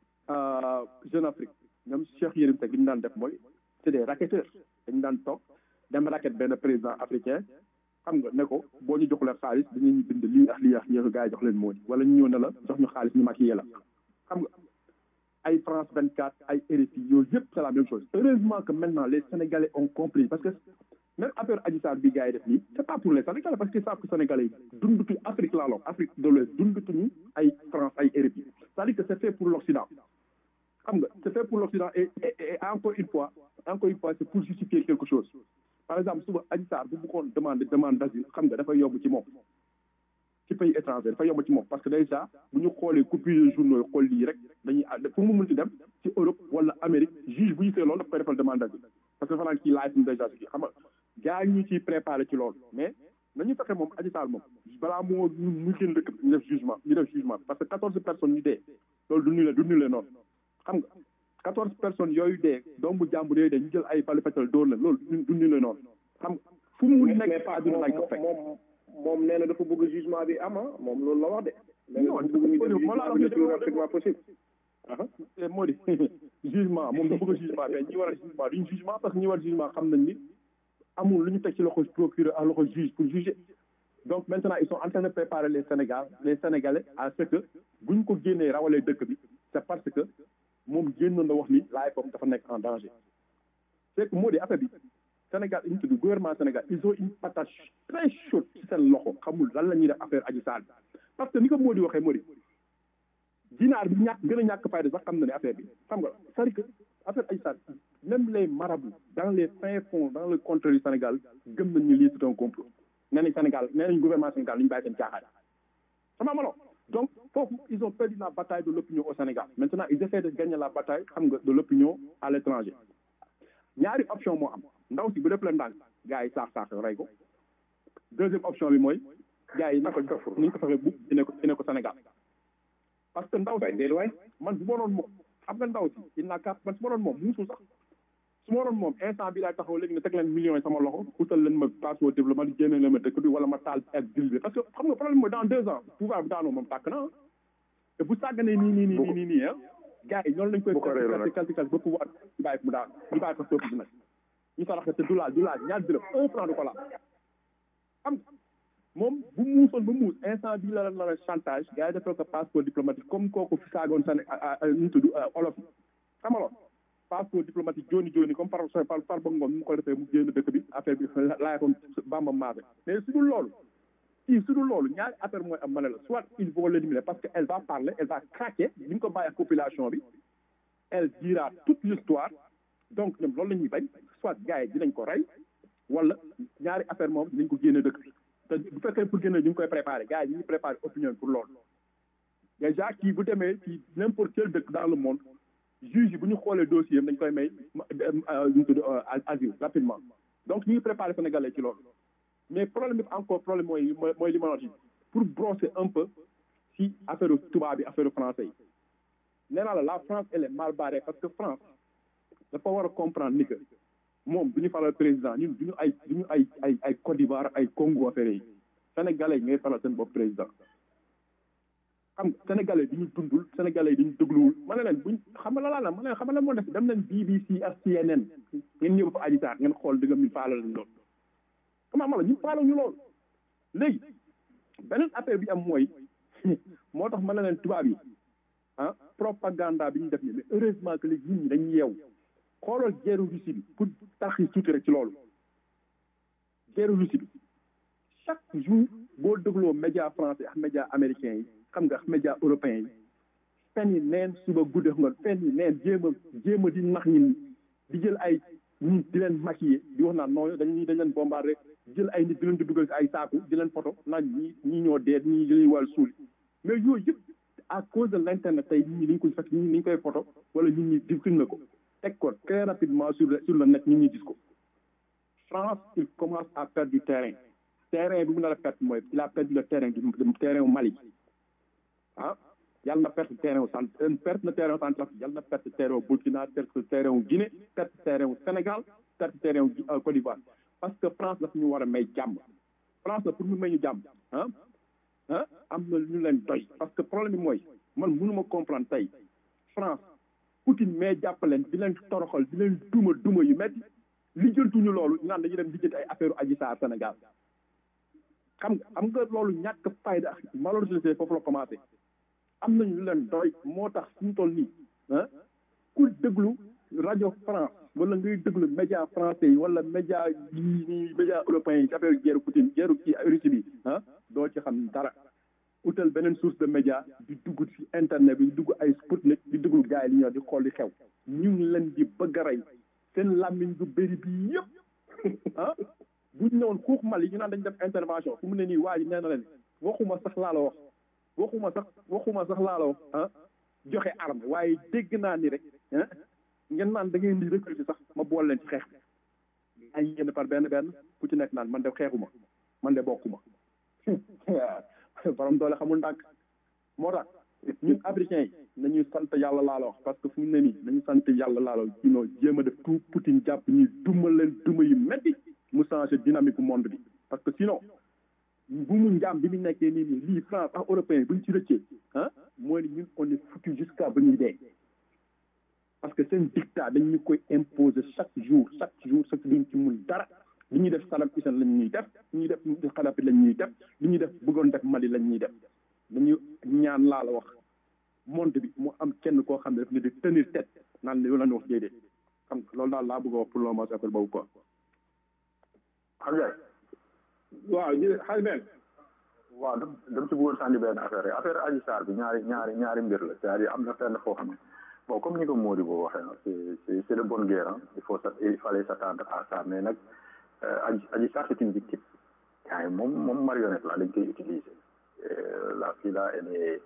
Jeune Afrique ñoom Cheikh Yérim Seck li ñu daan def mooy c'est des racketteurs dañu daan toog dem racket benn président africain xam nga ne ko boo ñu joxulee xaalis dañuy ñu bind lii ak lii ak lii gars yi jox leen moo di wala ñu ñëw ne la jox ñu xaalis ñu maquillé la xam nga ay France 24 ay RFI yooyu yëpp c'est la même chose heureusement que maintenant les Sénégalais ont compris parce que même affaire Adji Sarr bi gars yi def nii c'est pas pour les Sénégalais parce que savent que Sénégalais yi dundutuñ Afrique laa lool Afrique de l'Ouest dundutuñu ay France ay RFI c'est-à-dire que c'est fait pour l'Occident xam nga c'est fait pour l'Occident et, et, et encore une fois encore une fois c'est pour justifier quelque chose par exemple suba Adji Sarr bu bëggoon demande demande d'asile xam nga dafay yomb ci moom ci pays étranger dafa yomb ci moom parce que déjà bu ñu xoolee coupure de journaux yi xool lii rek dañuy fu mu munti dem ci Europe wala Amérique juge bu ñu see loolu daf koy defal demande d'asile parce que dafa naan kii live déjà si kii xam nga gars yi ñu ciy préparé ci loolu mais nañu fexe moom Adji Sarr moom balaa moo mu génn dëkk ñu def jugement ñu def jugement parce que quatorze personnes ñu dee loolu du ñu le du ñu le noonu xam nga quatorze personnes yooyu dee doomu jàmbur yooyu dee ñu jël ay balu fetal dóor leen loolu du ñu le noonu xam nga fu mu nekk àdduna lañ ko fekk moom nee na dafa bëgg jugement bi ama moom loolu la wax de. non non possible. moo di jugement moom dafa bëgg jugement mais ñi war a jugement duñ jugement parce que ñi war a jugement xam nañ ni amul lu ñu teg ci loxo procureur à loxo juge pour juger donc maintenant ils sont en train de préparer les Sénégal les Sénégalais à ce que buñ ko génnee rawalee dëkk bi c'est parce que moom génnoon na wax ni laay foofu dafa nekk en danger c'est que moo di affaire bi Sénégal ñu tudd gouvernement Sénégal ils ont une patate très chaude ci seen loxo xamul lan la ñuy def affaire Adji Sarr parce que ni ko moo di waxee moo di dinaar bi ñàkk gën a ñàkk fayda sax xam na ne affaire bi xam nga c'est-à-dire que affaire Adji Sarr même les marabouts dans les fins fonds dans le contrée du Sénégal gëm nañ ñu lii c'est un complot nee nañ Sénégal nee nañ gouvernement Sénégal ñu bàyyi seen caaxaan sama malo donc foofu ils ont perdu la bataille de l'opinion au Sénégal maintenant ils essaient de gagner la bataille xam nga de l'opinion à l'étranger ñaari option moo am ndaw si bu def la ndànk gars yi saax saax rey ko deuxième option bi mooy gars yi naka ni ñu ko fexe bu ine ko ine ko Sénégal parce que ndaw si man bu ma doon moom xam nga ndaw si il n'a qu'à man su ma doon moom muusul sax su ma doon moom instant bi laay taxaw léegi ne teg leen millions yi sama loxo utal leen ma passeport diplomatique génne leen ma dëkk bi wala ma taal ak dil bi parce que xam nga problème mooy dans deux ans pouvoir bi daanoo moom tàkk na te bu sàgganee nii nii nii nii nii ah gars yi ñoonu lañ koy kalti kalti kalti ba pouvoir ñu bàyyi mu daal ñu bàyyi ko peuple bi nag ñu saraxe te du laal du laal ñaar dërëm un franc du ko laal xam moom bu muusoon ba muus instant bii la la chantage gars yi defal ko passeport diplomatique comme kooku fi saagoon sane ñu tudd olof yi xamaloon passeport diplomatique jooni jooni comme par par par ba ngoon mu ko defee mu génn dëkk bi affaire bi laaya ko bamba maafe mais su dul loolu si su dul loolu ñaari affaire mooy am ma ne la soit il faut l'éliminer parce que elle va parler elle va craquer ni ñu ko bàyyi ak population bi elle dira toute l'histoire donc ñoom loolu la ñuy bañ soit gars yi dinañ ko rey wala ñaari affaire moom dinañ ko génne dëkk bi te bu fekkee pour génne ñu ngi koy préparer gars yi ñu ngi préparer opinion pour loolu déjà kii bu demee ci n'importe quel dëkk dans le monde juge yi bu ñu xoolee dossier am dañ koy may ñu tudd asile rapidement donc ñu ngi préparé sénégalais ci loolu mais problème bi encore problème mooy mooy li ma wax pour brosser un peu si affaire tubaab bi affaire français yi nee naa la la France elle est mal barrée parce que France dafa war a comprendre ni que moom du ñu faral président ñun du ñu ay du ñu ay ay ay Côte d'Ivoire ay Congo affaire yi sénégalais yi ngay faral seen bopp président xam nga sénégalais di ñu dundul sénégalais di ñu dégluwul ma ne leen buñ xam nga la laa la ma ne leen xam nga la moo def dem leen BBC ak CNN ngeen ñëw fa aji saar ngeen xool dëgg mi faala lañ lool comment ma la ñu faala ñu lool léegi beneen affaire bi am mooy moo tax ma ne leen tubaab yi ah propaganda bi ñu def ni mais heureusement que léegi nit ñi dañuy yeew xoolal guerre Russie bi pour tax yi tuuti rek ci loolu guerre Russie bi chaque jour boo dégloo média français ak média américain yi xam nga ak média européen yi fen yi neen suba gudde nga fen yi neen jéem a jéem a di nax ñi di jël ay nit di leen maquiller di wax naan non dañuy dañ leen bombardé jël ay nit di leen di dugal si ay saaku di leen photo naan ñi ñi ñoo dee ñi dañuy wàll suul mais yooyu yëpp à cause de l' internet tey nit ñi dañ koy fekk nit ñi dañ koy photo wala nit ñi di filmer ko teg ko très rapidement sur le sur le net nit ñi gis ko France il commence à perdre du terrain terrain bi mu nar a perte mooy il a perdu le terrain du terrain Mali ah yàlla na perte terrain wu cent perte na terrain wu Centrafrique yàlla na perte terrain wu Burkina perte terrain wu Guinée perte terrain wu Sénégal perte terrain wu Côte d'Ivoire parce que France daf ñu war a may jàmm France la pour mu may ñu jàmm ah ah am na ñu leen doy parce que problème bi mooy man mënuma comprendre tey France Poutine mais jàppaleen di leen toroxal di leen duma duma yu metti lijjantuñu loolu ñu naan dañuy dem lijjanti ay affaire Adji Sarr Sénégal xam nga xam nga loolu ñàkk fayda ak malheureusement foofu la commencé am nañu lu leen doy moo tax suñu toll nii ah ku déglu rajo France wala ngay déglu média français yi wala média yi nii média européen yi ci affaire guerre Poutine guerre kii Russie bi ah doo ci xam dara utal beneen source de média di dugg ci internet bi di dugg ay Sputnik di déglu gars yi li ñoo di xool di xew ñu ngi leen di bëgg a rey seen làmmiñ gu bëri bi yëpp ah bu ñu ñëwoon xuux Mali ñu naan dañ def intervention fu mu ne nii waa ji nee na leen waxuma sax laa la wax waxuma sax waxuma sax laa la wax ah joxe arme waaye dégg naa ni rek ah ngeen naan da ngeen di recruter sax ma boole leen ci xeex bi ay ngeen par benn benn ku ci nekk naan man de xeexuma man de bokkuma borom doole xamul ndànk moo tax ñun africains yi nañuy sant yàlla laa la wax parce que fu mu ne nii nañu sant yàlla laa la wax sinon jéem a def tout Poutine jàpp ñuy duma leen duma yu metti mu changé dynamique monde bi parce que sinon bu mu njaam bi mu nekkee nii nii lii France ak européen bu ñu ci rëccee ah mooy ni ñun on est foutu jusqu'à ba ñuy dee parce que seen dictat dañ ñu koy imposer chaque jour chaque jour chaque duñ ci mun dara li ñuy def Saddam Hussein lañ ñuy def li ñuy def Kadhafi lañ ñuy def li ñuy def bëggoon def Mali lañ ñuy def dañu ñaan laa la wax monde bi mu am kenn koo xam ne daf ne di tenir tête naan loolu la ñu wax déedéet xam nga loolu daal laa bëgg a wax pour le moment affaire boobu quoi. xam nga waaw jërëjëf xaalis benn. waaw dam dam ci bëggoon sànni benn affaire rek affaire Adji Sarr bi ñaari ñaari ñaari mbir la c'est-à-dire am na fenn foo xam ne bon comme ni ko Mody boo waxee c'est c'est c'est de bonne guerre hein il faut il fallait s'attendre à ça mais nag Adji Adji Sarr c'est une victime yaa ngi moom moom marionnette la dañ koy utiliser la fille là elle est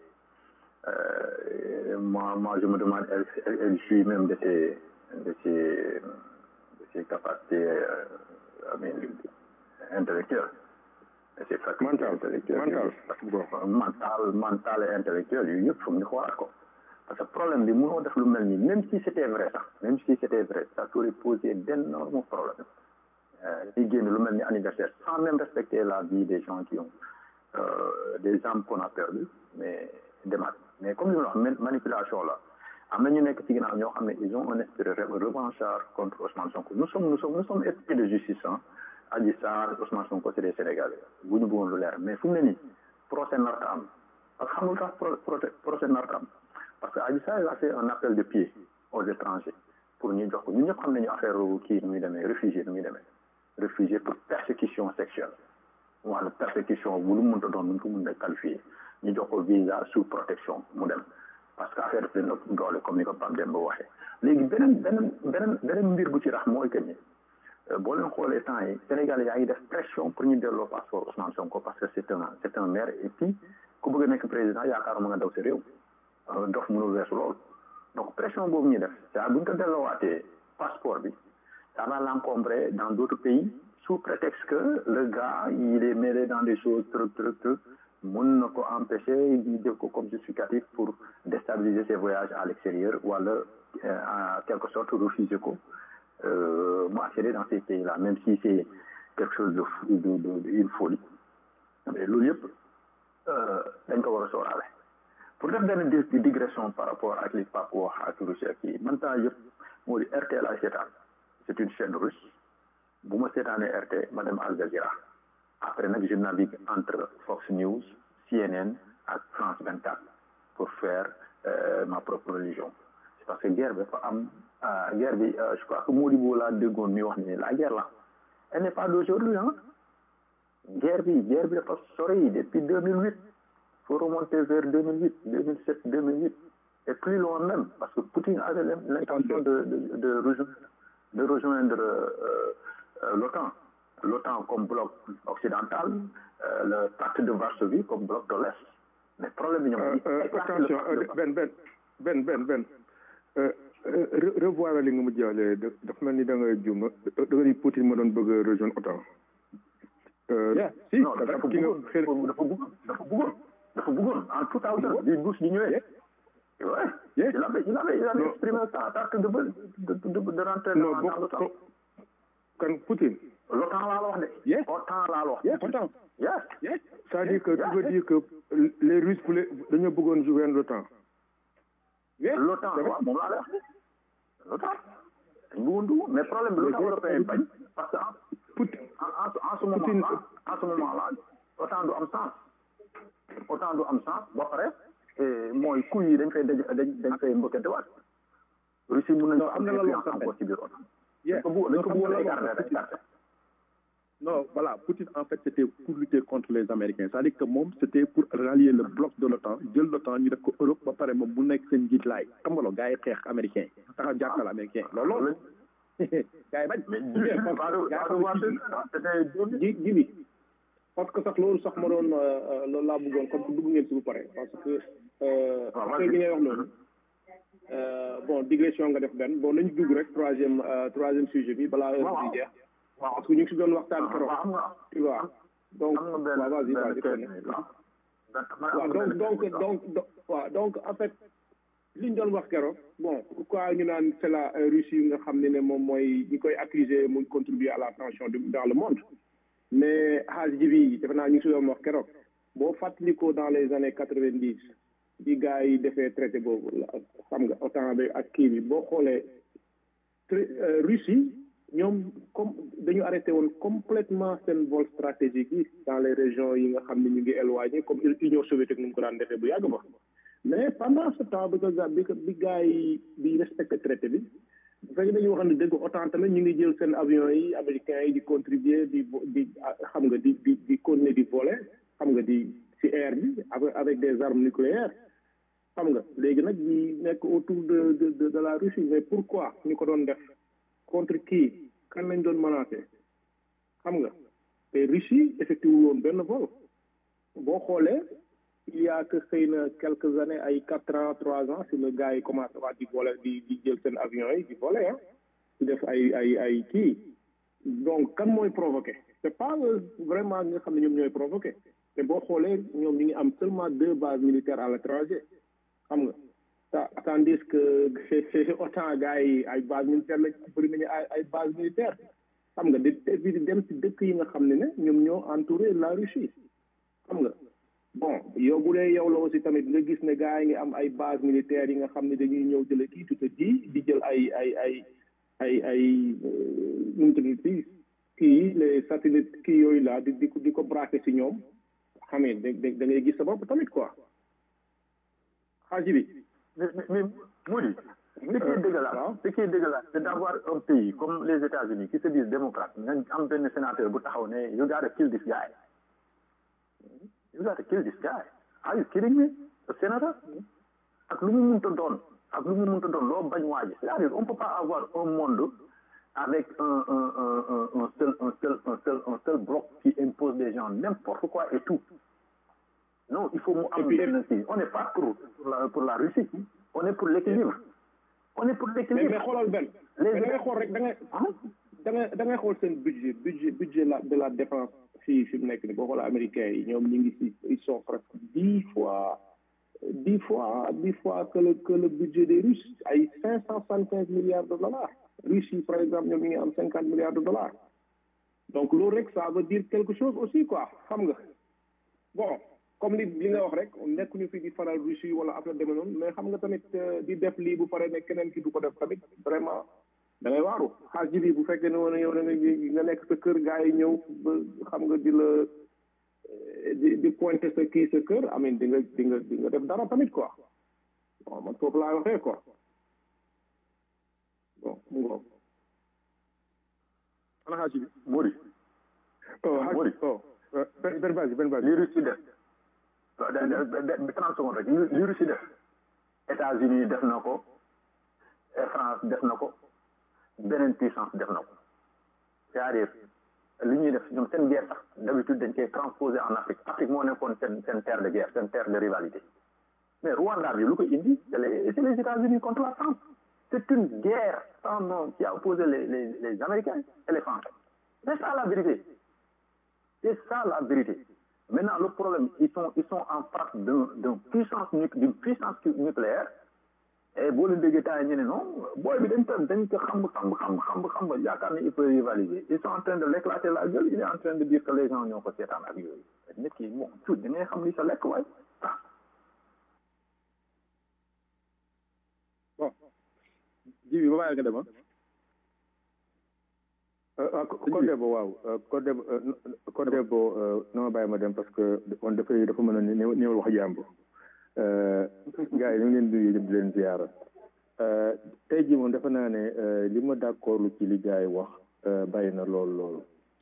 moi moi je me demande elle elle, elle jouit même de ses de ses de ses capacités I mean, intellectuelles de ses facultés intellectuelles mental mental et intellectuel yooyu yëpp foog ñu xoolaat ko parce que problème bi mënoo def lu mel nii même si c'était vrai sax même si c'était vrai ça aurait posé d'énormes problèmes di génn lu mel ni anniversaire sans même respecter la vie des gens qui ont euh, des âmes qu'on a perdues mais demaat mais comme li ma wax manipulation la am na ñu nekk ci ginnaaw ñoo xam ne ils ont un esprit revanchard contre Ousmane Sonko nous sommes nous sommes nous sommes esprit de justice ah Adji Sarr Ousmane Sonko c'est des Sénégalais bu ñu bëggoon lu leer mais fu mu ne nii procès narta am parce que xamul tax procès narta am parce que Adji Sarr a fait un appel de pied aux étrangers pour ñu jox ko ñun ñëpp xam nañu affaire kii nu muy demee réfugié nu muy demee réfugié pour persécution sexuelle wala persécution bu lu mënta doon nu ko mën a qualifier ñu jox ko visa sous protection mu dem parce que affaire bi leen ëpp doole comme ni ko Pape Demba waxee léegi beneen beneen beneen beneen mbir bu ci rax mooy que ni boo leen xoolee temps yi Sénégal yaa ngi def pression pour ñu delloo passeport Ousmane Sonko parce que c'est un c'est un maire et puis ku bëgg a nekk président yaakaaruma nga daw sa réew dof mënul weesu lool donc pression boobu ñuy def c'est bu ñu ko delloowaatee passeport bi ça va l'encombrer dans d'autres pays sous prétexte que le gars il est mêlé dans des choses truc truc truc mën na ko empêcher ñu jël ko comme justificatif pour déstabiliser ses voyages à l'extérieur wala en quelque sorte refuser ko mu accéder dans ces pays-là même si c'est quelque chose de fou de de une folie mais loolu yëpp dañ ko war a sóoraale pour def benn digression par rapport ak li Pape wax ak Russie ak kii man temps yëpp moo di RT laay seetaan c'est une chaîne russe bu ma seetaanee RT ma dem Al Jazeera après nag je navigue entre Fox News CNN ak France 24 pour faire euh, ma propre religion c'est parce que guerre bi dafa am guerre bi je crois que Modibo laa déggoon mi wax ne la guerre là elle n'est pas d'aujourd'hui hein guerre bi guerre bi dafa sori depuis 2008 faut remonter vers 2008 2007 2008 et plus loin même parce que Poutine avait l'intention de de de rejoindre de rejoindre euh, euh, l'OTAN l'OTAN comme bloc occidental euh, le pacte de Varsovie comme bloc de l'Est mais problème bi ñoom attention Ben Ben Ben Ben Ben revoir li nga mu jàllee dafa mel ni da nga juum da nga ni Poutine ma doon bëgg a rejoindre OTAN si dafa bëggoon dafa bëggoon dafa bëggoon dafa bëggoon en tout cas bi Bush di ñëwee ouais il avait il avait il avait exprimé sa tarte de de de de rentrer dans l'OTAN kan Poutine l'OTAN laa la wax de OTAN laa la wax OTAN yes yes c'est-à-dire que tu veux dire que les Russes voulaient dañoo bëggoon jouer l'OTAN l'OTAN waaw moom laa la wax l'OTAN dañ bëggoon dugg mais problème bi l'OTAN européen bañ parce que en en ce moment là en ce moment là OTAN du am sens OTAN du am sens ba pare mooy coup yi dañ fay daj dañ dañ fay mbëkkante waat Russie mën nañu am influence encore ci biir OTAN dañ ko bëgg dañ ko bëggoon écarter rek écarter Non, voilà, Poutine, en fait, c'était pour lutter contre les Américains. C'est-à-dire que moom, c'était pour rallier le bloc de l'OTAN, jël l'OTAN, ñu def ko Europe, ba pare moom bu nekk seen njiit laay. Xam nga loolu, gars yi xeex américain. Taxaw jàppal américain. Loolu loolu. Gars yi bañ. ji ji bi parce que sax loolu sax ma doon loolu laa bëggoon comme dugg ngeen si bu pare parce que affaire bi ngay wax noonu bon digression nga def benn bon nañu dugg rek troisième troisième sujet bi balaa heure bi jeex parce que ñu ngi si doon waxtaan keroog tu vois donc waaw vas-y vas-y waaw donc donc donc waaw donc en fait li ñu doon wax keroog bon pourquoi ñu naan c'est la Russie nga xam ne ne moom mooy ñi koy accuser muy contribuer à la tension dans le monde mais xaaj ji bi defe naa ñu ngi si doon wax keroog boo fàttalikoo dans les années quatre-vingt-dix bi gars yi defee traité boobu xam nga OTAN bi ak kii bi boo xoolee Russie ñoom comme dañu arrêté woon complètement seen vol stratégique yi dans les régions yi nga xam ne ñu ngi éloigné comme Union soviétique nu mu ko daan defee bu yàgg ba mais pendant ce temps bi ko bi bi gars yi bi respecté traité bi bu fekkee dañuy wax ne dëgg OTAN tamit ñu ngi jël seen avions yi américains yi di contribuer di di xam nga di di di continuer di voler xam nga di ci air bi avec des armes nucléaires xam nga léegi nag ñi nekk autour de de de la Russie mais pourquoi ñu ko doon def contre qui kan lañ doon menacé xam nga te Russie effectué woon benn vol boo xoolee il y a que xëy na quelques années ay quatre ans trois ans si le gars yi commencé waat di voler di di jël seen avions yi di voler ah di def ay ay ay kii donc kan mooy provoqué c'est pas vraiment ñi nga xam ne ñoom ñooy provoqué te boo xoolee ñoom ñu ngi am seulement deux bases militaires à l'étranger xam nga tandis que autant gars yi ay base militaire lañ bëri nañu ay ay base militaire xam nga di di dem ci dëkk yi nga xam ne ne ñoom ñoo entouré la Russie xam nga bon yow bu dee yow la aussi tamit nga gis ne gars yi ngi am ay base militaire yi nga xam ne dañuy ñëw jële kii tu te dis di jël ay ay ay ay ay nu mu tudd fii kii les satellites kii yooyu la di di di ko braqué ci ñoom xamee da da ngay gis sa bopp tamit quoi xaaji bi mais mais Moudi ce qui est dégueulasse ce qui est dégueulasse c'est d'avoir un pays comme les États-Unis qui se disent démocrates nga am benn sénateur bu taxaw ne you gotta kill this guy you gotta kill this guy are you kidding me a senator ak lu mu munta doon ak lu mu munta doon loo bañ waaji c'est-à-dire on peut pas avoir un monde avec un un un un un seul un seul un seul un seul bloc qui impose des gens n'importe quoi et tout non il faut mu am benn kii on n'est pas pour pour la pour la Russie on est pour l'équilibre on est pour mais l'équilibre mais xoolal benn mais da ngay xool rek da ngay da ngay da ngay xool seen budget budget budget la de la défense fii fi mu nekk ni boo xoolee américains yi ñoom ñu ngi si ils sont presque dix fois dix fois dix fois que le que le budget des Russes ay cinq cent soixante quinze milliards de dollars Russes yi par exemple ñoom ñu ngi am cinquante milliards de dollars donc loolu rek ça veut dire quelque chose aussi quoi xam nga bon comme li li nga wax rek nekkuñu fi di faral Russie wala affaire demee noonu mais xam nga tamit euh, di def lii bu pare ne keneen ki du ko def tamit vraiment da ngay waaru xaas ji bi bu fekkee ne woon yow da nga nga nekk sa kër gars yi ñëw ba xam nga di la eh, di di pointer sa kii sa kër amin di nga di nga di nga def dara tamit quoi bon man foofu laa waxee quoi bon mu ngoog ana xaaj bi Mori oh xaaj Mori oh euh, benn benn base benn base li Russie def waaw da- da- da- da- trente secondes rek li li Russie def États-Unis def na ko et France def na ko beneen puissance def na ko c'est-à-dire li ñuy def ñoom seen guerre sax d'habitude dañ koy transposer en Afrique Afrique moo nekkoon seen seen terre de guerre seen terre de rivalité mais Rwanda bi lu ko indi c'est les c'est les États-Unis contre la France c'est une guerre sans nom qui a opposé les les les Américains et les Français c'est ça la vérité c'est ça la vérité maintenant le problème ils sont ils sont en face d'un d'un puissance nu d'une puissance nucléaire et boo leen déggee temps ñu ne non booy bi dañ ko dañ ko xam xam xam xam xam yaakaar ne il peut rivaliser ils sont en train de l'éclater la gueule il est en train de dire que les gens ñoo ko seetaan ak yooyu nit ki moom tuut da ngay xam li sa lekk waay bon ji bi ba bàyyi nga dem ah ah Codebo waaw Codebo Codebo na ma bàyyi ma dem parce que on dafay dafa mën a néew néewal wax jàmbur gars yi ñu ngi leen di nuyu di leen ziara tey jii moom dafa naa ne li ma d'accord lu ci li gars yi wax bàyyi na lool lool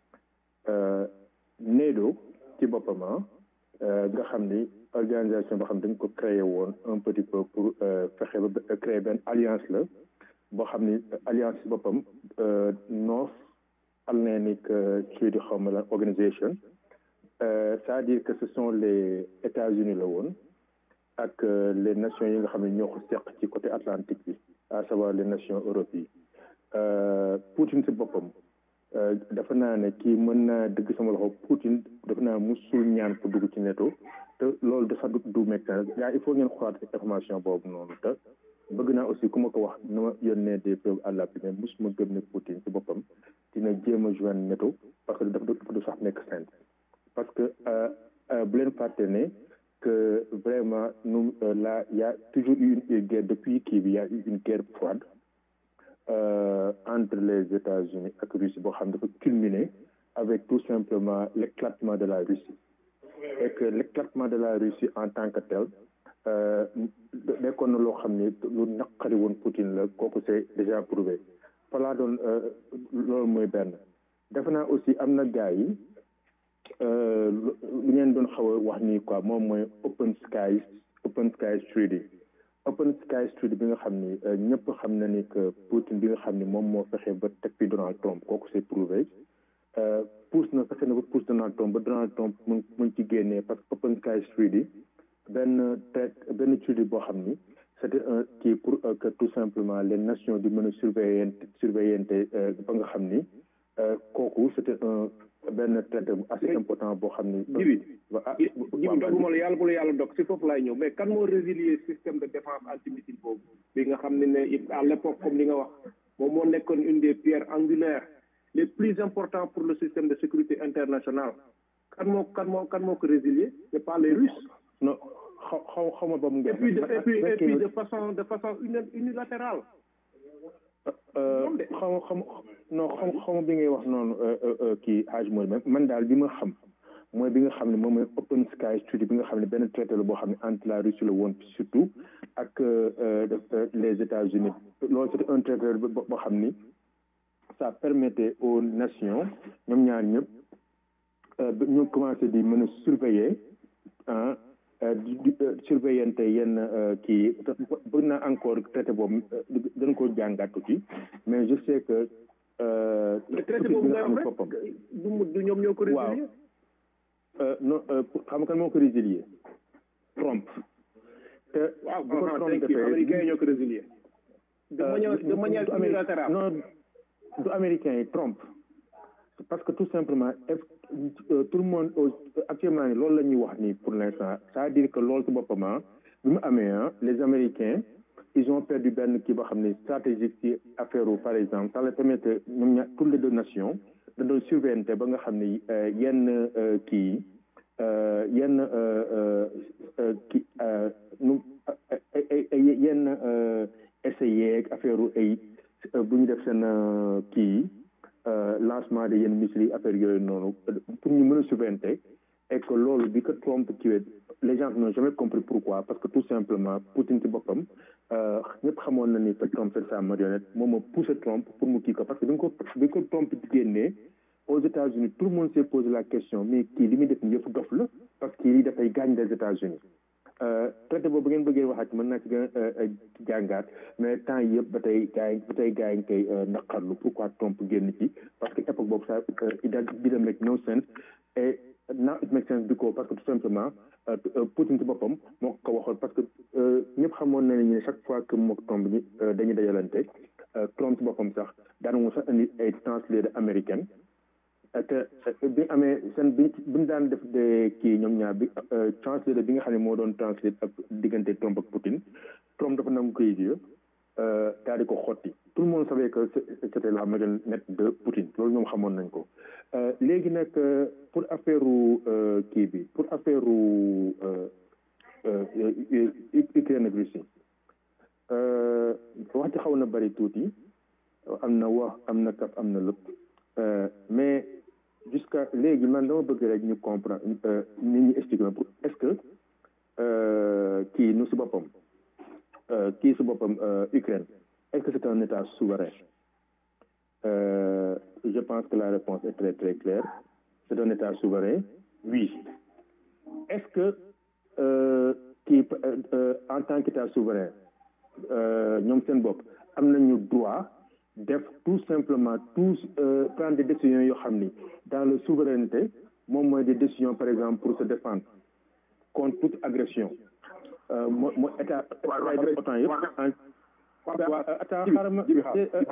NATO ci boppam nga xam ni organisation boo xam dañ ko créé woon un petit peu pour fexe ba créer benn alliance la boo xam ni alliance ci boppam North Atlantic Treaty xawma la organisation c'est-à-dire que ce sont les États-Unis la woon ak les nations yi nga xam ne ñoo ko seq ci côté atlantique bi à savoir les nations Europe yi Poutine ci boppam dafa naa ne kii mën naa dëgg sama loxo Poutine dafa naa musul ñaan pour dugg ci NATO te loolu dafa du du médecin gaa il faut ngeen xoolaat information boobu noonu te bëgg naa aussi ku ma ko wax na ma yónnee des preuves à l'appui mais musuma gëm ne Poutine ci boppam dina jéem a joindre NATO parce que dafa dafa du sax nekk saint parce que bu leen fàtte ne que vraiment nous euh, là il y a toujours eu une guerre depuis qu'il y a eu une guerre froide euh, entre les États-Unis ak Russie boo xam dafa culminer avec tout simplement l'éclatement de la Russie et que l'éclatement de la Russie en tant que tel nekkoon na loo xam ni lu naqari woon Poutine la kooku c'est déjà prouvé fa laa doon loolu mooy benn defe naa aussi am na gars yi lu ngeen doon xaw a wax nii quoi moom mooy open skies open skies treaty open skies treaty bi nga xam ni ñëpp xam na ni que Poutine bi nga xam ni moom moo fexe ba teg fi Donald Trump kooku c'est prouvé pousse na fexe na ba pousse Donald Trump ba Donald Trump mun mun ci génnee parce que open skies treaty benn trait benn treaty boo xam ni c'était un kii pour que tout simplement les nations di mën a surveiller surveillante ba nga xam ni kooku c'était un benn traité bu assez important boo xam ni. jibi jibi doguma la yàlla bu la yàlla dog si foofu laay ñëw mais kan moo résilier système de défense antimissile boobu bi nga xam ne ne à l'époque comme li nga wax moom moo nekkoon une des pierres angulaires les plus importants pour le système de sécurité internationale kan moo kan moo kan moo ko résilier c'est pas les Russes. non xaw xaw xaw ma ba mu et puis de et puis et puis de façon de façon unilatérale. xaw xam non xam xaw bi ngay wax noonu kii âge mooy man daal bi ma xam mooy bi nga xam ne moom mooy open sky treaty bi nga xam ne benn traité la boo xam ne entre la Russie la woon surtout ak les États-Unis loolu c'était un traité boo xam ni ça permettait aux nations ñoom ñaar ñëpp ñu commencé di mën a surveiller ah di di surveillante yenn kii bëgg naa encore traité boobu gën ko jàngat tuuti mais je sais que. traité boobu nga wax rek du du ñoom ñoo ko résilier. waaw non xam nga kan moo ko résilier Trump. te waaw bu ko Trump defee américain yi ñoo ko résilier. euh, manière- de du- manière du Amérique- unilatérale. non du américain yi Trump parce que tout simplement est- euh, tout le monde au- actuellement ni loolu la ñuy wax nii pour l'instant c'est-à-dire que loolu ci boppam ah bi mu amee ah les américains ils ont perdu benn kii boo xam ne stratégique ci affaire u par exemple ça leur permet que ñoom ñaar toutes les deux nations da doon surveillante ba nga xam ne euh, yenn euh, kii euh, yenn euh, euh, euh, kii euh, nu ay ay ay yenn euh, essayé ak affaire u ay euh, bu ñu def seen euh, kii euh, lancement de yenn missiles yi affaire yooyu noonu pour ñu mën a surveillante et que loolu bi que Trump kiiwee les gens n'ont jamais compris pourquoi parce que tout simplement Poutine ci boppam euh, ñëpp xamoon na ni que Trump c'est sa marionnette moom moo poussé Trump pour mu kii ko parce que bi nga ko bi ko Trump génnee aux États-Unis tout le monde s'est posé la question mais kii li muy def nii yëpp dof la parce que lii dafay gaañ les États-Unis euh, traité boobu ngeen bëggee waxaat mën naa ci gën a euh, jàngaat mais temps yi yëpp ba tey gars yi ba tey gars yi ngi koy euh, naqarlu pourquoi Trump génn ci parce que époque boobu ça euh, it didn't make no sense et now it makes sense because parce que tout simplement euh, euh, Poutine ci boppam moo ko waxoon parce que euh, ñëpp xamoon na ne chaque fois que mook Trump ñi euh, dañuy dajalante euh, Trump ci boppam sax daana mu sax indi ay translator américaine te bi amee seen bi bi ñu daan def de kii ñoom ñaar bi translator bi nga xam ne moo doon translate ak diggante Trump ak Poutine Trump dafa nangu koy yi daal di ko xotti tout le monde savait que c'était la marionnette de Poutine loolu ñoom xamoon nañ ko léegi nag pour affaire kii bi pour affaire Ukraine ak Russie wax ci xaw na bari tuuti am na wax am na kaf am na lépp mais jusqu'à léegi man dama bëgg rek ñu comprendre nit ñi expliquer pour est-ce que kii nu si boppam kii si boppam Ukraine est-ce que c'est un état souverain euh, je pense que la réponse est très très claire c'est un état souverain oui est-ce que euh, kii euh, en tant qu'état souverain ñoom seen bopp am nañu droit def tout simplement tous euh, prendre des décisions yoo xam ni dans la souveraineté moom mooy des décisions par exemple pour se défendre contre toute agression moo moo état ay def autant yëpp attends xaaral ma duma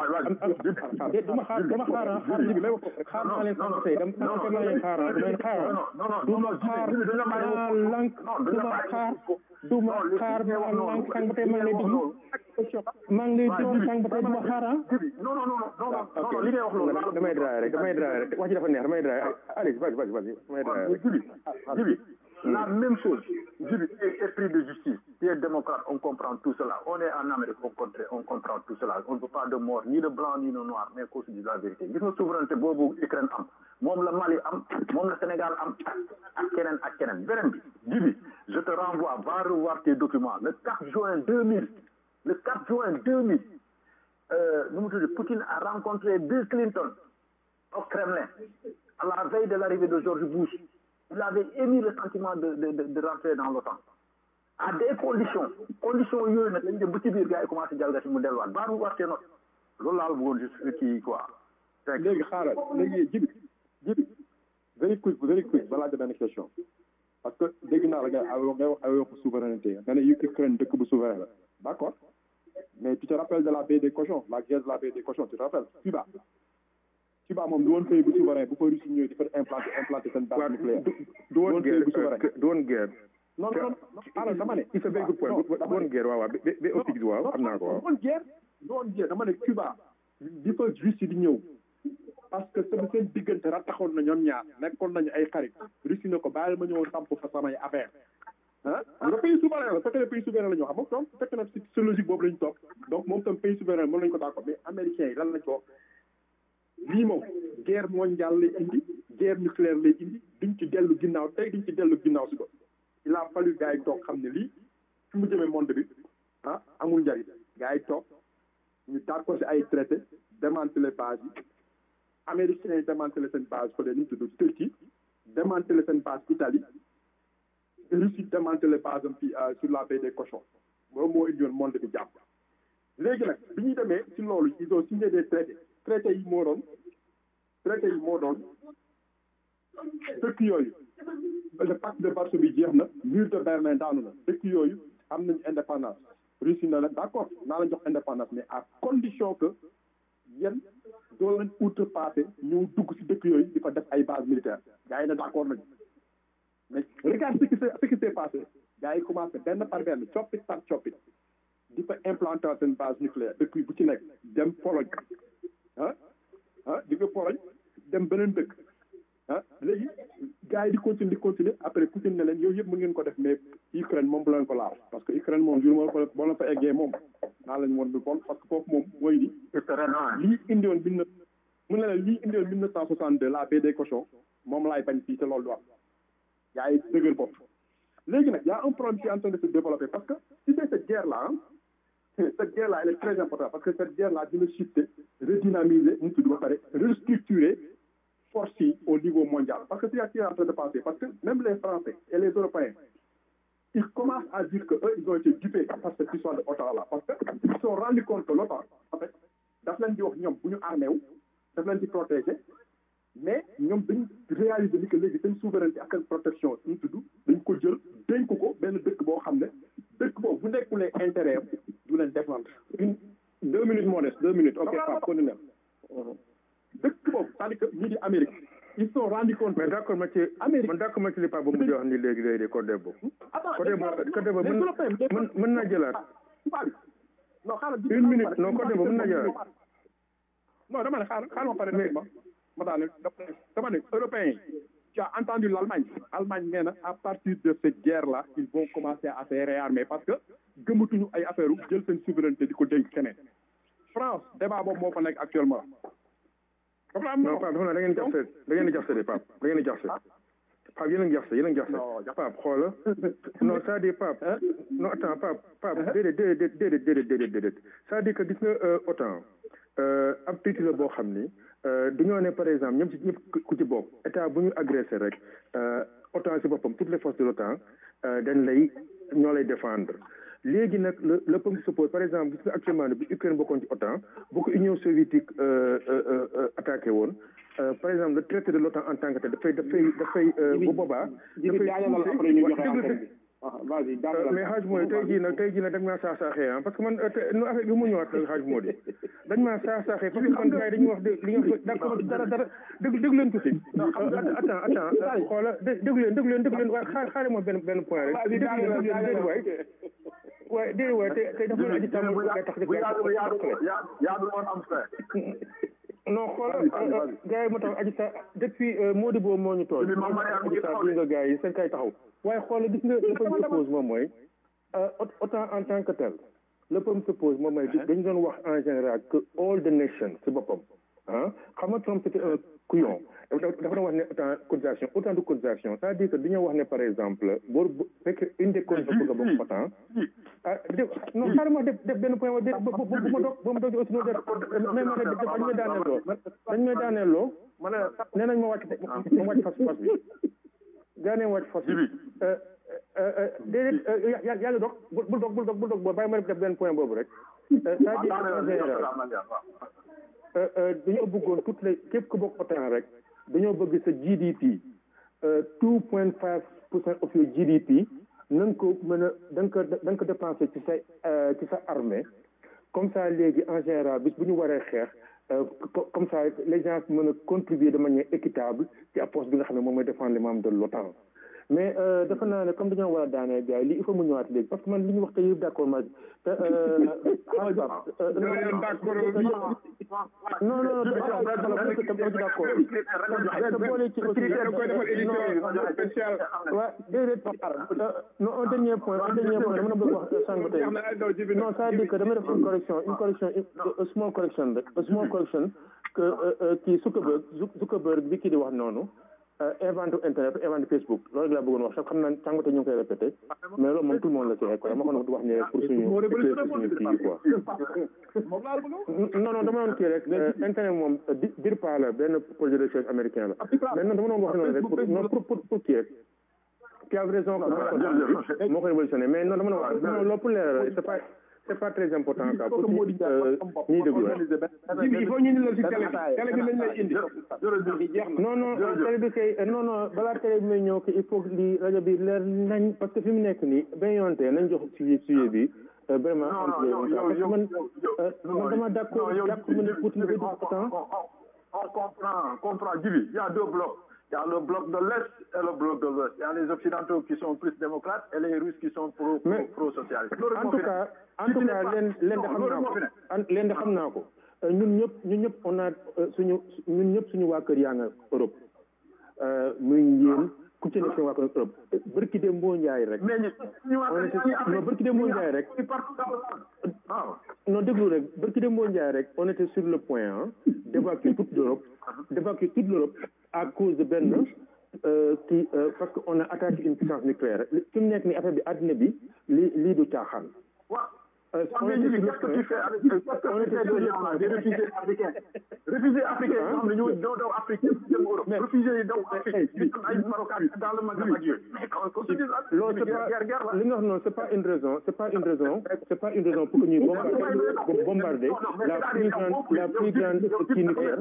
xaar dama xaar xaar ji bi may xaar naa leen sant tey dama dama leen xaar dama xaar duma xaar maa lank duma xaar duma xaar maa lank sang ba tey maa ngi lay déglu maa ngi lay déglu sang ba tey duma xaar ah non non non non non li ngay wax loolu damay draay rek damay draay rek wax ji dafa neex damay draay allez vas-y vas-y vas-y damay draay rek Jibi Jibi la même chose Jibi esprit de justice tu es démocrate on comprend tout cela on est en Amérique on comprend on comprend tout cela on ne veut pas de mort ni de blanc ni de noir mais qu'on se dise la vérité gis nga souveraineté boobu Ukraine am moom la Mali am moom la Sénégal am ak keneen ak keneen beneen bi Jibi je te renvoie va revoir tes documents le 4 juin 2000 le 4 juin 2000 euh, nu mu tudd Poutine a rencontré Bill Clinton au Kremlin à la veille de l'arrivée de George Bush il avait émis le sentiment de de de, de rentrer dans l'OTAN à des conditions conditions yooyu nag lañ dem ba ci biir gars yi commencé jalgati mu delluwaat baa mu warte not loolu laa la bëggoon juste kii quoi léegi xaaral léegi jibi jibi very quick very quick balaa nga benn question parce que dégg naa la nga ngay wax ay waxu souveraineté nga ne Ukraine dëkk bu souverain la d'accord mais tu te rappelles de la baie des cochons la guerre de la baie des cochons tu te rappelles Cuba Cuba moom du woon pays bu souverain bu ko Russie ñëwee di fa implanté implanté seen base nucléaire du woon guerre bu souverain du woon guerre non non non alors dama ne il fait very good point du woon guerre waaw waaw ba ba optique waaw xam naa ko waaw du woon guerre du woon guerre dama ne Cuba di fa Russie di ñëw parce que seen seen diggante rattaxoon na ñoom ñaar nekkoon nañu ay xarit Russie ne ko bàyyil ma ñëwoon samp fa samay affaire ah nga pays souverain la fekk na pays souverain la ñu xam moom donc fekk na si logique boobu la ñu toog donc moom tam pays souverain mën nañu ko d'accord mais américains yi lan lañ ko lii moom guerre mondiale lay indi guerre nucléaire lay indi duñ ci dellu ginnaaw tey duñ ci dellu ginnaaw si ko il a fallu gars yi toog xam ne lii fi mu jëmee monde bi ah amul njariñ gars yi toog ñu d'accord si ay traité démanteler base yi américains yi démanteler seen base fële nu mu tudd Turquie démanteler seen base Italie Russie démanteler base am fii sur la baie des cochons loolu moo indi woon monde bi jàpp léegi nag bi ñuy demee si loolu ils ont signé des traités traités yi moo doon traités yi moo doon dëkk yooyu le pacte de Varsovie jeex na mur de Berlin daanu na dëkk yooyu am nañu indépendance Russie na la d' accord naa la jox indépendance mais à condition que yéen doo leen outrepassé ñëw dugg si dëkk yooyu di fa def ay base militaire gars yi ne d' accord nañu mais regarde ce qui s'est ce qui s'est passé gars yi commencé benn par benn coppit par coppit di fa implanter seen base nucléaire dëkk yi bu ci nekk dem Pologne ah ah di nga Pologne dem beneen dëkk ah léegi gars yi di continuer di continuer après Poutine ne leen yooyu yëpp mën ngeen ko def mais Ukraine moom bu leen ko laal parce que Ukraine moom jour moo ko boo leen fa eggee moom naa lañ woon du bon parce que foofu moom mooy ni lii indiwoon bi na mu ne la lii indiwoon mille neuf cent soixante deux la paix des cochons moom laay bañ fii te loolu du am gars yi dëgër bopp léegi nag y a un problème qui est en train de se développer parce que si c'est cette guerre là cette guerre là elle est très importante parce que cette guerre là dina shifter redynamiser mu tudd ba pare restructurer force yi au niveau mondial parce que c'est ce qui est en train de passer parce que même les Français et les Européens ils commencent à dire que eux ils ont été dupés par cette histoire de OTAN là parce que ils se sont rendus compte que l'OTAN en fait daf leen di wax ñoom bu ñu armé wu daf leen di protéger mais ñoom dañ réaliser ni que léegi seen souveraineté ak seen protection ñu tudd dañ ko jël dénk ko benn dëkk boo xam ne dëkk boobu bu nekkulee intérêt am du leen défendre une deux minutes moo des deux minutes ok Pape continue dëkk boobu c'est-à-dire que ñii di Amérique ils se sont rendu compte mais d' accord ma ci Amérique man d' accord ma ci li Pape ba mu jox ni léegi léegi côté boobu côté boobu côté boobu mën mën naa jëlaat non xaaral une minute non côté boobu mën naa jëlaat non dama ne xaaral xaaral ma pare ma ma daane dama ne européens yi tu as entendu l'Allemagne Allemagne nee na à partir de cette guerre là ils vont commencer à se réarmer parce que gëmatuñu ay affaire jël seen souveraineté di ko dénk keneen France débat boobu moo fa nekk actuellement non Pape dafa ne da ngeen jaxase da ngeen di jaxase de Pape da ngeen di jaxase Pape yéen a ngi jaxase yéen a ngi jaxase Pape xoola non c'est-à-dire Pape non attends Pape Pape déedéet déedéet déedéet déedéet déedéet déedéet c'est-à-dire que gis nga autant ab tuuti la boo xam ni dañoo ne par exemple ñoom ci ñëpp ku ci bokk état bu ñu agressé rek autant si boppam toutes les forces de l'OTAN dañ lay ñoo lay défendre léegi nag le le peuple se pose par exemple gis nga actuellement ne bu Ukraine bokkoon ci OTAN bu ko Union soviétique attaqué woon par exemple le traité de l'OTAN en tant que tel dafay dafay dafay bu boobaa dafay mais xaaj mooy tey jii nag tey jii nag dañ maa saax saaxee ah parce que man nu affaire bi mu ñëwaat xaaj moo di dañ maa saax saaxee parce que man gars yi dañuy wax li nga d'accord dara dara dégg dégg leen tuuti attends attends xoola dégg leen dégg leen dégg leen waaye xaar xaare ma benn benn point rek dégg leen dégg leen déedéet waay waaye déedéet waay te tey dafa aji tàmm nga tax non xoolal gars yi moo tax aji sa depuis Mody boobu moo ñu tool aji sa bi nga gars yi seen kay taxaw waaye xoolal gis nga le problème se pose moom mooy autant en tant que tel le problème se pose moom mooy dañu doon wax en général que all the nation si boppam ah xam nga Trump c'était un couillon dafa doon wax ne autant cotisation autant de cotisation c'est-à-dire que dañoo wax ne par exemple boo fekk une des conditions pour nga bokk autant ah non xaaral def def benn point bu ma dog bu ma dog aussi no def mais ma ne dañ may daaneel loo dañ may daaneel loo ma ne nee nañ ma wàcc ma wàcc fas fas bi gaa nee wàcc fas bi déedéet yaa yaa ngi dog bul dog bul dog bul dog boo bàyyi ma def benn point boobu rek c'est-à-dire en général dañoo bëggoon toutes les képp ku bokk autant rek dañoo bëgg sa GDP two point five pour cent of your GDP na nga ko mën a da nga ko da nga ko dépensé ci sa ci sa armée comme ça léegi en général bis bu ñu waree xeex comme ça les gens mën a contribuer de manière équitable ci approche bi nga xam ne moom mooy défendre les membres de l'OTAN mais dafa naa ne comme dañoo war a daanee gars yi lii il faut mu ñëwaat léegi parce que man li ñu wax te yëpp d' accord ma te non non d' accord te boole ci aussi waaw déedéet non un dernier point un dernier point dama na bëgg wax sànq tey non ça dire que dama def une correction une correction une small correction rek small correction que kii Zuckerberg Zuckerberg bi kii di wax noonu inventé internet inventé Facebook loolu laa bëggoon wax sax xam naa sànq ñu ngi koy répété mais loolu moom tout le monde la ci quoi dama ko wax ne pour suñu suñu kii quoi. non non dama doon kii rek internet moom dir pas la benn projet de recherche américain la mais non dama doon wax noonu rek pour non pour pour pour kii rek. tu as raison que moo ko révolutionné mais non dama doon wax non loolu pour leeral c'est pas c'est pas très important ça pour ñuy déglu il faut ñu ni la si télé télé bi lañ lay indi non non télé bi kay non non balaa télé bi may ñëw que il faut li rajo bi leer nañ parce que fi mu nekk nii benn yoonte nañ jox sujet sujet bi vraiment Non, entre non, yow, parce que yow, man yow, euh, man dama d'accord Non, yow, jàpp ma ne Poutine dafay on, dugg temps on, on, on comprend, on comprend. Djibi, il y a deux blocs. Il y a le bloc de l'Est et le bloc de l'Ouest. Il y a les Occidentaux qui sont plus démocrates et les Russes qui sont pro, pro, Mais- pro socialistes. en tout cas en tout cas leen leen de xam naa ko an- leen de xam naa ko Euh, ñun ñëpp ñun ñëpp on a euh, suñu ñun ñëpp suñu waa kër yaa nga Europe Euh, muy yéen ku ci nekk seen waa kër Europe bërki dem boo njaay rek Mais ñu, ñu on était non bërki dem boo njaay rek partout dans le monde. Ah. non déglu rek bërki dem boo njaay rek on était sur le point hein, d'évacuer toute l'Europe d'évacuer toute l'Europe à cause de benn euh, qui euh, parce que on a attaqué une puissance nucléaire fi mu nekk ni affaire bi àddina bi li lii du caaxaan Ouais. Euh, Ouais, on mais était Djibi, sur le qu'est-ce que tu point fais avec qu'est-ce que on tu était fais sur des le gens là, point des réfugiés africains réfugiés africains yoo xam ne ñoo daw daw Afrique yëpp jëm Europe réfugiés yi daw Afrique ñu am ay Marocains dans le Maghreb ak yooyu mais quand on se dit là loolu c'est guerre guerre guerre pas la li nga wax noonu c'est pas une raison c'est pas une raison c'est pas une raison pour que ñuy bombarder bombarder la plus grande la plus grande kii nucléaire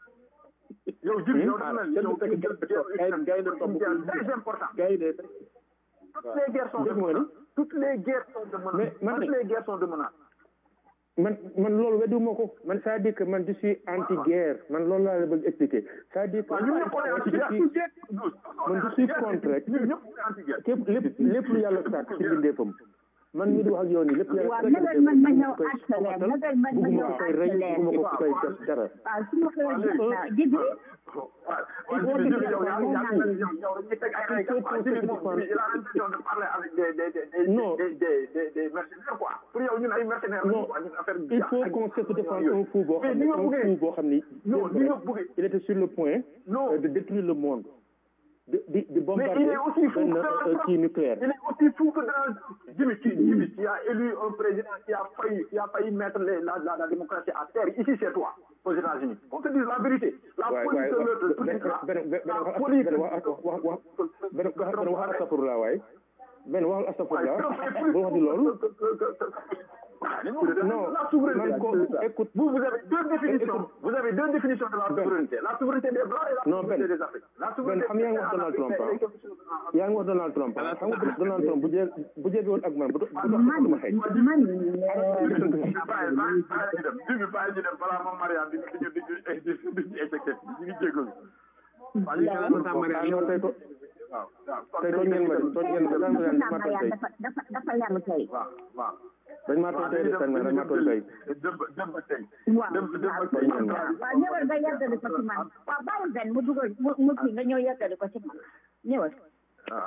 yow Djibi yow dafa mel ni yow kenn du fekk gars yi dañ topp guerre très important gars yi de toutes les guerres sont de dégg nga ni menace toutes les guerres sont de menace Mais man de- toutes les guerres sont de menace man man loolu weddiwuma ko man c'est-à-dire que man je suis anti guerre man loolu laa la bëgg expliquer c'est-à-dire que waaw ñun ñëpp on est je anti-guerre suis man je suis contre rek ñun ñëpp on est anti-guerre képp lépp lépp lu yàlla sàkk ci bindeefam man mii di wax ak yow nii lépp yàlla waaw sàkk nagal man ma ñëw koy accélère xoxatal nagal man ma bugguma ñëw ko koy rey accélère bugguma ko koy def dara waaw su ma ko waaw jibi waaw Djibi Djibi yow yaa yaa yow yow dañuy teg ay règles quoi Djibi moom il a l'impression de parler avec des des des Non. des des des des mercenaires quoi pour yow ñun ay mercenaires lañu non quoi ñun affaire il faut qu'on se défende un fou boo Mais xam ni ne nga un bëggee- fou boo xam ni non ni nga bëggee il était sur le point Non. euh, de détruire le monde de di di mais bombarder il est aussi fou benn que euh, kii nucléaire il est aussi fou que dans Djibi qui Djibi qui a élu un président qui a failli qui a failli mettre les, la, la la démocratie à terre ici c'est toi aux États-Unis qu'on se dise la vérité la waay police waay de l'autre tout benn ça benn benn la wax police benn wax wax wax benn wax benn wax astafurlah waay benn wax astafurlah boo wax di loolu non la souveraineté man ko écoute vous vous avez deux définitions vous avez deux définitions de la souveraineté la souveraineté des blancs et la Non, Ben. souveraineté des africains la Ben souveraineté xam yaa ngi wax Donald Trump ah yaa ngi wax Donald Trump ah xam nga Donald Trump bu jé bu jege woon ak man bu do bu dox man sama xëy man bàyyi bàyyi bàyyi ñu dem Djibi bàyyi ñu dem balaa moom Mariane di di di di di di éjecté ñu ngi jégalu waaw ñu ngi ah non tey ko waaw waaw tey tooñ ngeen ma de tooñ ngeen ma daan ma maa tooñ tey dafa dafa dafa yàgg tey waaw waaw dañ maa tooñ tey de tey dañ maa tooñ tey dem dem ba tey waaw dem dem ba tooñ ngeen ma waaw ñëwal nga yàggali ko ci man waaw bàyyi benn mu dugal mu mu kii nga ñëw yàggali ko ci man ñëwal Ah.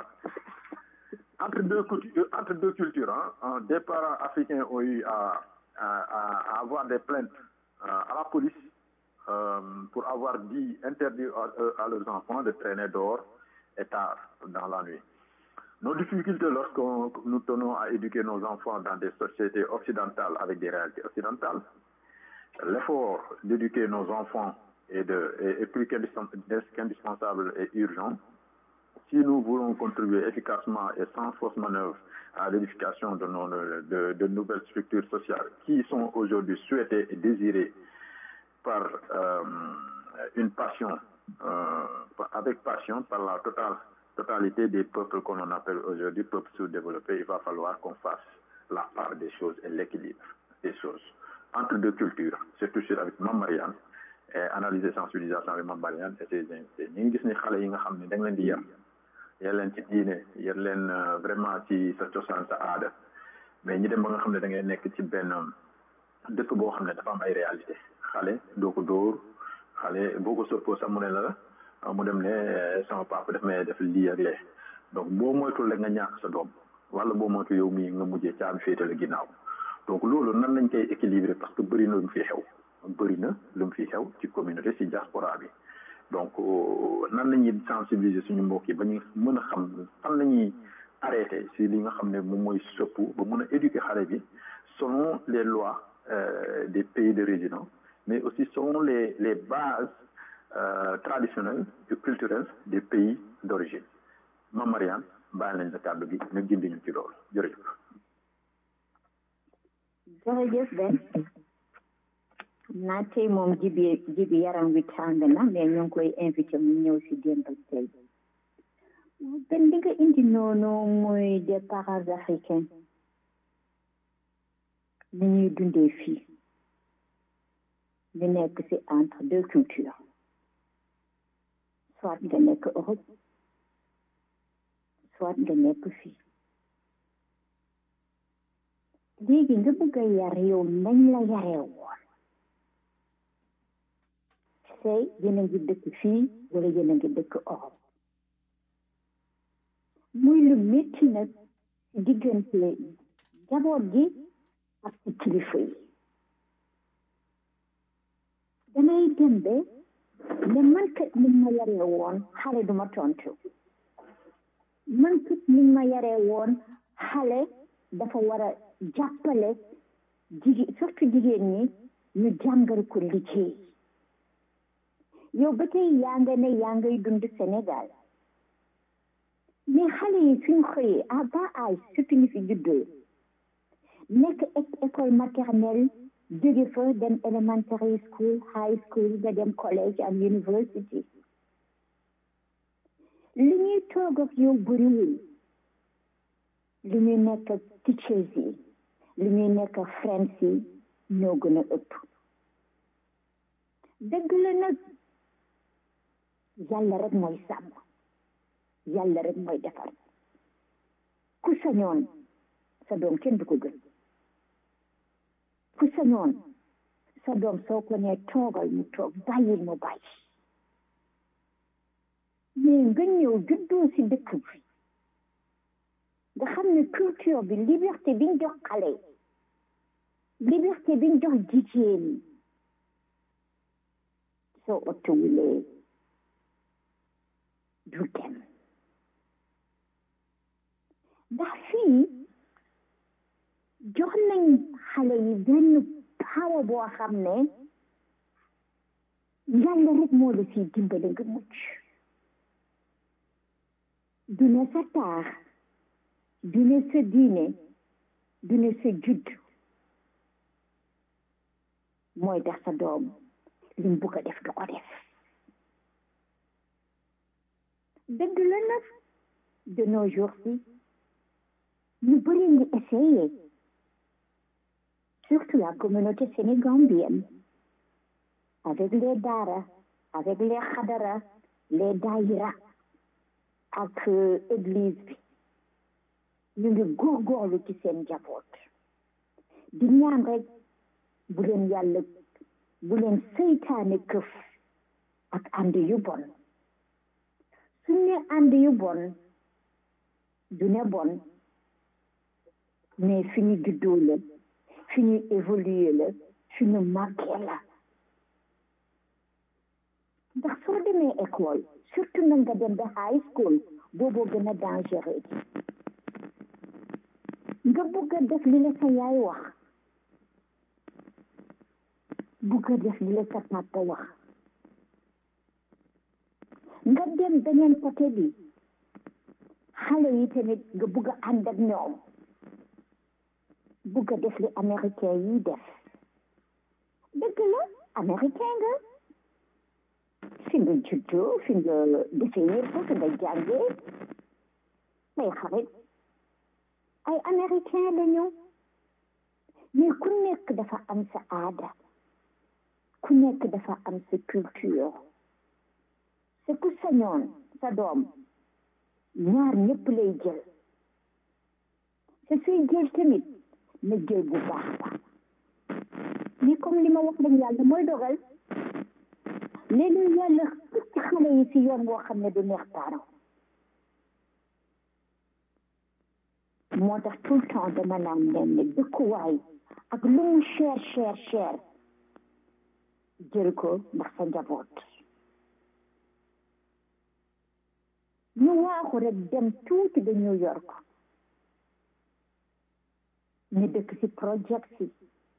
Entre deux, cultu- entre deux cultures, hein, hein, des parents africains ont eu à, à, à- à avoir des plaintes euh, à la police euh, pour avoir dit, interdit à, à leurs enfants de traîner dehors et tard dans la nuit. Nos difficultés lorsque nous tenons à éduquer nos enfants dans des sociétés occidentales avec des réalités occidentales, l'effort d'éduquer nos enfants est, de, est, est plus qu'indispen- qu'indispensable et urgent si nous voulons contribuer efficacement et sans fausse manœuvre à l'édification de, nos- de, de nouvelles structures sociales qui sont aujourd'hui souhaitées et désirées par euh, une passion, euh, avec passion par la totale, totalité des peuples qu'on en appelle aujourd'hui peuples sous-développés, il va falloir qu'on fasse la part des choses et l'équilibre des choses entre deux cultures, surtout sur avec Mame Mariane et analyser sensibilisation avec Mame Mariane et ses invités. ñu ngi gis ni xale yi nga xam ne da nga leen di yar yar leen ci diine yar leen euh, vraiment ci sa cosaan sa aada mais ñi dem ba nga xam ne da ngay nekk ci benn dëkk boo xam ne dafa am ay réalité xale doo ko dóor xale boo ko soppoo sax mu ne la ah, mu dem ne eh, sama papa daf may def lii ak lee donc boo moytul rek nga ñàkk sa doom wala boo moytu yow mii nga mujjee caabi féete la ginnaaw donc loolu nan lañ koy équilibrer parce que bëri na lu mu fi xew bëri na lu mu fi xew ci communauté ci diaspora bi donc euh, nan la ñuy sensibiliser suñu mbokk yi ba ñu mën a xam fan la ñuy arrêté si li nga xam ne moom mooy sëpp ba mën a éduquer xale bi selon les lois euh, des pays de résidence mais aussi selon les les bases euh, traditionnelles et culturelles des pays d'origine Mame Mariane bàyyi nañ la kàddu gi nga gindi ñu ci loolu jërëjëf jërëjëf Ben xam naa tey moom jibi jibi yaram wi tàng na mais ñu ngi koy invité mu ñëw si démb ak tey Ben li nga indi noonu muy des parents africains ni ñuy dundee fii ñu nekk ci entre deux cultures soit nga nekk Europe soit nga nekk fii léegi nga bëgg a yar yow nañ la yaree woon say yéen a ngi dëkk fii wala yéen a ngi dëkk Europe muy lu métti nag ci diggante jaboot gi ak ci kilifa yi damay dem ba ne man kat ni ma yaree woon xale duma tontu man kat ni ma yaree woon xale dafa war a jàppale jigéen surtout jigéen ñi ñu jàngal ko liggéey yow ba tey yaa nga ne yaa ngay dund Sénégal mais xale yi suñ xëyee à bas âge surtout ñu fi juddoo nekk école maternelle jóge fa dem elementary school high school nga dem college ak university li ñuy toog ak yow bëriwul li ñuy nekk ak teachers yi li ñuy nekk ak friends yi ñoo gën a ëpp dëgg la nag yàlla rek mooy sàmm yàlla rek mooy defar ku sañoon sa doom kenn du ko gën ku sañoon sa doom soo ko nee toogal mu toog bàyyil mu bàyyi mais nga ñëw juddoo si dëkk bi nga xam ne culture bi liberté biñ jox xale liberté biñ jox jigéen soo ottowulee du dem ndax fii jox nañ xale yi benn power boo xam ne yàlla rek moo la siy dimbale nga mucc du ne sa taar du ne sa diine du ne sa judd mooy tax sa doom lim bugg a def du ko def dëgg la nag de nos jours ci ñu bëri ngi essayé surtout la communauté sénégambienne avec les daara avec les xadara les daïra ak église bi ñu ngi góorgóorlu ci seen njaboot di ñaan rek bu leen yàlla bu leen seytaane këf ak ànd yu bon suñ ne ànd yu bon du ne bon mais fi ñu juddoo la fi ñu évoluer la fi ñu màggee la ndax soo demee école surtout na nga dem ba high school booboo gën a dangereux nga bëgg a def li la sa yaay wax bëgg a def li la sa papa wax nga dem beneen côté bi xale yi tamit nga bëgg a ànd ak ñoom bëgg a def li américain yi def dëgg la américain nga fi nga juddoo fi nga defee yëpp fi nga jàngee ay xarit ay américain lañu mais ku nekk dafa am sa aada ku nekk dafa am sa culture te ku sañoon sa doom ñaar ñëpp lay jël te suy jël tamit na jël bu baax ba mais comme li ma wax rek yàlla mooy dogal léegi yàlla xëcc xale yi si yoon woo xam ne du neex taaraw moo tax tout le temps dama naan leen ne dëkkuwaay ak lu mu cher cher cher jël ko ndax sa njaboot ñu waaxu rek dem tuuti ba New York ñu dëkk ci projet si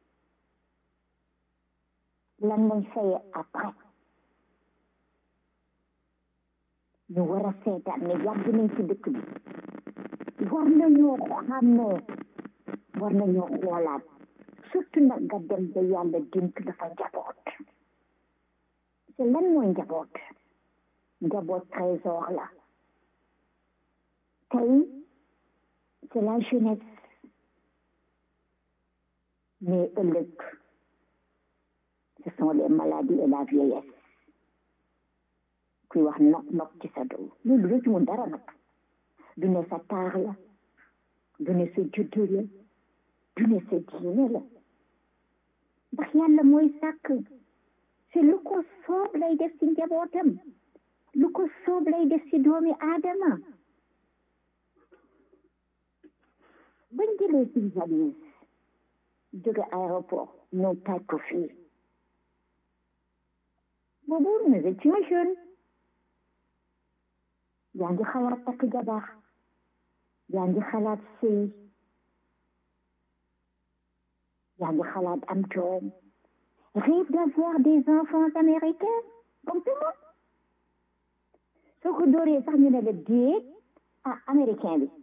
lan lañ faye après ñu war a seetaan ne yàgg nañ ci dëkk bi war nañoo xàmmee war nañoo xoolaat surtout nag nga dem ba yàlla dénk dafa njaboot te lan mooy njaboot njaboot trésor la tey c'est la jeunesse mais ëllëg ce sont les maladies et la vieillesse kuy wax nok nok ci sa doom loolu rëcc mu dara nag du ne sa taar la du ne sa juddu la du ne sa diine la ndax yàlla mooy sàkk c'est lu ko soob lay def ci njabootam lu ko soob lay def ci doomi aadama bañ jëlee ci valise jóge aéroport ñëw taaj ko fii boobu nous étions jeunes yaa ngi xalaat takk jabar yaa ngi xalaat sëy yaa ngi xalaat am doom rêve d'avoir des enfants américains comme tout le monde soo ko dooree sax ñu ne la déet ah américain bi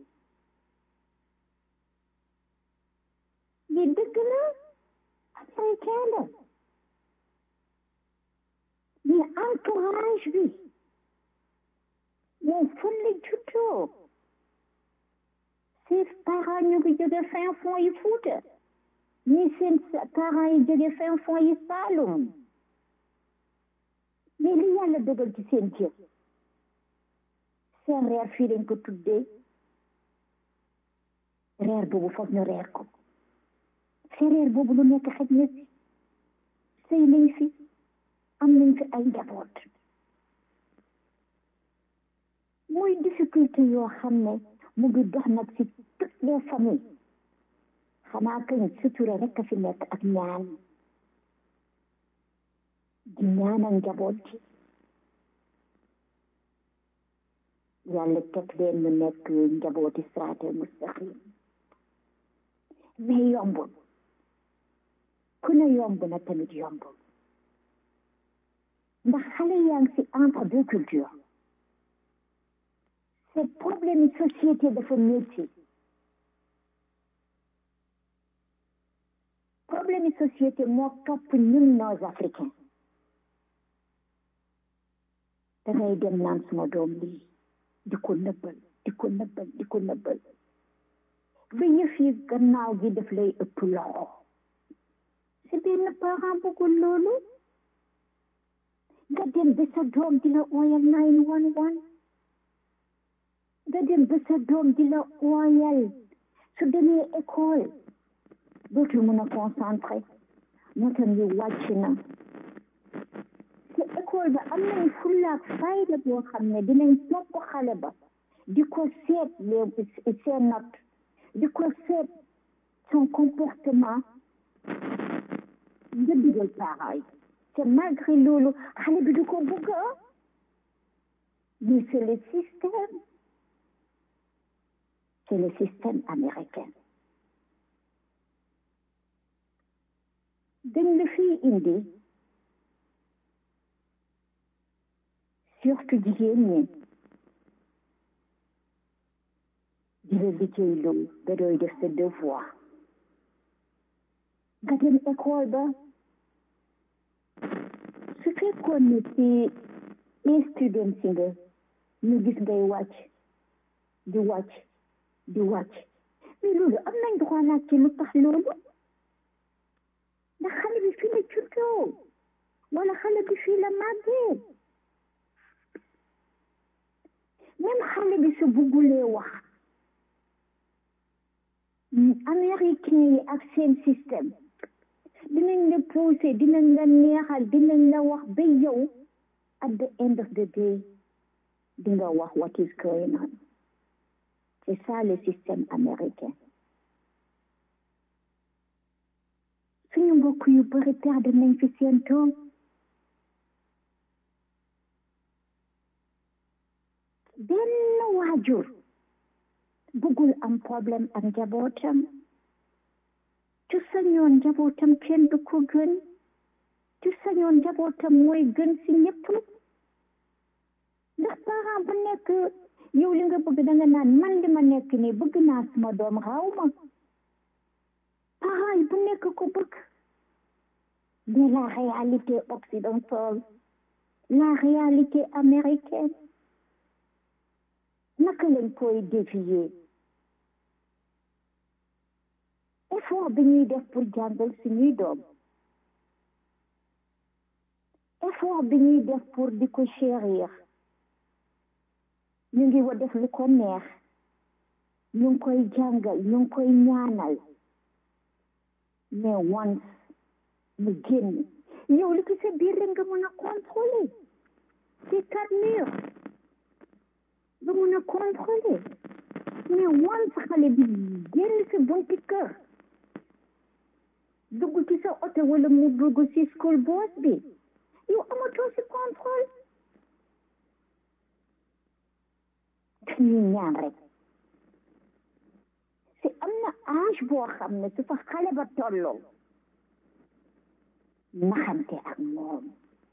mais dëgg la américain la mais entourage bi moom fan la juddoo ses parents ñu ngi jóge fin fond yi Fuuta ñi seen parents yi jóge fin fond yi Saalum mais li yàlla dogal ci seen jëf seen reer fii lañ ko tuddee reer boobu foog ñu reer ko te reer boobu lu nekk xaj na si sëy nañ fi am nañ fi ay njaboot muy difficulté yoo xam ne mu ngi dox nag ci toutes les familles xanaa kañ sutura rek a fi nekk ak ñaan di ñaanal njaboot ji yàlla teg leen mu nekk njabooti siraatal mustaqim mais yombul ku ne yomb na tamit yombul ndax xale yaa ngi ci entre deux cultures c'est problème société dafa métti problème société moo topp ñun nos africains dangay dem naan suma doom lii di ko nëbbal di ko nëbbal di ko nëbbal ba yëf yi gannaaw gi daf lay ëpp loxo si benn parent bëggul loolu nga dem ba sa doom di la ooyal nine one one nga dem ba sa doom di la ooyal su demee école dootul mën a concentré notam yi wàcc na te école ba am nañ fullaak fayda boo xam ne dinañ topp xale ba di ko seet les ses notes di ko seet son comportement nga digal parents yi te malgré loolu xale bi du ko bëgg mais c'est le système c'est le système américain dañ la fii indi surtout jigéen ñi di la liggéey loolu nga doy def sa devoir nga dem école ba su fekkoon ne ci student si nga ñu gis ngay wàcc di wàcc di wàcc mais loolu am nañ droit laaj ci lu tax loolu ndax xale bi fii la juddoo wala xale bi fii la màggee même xale bi su buggulee wax américain yi ak seen système dinañ la pousser dinañ la neexal dinañ la wax ba yow at the end of the day di nga wax what is going on c'est ça le système américain suñu mbokk yu bëri perdre nañ fi seen doom benn waajur bëggul am problème ak njabootam tu sañoon njabootam kenn du ko gën tu sañoon njabootam mooy gën si ñëpp ndax parent bu nekk yow li nga bëgg danga naan man li ma nekk nii bëgg naa suma doom xaw ma parent yi bu nekk ko bëgg mais la réalité occidentale la réalité américaine naka lañ koy dévier effort bi ñuy def pour jàngal suñuy doom effort bi ñuy def pour di ko chérir ñu ngi wa def lu ko neex ñu ngi koy jàngal ñu ngi koy ñaanal mais once mu génn yow li ci sa biir rek nga mën a contrôler ces quatre murs nga mën a contrôler mais once xale bi génn sa bunti kër dugg ci sa oto wala mu dugg ci school bus bi yow amatoo si contrôle dañuy ñaan rek si am na âge boo xam ne su fa xale ba tolloo naxante ak moom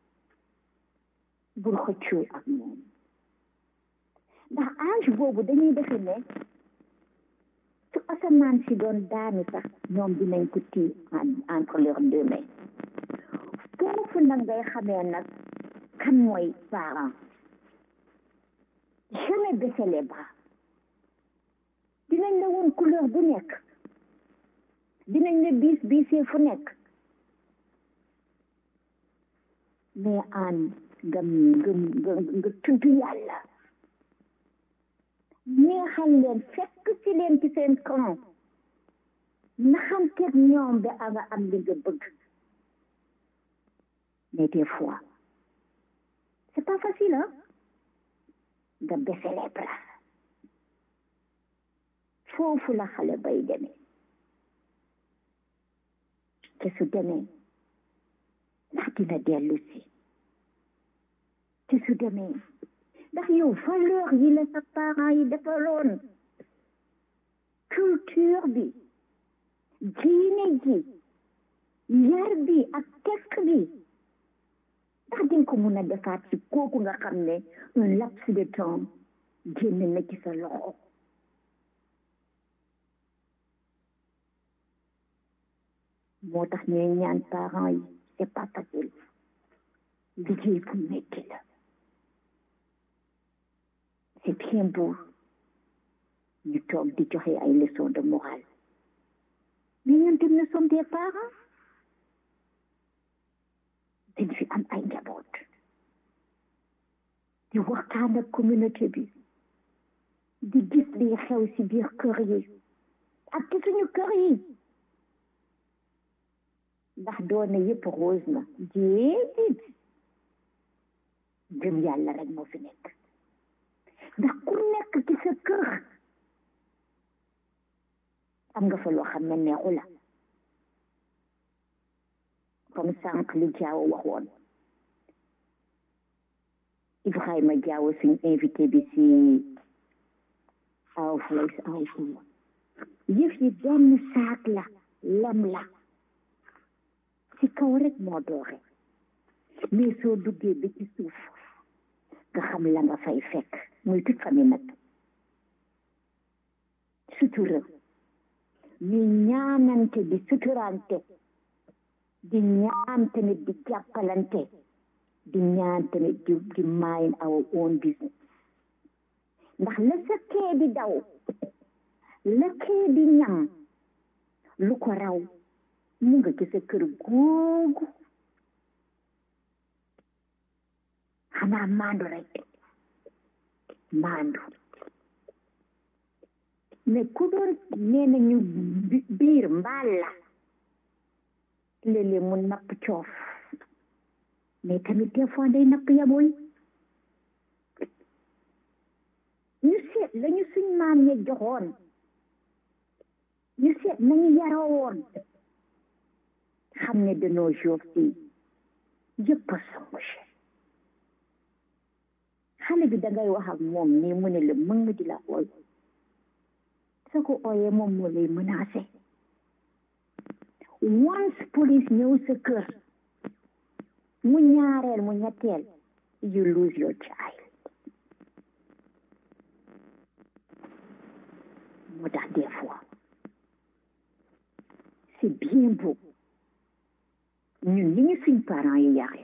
bul xëccoo ak moom ndax âge boobu dañuy defe ne su asamaan si doon daanu sax ñoom dinañ ko tii entre leurs deux mains foofu nag ngay xamee nag kan mooy parent jamais baisser les bras dinañ la woon couleur bu nekk dinañ la biis biisee fu nekk mais aan nga nga nga nga tudd yàlla neexal leen fekk ci leen ci seen camp naxanteeg ñoom ba a nga am li nga bëgg mais des fois c'est pas facile hein nga baisser les bras foofu la xale bay demee te su demee ndax dina dellu si te su demee ndax yow valeur yi la sa parents yi defaloon culture bi diine ji yar bi ak tekk bi ndax dinga ko mun a defaat ci kooku nga xam ne un laps de temps génn na ci sa loxo moo tax ñuy ñaan parents yi c'est pas facile liggéey bu métti la c'est bien beau ñu toog di joxe ay leçons de morale mais ñun tam nous sommes des parents dañ fi am ay njaboot di waxtaan ak communauté bi di gis liy xew ci biir kër yi ak ci suñu kër yi ndax doone yëpp rose na déedéet gëm yàlla rek moo fi nekk ndax ku nekk ci sa kër am nga fa loo xam ne neexu la comme sànq li jaaw waxoon Ibrahima Jaaw suñ invité bi si Our Voice Our Power yëf yi benn saak la lem la ci kaw rek moo doore mais soo duggee ba ci suuf nga xam la nga fay fekk muy toute famille nag sutura ñu ñaanante di suturante di ñaan tamit di jàppalante di ñaan tamit di di mind our own business ndax la sa kee di daw la kee di ñam lu ko raw mu nga ci sa kër googu xanaa maandu rek maandu mais ku doon nee nañu biir mbaal la léeg-léeg mu napp coof mais tamit des fois day napp yaboy ñu seet lañu suñ maam ya joxoon ñu seet nañu yaroo woon xam ne de nos jours fii yëpp a changé xale bi dangay wax ak moom nii mu ne la mën nga di la ooy soo ko ooyee moom moo lay menacé once police ñëw sa kër mu ñaareel mu ñetteel you lose your child moo tax des fois c'est bien beau ñun li ñu suñ parents yi yare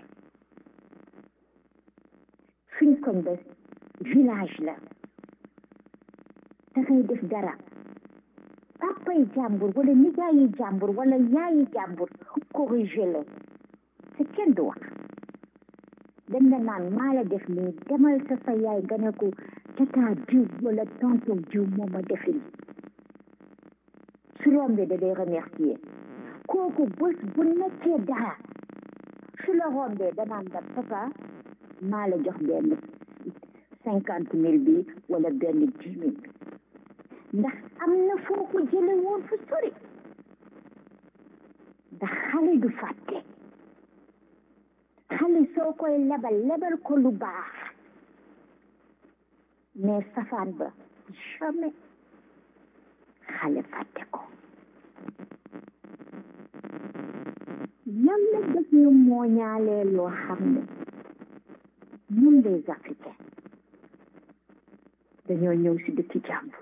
suñ koñ ba village la dangay def dara papay jàmbur wala nijaayi jàmbur wala yaayi jàmbur corrigé la te kenn du wax dañ la naan maa la def nii demal sa sa yaay nga ne ko tata diw wala tonton diw moo ma defi nii su rombee da day remercier kooku bés bu nekkee dara su la rombee danaan la papa maa la jox benn cinquante mille bi wala benn dix mille bi ndax am na foo ko jële woon fu sori ndax xale du fàtte xale soo koy lebal lebal ko lu baax mais safaan ba jamais xale fàtte ko yàlla def ñu mooñaalee loo xam ne ñun les africains dañoo ñëw si dëkki jàmbur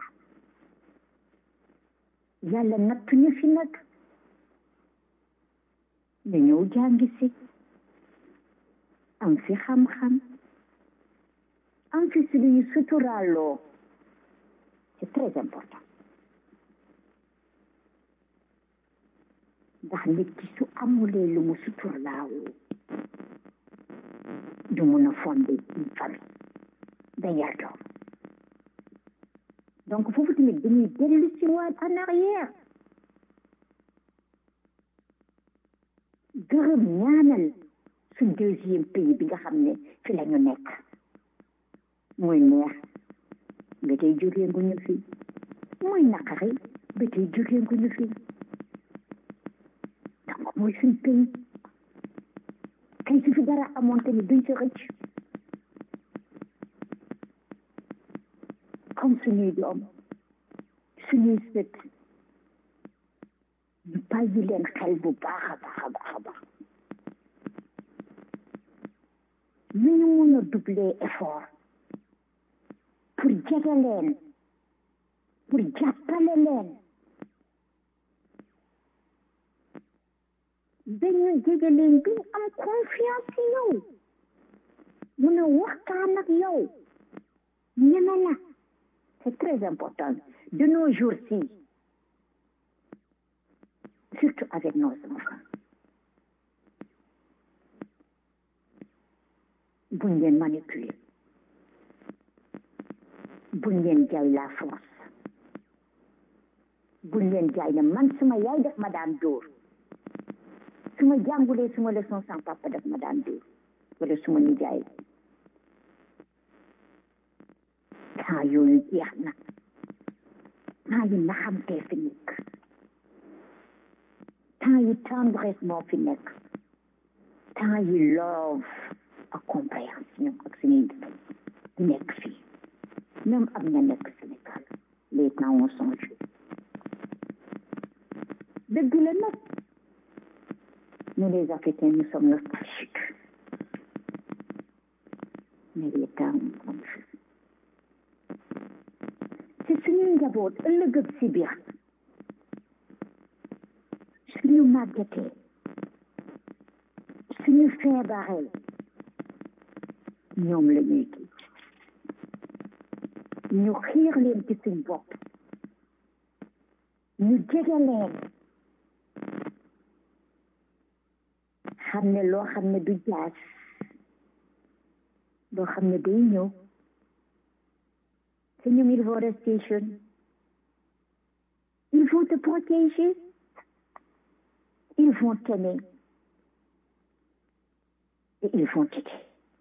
yàlla nattu ñu fi nag ñu ñëw jàngi si am fi xam-xam am fi si luñu suturaaloo c'est très important ndax nit ki su amulee lu mu suturlaawoo du mun a fonder une famille da yar doom donc foofu tamit dañuy dellu si waat en arrière gërëm ñaanal suñ deuxième pays bi nga xam ne fi la ñu nekk muy neex ba tey jógee ngu ñu fi muy naqari ba tey jógee ngu ñu fi donc mooy suñ pays kay su fi dara amoon tamit duñ si rëcc comme suñuy doom suñuy sët ñu bàyyi leen xel bu baax a baax a baax a baax nu ñu mun a doubler effort pour jege leen pour jàppale leen dañu jege leen bi am confiance ci yow mun a waxtaan ak yow ñeme la c'est très important de nos jours-ci surtout avec nos enfants buñ leen manipuler buñ leen jaay la force buñ leen jaay ne man suma yaay def ma daan dóor suma jàngulee suma leçon sans papa def ma daan dóor wala suma nijaay temps yooyu jeex na temps yu naxamtee fi nekk temps yu tendresse moo fi nekk temps yu love ak compréhension ak suñuy nekk fii même am na nekk Sénégal les temps ont changé dëgg la nag nous les Africains nous sommes nostalgiques mais les temps ont changé ci suñuy njaboot ëllëg ak si biir suñu màggetee suñu feebaree ñoom la ñuy gis ñu xiir leen ci suñ bopp ñu jege leen xam ne loo xam ne du jaas loo xam ne day ñëw te ñoom ils vont rester jeunes ils vont te protéger ils vont t'aimer et ils vont t'aider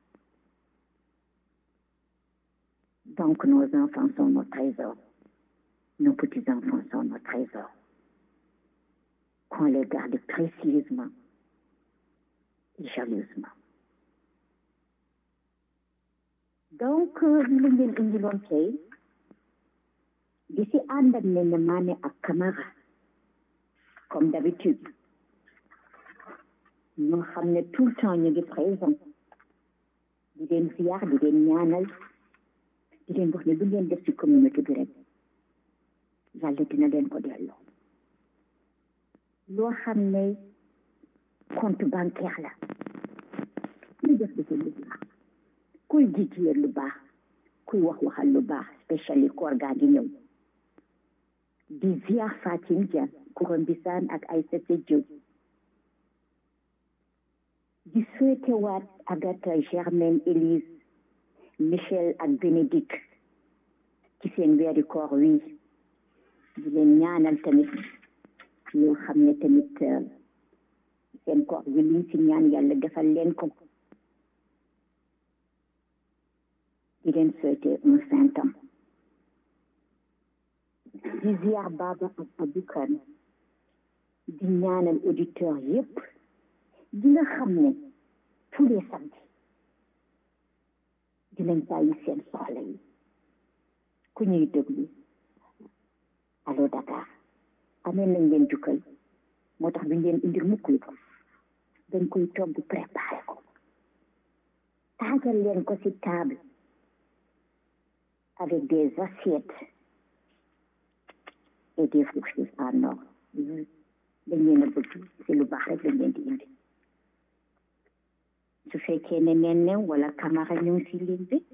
donc nos enfants sont nos trésors nos petits-enfants sont nos trésors qu'on les garde précieusement et jalousement donc li la ngeen indiloon tey di si ànd ak ne maane ak Camara comme d'habitude ñoo xam ne tout le temps ñu ngi présent di leen ziar di leen ñaanal di leen wax ne lu ngeen def ci communauté bi rek yàlla dina leen ko delloo loo xam ne compte bancaire la ñu def dafa lu baax kuy jijiyee lu baax kuy wax waxal lu baax spécially koor gaa ngi ñëw di ziar Fatim Dia Kouram Bissane ak Aïssata Diop di souhaité waat Agatha Germaine Élise Michel ak Bénédicte ci seen weeri koor wi di leen ñaanal tamit yoo xam ne tamit seen koor wi liñ ci ñaan yàlla defal leen ko di leen souhaité un saint temps di ziar Baba ak Aboukan di ñaanal auditeur yépp di nga xam ne tous les samedis dinañ bàyyi seen soxla yi ku ñuy déglu allo Dakar amee nañ leen jukkal moo tax duñ leen indil mukk lu dañ koy togg préparé ko taagal leen ko ci table avec des assiettes et des fourchettes en or dañ leen a bëgg ci lu baax rek lañ leen di indi su fekkee ne nen new wala camara ñu ngi ci ligne bi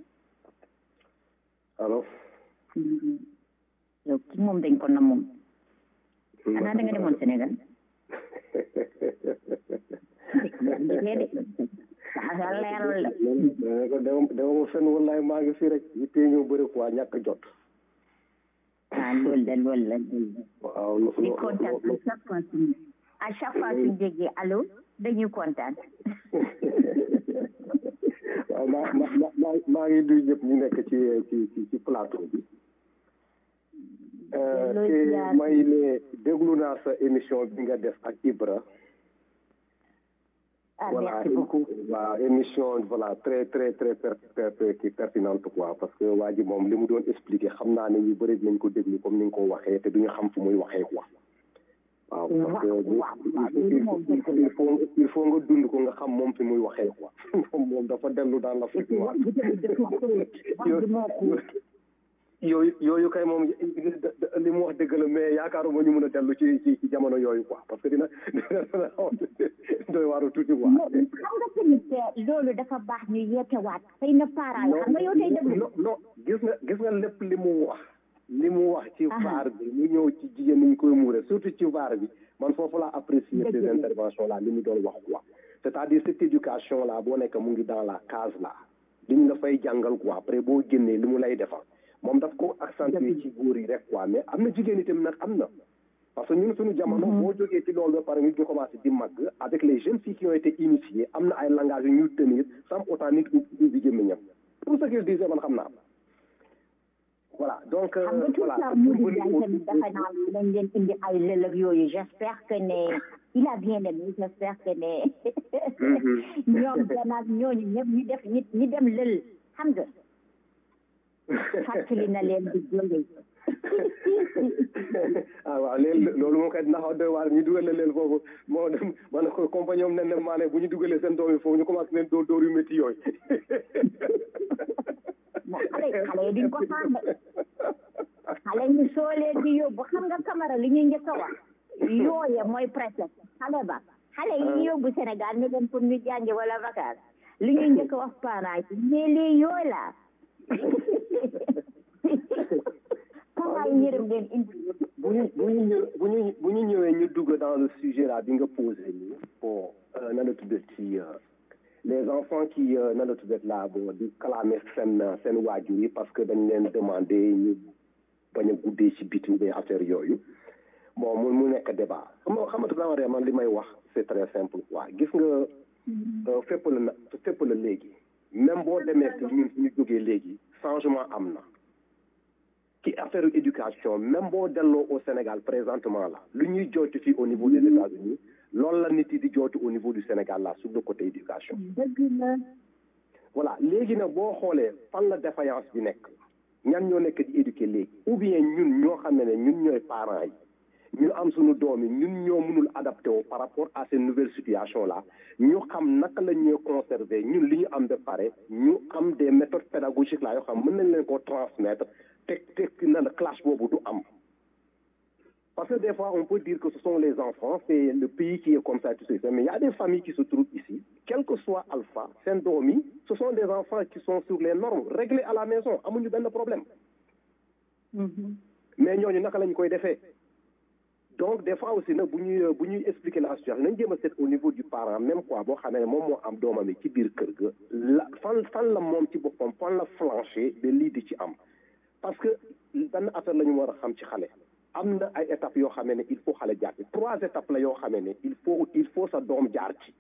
allo yow ki moom dañ ko na moom xanaa da nga demoon Sénégal leerul la ko dama fenn wallaay maa ngi fi rek yittee ñoo bëri quoi ñàkk jot ah loolu de loolu la loolu waaw di kontaan à chaque fois suñu à chaque fois suñu déggee allo dañuy kontaan waaw maa maa maa maa ngi nuyu ñëpp ñu nekk ci ci ci plateau bi te may ne déglu naa sa émission bi nga def ak Ibra ah voilà merci beaucoup waaw émission voilà très très très per per pertinente quoi parce que waa ji moom li mu doon expliqué xam naa ne ñu bëri dinañ ko déglu comme ni nga ko waxee te duñu xam fu muy waxee quoi waaw parce que il faut il faut nga dund ko nga xam moom fi muy waxee quoi moom moom dafa dellu dans l'Afrique noire yooyu yooyu kay moom li mu wax dëgg la mais yaakaaruma ñu mën a dellu ci ci ci jamono yooyu quoi parce que dina dina doy waaru tuuti quoi. xam nga tamit loolu dafa baax ñu yeetewaat xëy na parents yi xam nga yow tey déglu non non gis nga gis nga lépp li mu wax li mu wax ci vaar bi mu ñëw ci jigéen ni ñu koy muure surtout ci vaar bi man foofu laa apprécier ces interventions là li mu doon wax quoi c'est-à-dire cette éducation là boo nekk mu ngi dans la case là li ñu la fay jàngal quoi après boo génnee li mu lay defal moom daf ko accentuer ci góor yi rek quoi mais am na jigéen itam nag am na parce que ñun suñu jamono boo jógee ci loolu ba pare nit ñu commencé di màgg avec les jeunes filles qui ont été initiées am na ay langage yu ñuy tenir sans autant nit ubbi gémmiñam tout ce qu'il disait man xam naa voilà donc xam nga tout ça Moudou Ndiaye tamit dafa naan dañ leen indi ay lël ak yooyu j'espère que ne il a bien aimé j'espère que ne ñoom danaag ñooñu ñëpp ñu def nit ñi dem lël xam nga fàttali na leen di jóge ah waaw léegi loolu moo koy naxaw doy waar ñu dugal leen foofu moo dem ma ne ko compagnie am nen ne maa ne bu ñu dugalee seen doom yi foofu ñu commencé leen dóor dóor yu métti yooyu xale xale yi duñ ko xaar de xale ñu soo leen di yóbbu xam nga camara li ñuy njëkk a wax yooye mooy presque xale ba xale yi yóbbu Sénégal ne leen pour ñu jàngi wala vacances li ñuy njëkk a wax parents yi mais les yooy la parents yi yërëm leen indi bu ñu bu ñu ñëw bu ñu bu ñu ñëwee ñu dugg dans le sujet là bi nga posé nii bon na la tuddee ci les enfants qui na la tuddee là bon di clamer seen seen waajur yi parce que dañ leen demandé ñu bañ a guddee ci biti des affaires yooyu bon mu mu nekk débat xam nga xamante ne man li may wax c'est très simple quoi gis nga fépp la na fépp la léegi même boo demee si ñun suñu jógee léegi changement am na ci affaire éducation même boo delloo au Sénégal présentement là lu ñuy jooytu fii au niveau des États-Unis loolu la nit yi di jooytu au niveau du Sénégal là sur le côté éducation voilà léegi nag boo xoolee fan la défaillance bi nekk ñan ñoo nekk di éduquer léegi ou bien ñun ñoo xam ne ne ñun ñooy parents yi ñu am suñu doom yi ñun ñoo mënul adapté wu par rapport à ces nouvelles situations là ñu xam naka la ñuy conserver ñun li ñu am de pare ñu am des méthodes pédagogiques là yoo xam mën nañ leen ko transmettre teg teg na la clash boobu du am parce que des fois on peut dire que ce sont les enfants c'est le pays qui est comme ça tout ça mais il y a des familles qui se trouvent ici quel que soit alpha seen doom yi ce sont des enfants qui sont sur les normes réglées à la maison amuñu benn problème mais ñooñu naka lañ koy defee donc des fois aussi nag bu ñuy bu ñuy expliquer la situation nañ jéem a seet au niveau du parent même quoi boo xamee ne moom moo am doomam yi ci biir kër ga la fan fan la moom ci boppam fan la flanché ba lii di ci am parce que benn affaire la ñu war a xam ci xale am na ay étapes yoo xamee ne il faut xale jaar ci trois étapes la yoo xamee ne il faut il faut sa doom jaar ci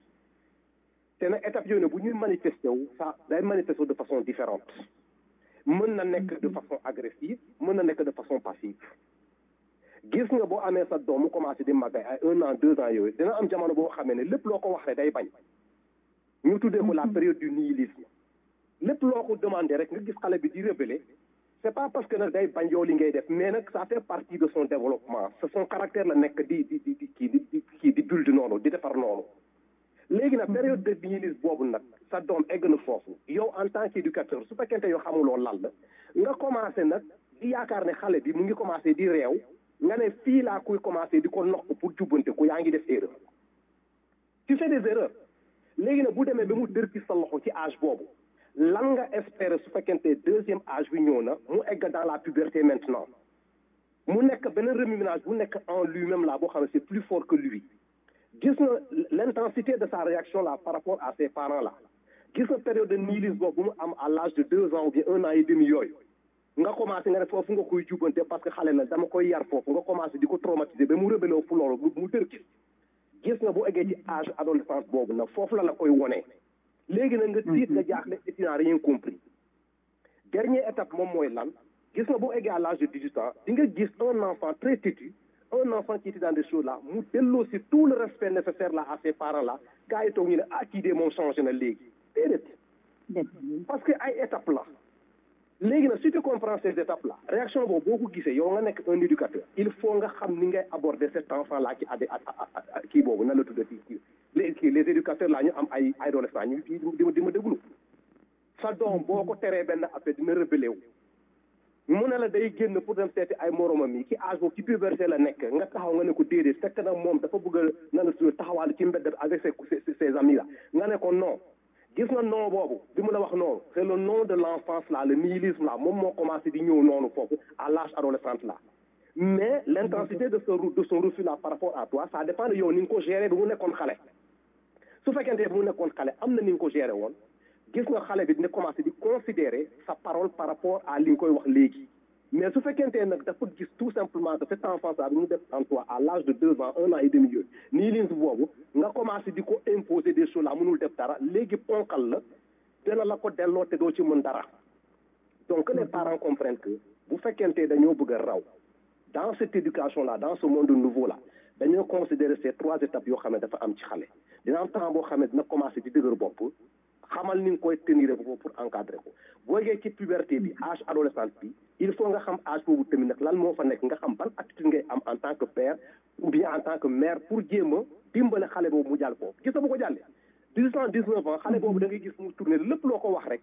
te nag étapes yooyu ne bu ñuy manifesté wu ça day manifesté wu de façon différente mën na nekk de façon agressive mën na nekk de façon passive gis nga boo amee sa doom mu commencé di màggay ay un an deux ans yooyu dina am jamono boo xamee ne lépp loo ko wax rek day bañ ñu tuddee ko la période du nihilisme lépp loo ko demandé rek nga gis xale bi di rebelle c'est pas parce que nag day bañ yow li ngay def mais nag ça fait partie de son développement c'est son caractère la nekk di di di di kii di di kii di build noonu di defar noonu léegi nag période de nihilisme boobu nag sa doom egg na foofu yow en tant qu'éducateur su fekkente yow xamuloo lan la nga commencé nag di yaakaar ne xale bi mu ngi commencé di réew nga ne fii laa kuy commencé di ko noq pour jubbante ko yaa ngi def erreur tu fais des erreurs léegi nag bu demee ba mu dër ci sa loxo ci âge boobu lan nga espérer su fekkente deuxième âge bi ñëw na mu egg dans la puberté maintenant mu nekk beneen remue-ménage bu nekk en lui-même là boo xam ne c'est plus fort que lui gis na l'intensité de sa réaction là par rapport à ses parents là gis na période de nihilisme boobu bu mu am à l'âge de deux ans ou bien un an et demi yooyu nga commencé nga ne foofu nga koy jubante parce que xale la dama koy yar foofu nga commencé di ko traumatiser ba mu rébellé fu loolu mu dër gis gis nga bu eggee ci âge adolescence boobu nag foofu la la koy wonee léegi nag nga tiit nga jaaxle et tu n'as rien compris dernière étape moom mooy lan gis nga bu eggee à l'âge de dix-huit ans di nga gis un enfant très têtu un enfant qui était dans des choses là mu delloo si tout le respect nécessaire là à ses parents là gars yi toog ñu ne ah kii de moom changé na léegi déedéet parce que ay étape la léegi nag si tu comprends ces étapes là réaction boobu boo ko gisee yow nga nekk un éducateur il faut nga xam ni ngay aborder cet enfant là qui adé kii boobu nan la tudda kii les kii les éducateurs là ñu am ay adolescents ñu di ma di ma déglu sa doom boo ko teree benn affaire dina rebellé wu mu ne la day génn pour dem seeti ay moromam yi ci âge boobu ci puberté la nekk nga taxaw nga ne ko déedéet fekk nag moom dafa bëgg a na la tudd taxawaale ci mbedd avec ses ses amis là nga ne ko non gis nga non boobu bi mu la wax noonu c'est le nom de l'enfance là le nihilisme là moom moo commencé di ñëw noonu foofu à l'âge adolescente là mais l'intensité de son de son refus là par rapport à toi ça dépend de yow ni nga ko gérer bi mu nekkoon xale su fekkente bi mu nekkoon xale am na ni nga ko gérer woon gis nga xale bi dina commencé di considérer sa parole par rapport à li nga koy wax léegi mais su fekkente nag dafa gis tout simplement que cet enfant là bi mu def en toi à l'âge de deux ans un an et demi yooyu nii lin boobu nga commencé di ko imposer des choses là mënul def dara léegi ponkal la dina la ko delloo te doo ci mën dara donc que les parents comprennent que bu fekkente dañoo bëgg a raw dans cette éducation là dans ce monde nouveau là dañoo considérer ces trois étapes yoo xam ne dafa am ci xale dina am temps boo xam ne dina commencé di dëgër bopp xamal ni nga koy tenir ko pour encadrer ko boo yeggee ci puberté bi âge adolescence bi il faut nga xam âge boobu tamit nag lan moo fa nekk nga xam ban attitude ngay am en tant que père ou bien en tant que mère pour jéem a dimbale xale boobu mu jàll foofu gis nga bu ko jàllee dix ans dix neuf ans xale boobu da ngay gis mu tourné lépp loo ko wax rek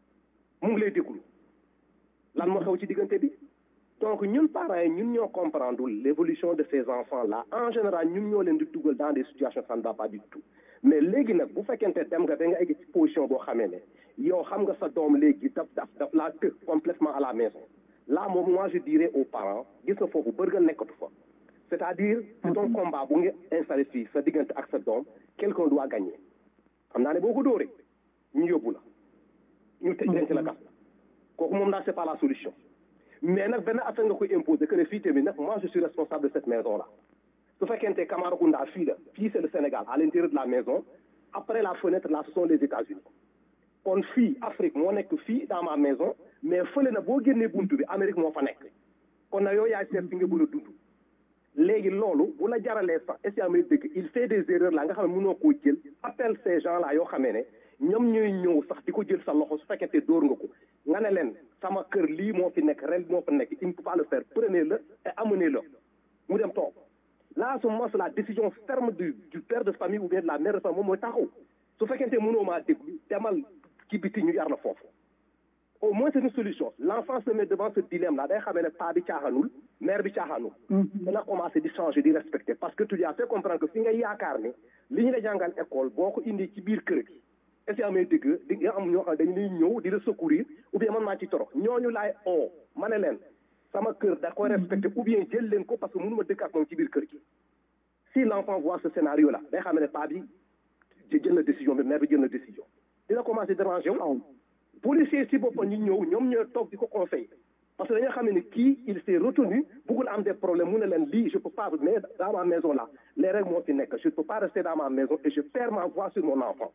mu ngi lay déglu lan moo xew ci diggante bi donc ñun parents yi ñun ñoo comprendre l'évolution de ces enfants là en général ñun ñoo leen di dugal dans des situations ça ne va pas du tout mais léegi nag bu fekkente dem nga ba nga egg ci position boo xamee ne yow xam nga sa doom léegi daf daf daf laa të complètement à la maison là moom moi je dirais aux parents gis nga foofu bër nga nekkatu fa c'est-à-dire c'est un combat bu nga installé fii sa diggante ak sa doom quelqu'un doit gagner xam naa ne boo ko dóoree ñu yóbbu la ñu tëj denc la gas la kooku moom daal c'est pas la solution mais nag benn affaire nga koy imposer que ne fii tamit nag moi je suis responsable de cette maison là su fekkente Camaracounda fii la fii c'est le Sénégal à l'intérieur de la maison après la fenêtre là ce sont les États-Unis kon fii Afrique moo nekk fii dans ma maison mais fële na boo génnee buntu bi Amérique moo fa nekk kon na yow yaay seet fi nga bëgg a dund léegi loolu bu la jaralee sax est-ce que amee dëgg il fait des erreurs là nga xam ne mënoo koo jël appelle ces gens là yoo xamee ne ñoom ñooy ñëw sax di ko jël sa loxo su fekkente dóor nga ko nga ne leen sama kër lii moo fi nekk ren moo fa nekk il ne peut pas le faire prenez-le et amenez-le mu dem toog là à ce moment la décision ferme du du père de famille ou bien de la mère de famille moom mooy taxaw su fekkente mënoo maa déglu demal ci biti ñu yar la foofu au moins c'est une solution l'enfant se met devant ce dilemme là day xamee ne paa bi caaxaanul mère bi caaxaanul dana commencer di changer di respecter parce que tu lui as fait comprendre que fi nga yaakaar ne li ñu la jàngal école boo ko indi ci biir kër gi est-ce que amee dëgg di nga am ñoo xam dañu lay ñëw di la secourir ou bien man maa ci toro ñooñu laay oo ma ne leen sama kër da koy respecté ou bien jël leen ko parce que mënuma dëkk ak moom ci biir kër gi si l'enfant voit ce scénario là day xam ne pas bi jël na décision bi mère bi jël na décision dina commencé déranger wu policier si boppam ñu ñëw ñoom ñoo toog di ko conseil parce que dañoo xam ne kii il s'est retenu bëggul am des problèmes mu ne leen lii je peux pas mais dans ma maison là les règles moo fi nekk je peux pas rester dans ma maison et je perds ma voix sur mon enfant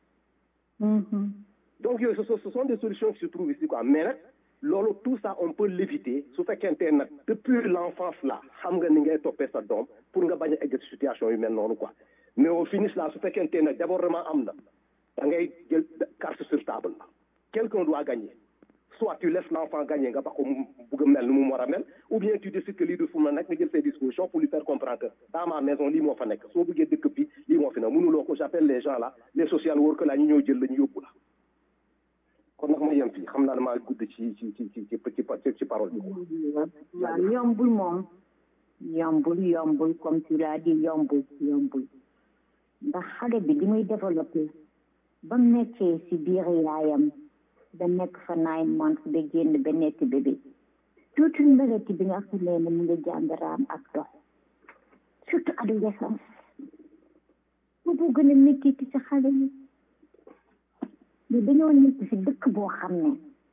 donc yooyu ce ce sont des solutions qui se trouvent ici quoi mais nag loolu tout ça on peut l'éviter su fekkente nag depuis l'enfance là xam nga ni ngay toppee sa doom pour nga bañ a egg ci situation yu mel noonu quoi mais au finish là su fekkente nag débordement am na da ngay jël carte sur table la quelqu'un doit gagner soit tu laisses l'enfant gagner nga ba ko mu bugg a mel ni mu war a mel ou bien tu décides que lii du fu mu nekk nga jël ses dispositions pour lui faire comprendre que dans ma maison lii moo fa nekk soo bëggee dëkk bi lii moo fi nekk mënuloo ko j'appelle les gens là les social workers là ñu ñëw jël la ñu yóbbu la kon nag ma yem fii xam naa ne maa gudd ci ci ci ci ci ci ci parole bi waaw yombul moom yombul yombul comme tu l'as dit yombul yombul ndax xale bi li muy développé ba mu nekkee si biir yaayam ba nekk fa nine months ba génn ba nekk bébé tuuti mbeleti bi nga xam ne mu ngi jàng raam ak dox surtout adolescence boobu gën a métti ci sa xale yi mais dañoo nekk si dëkk boo xam ne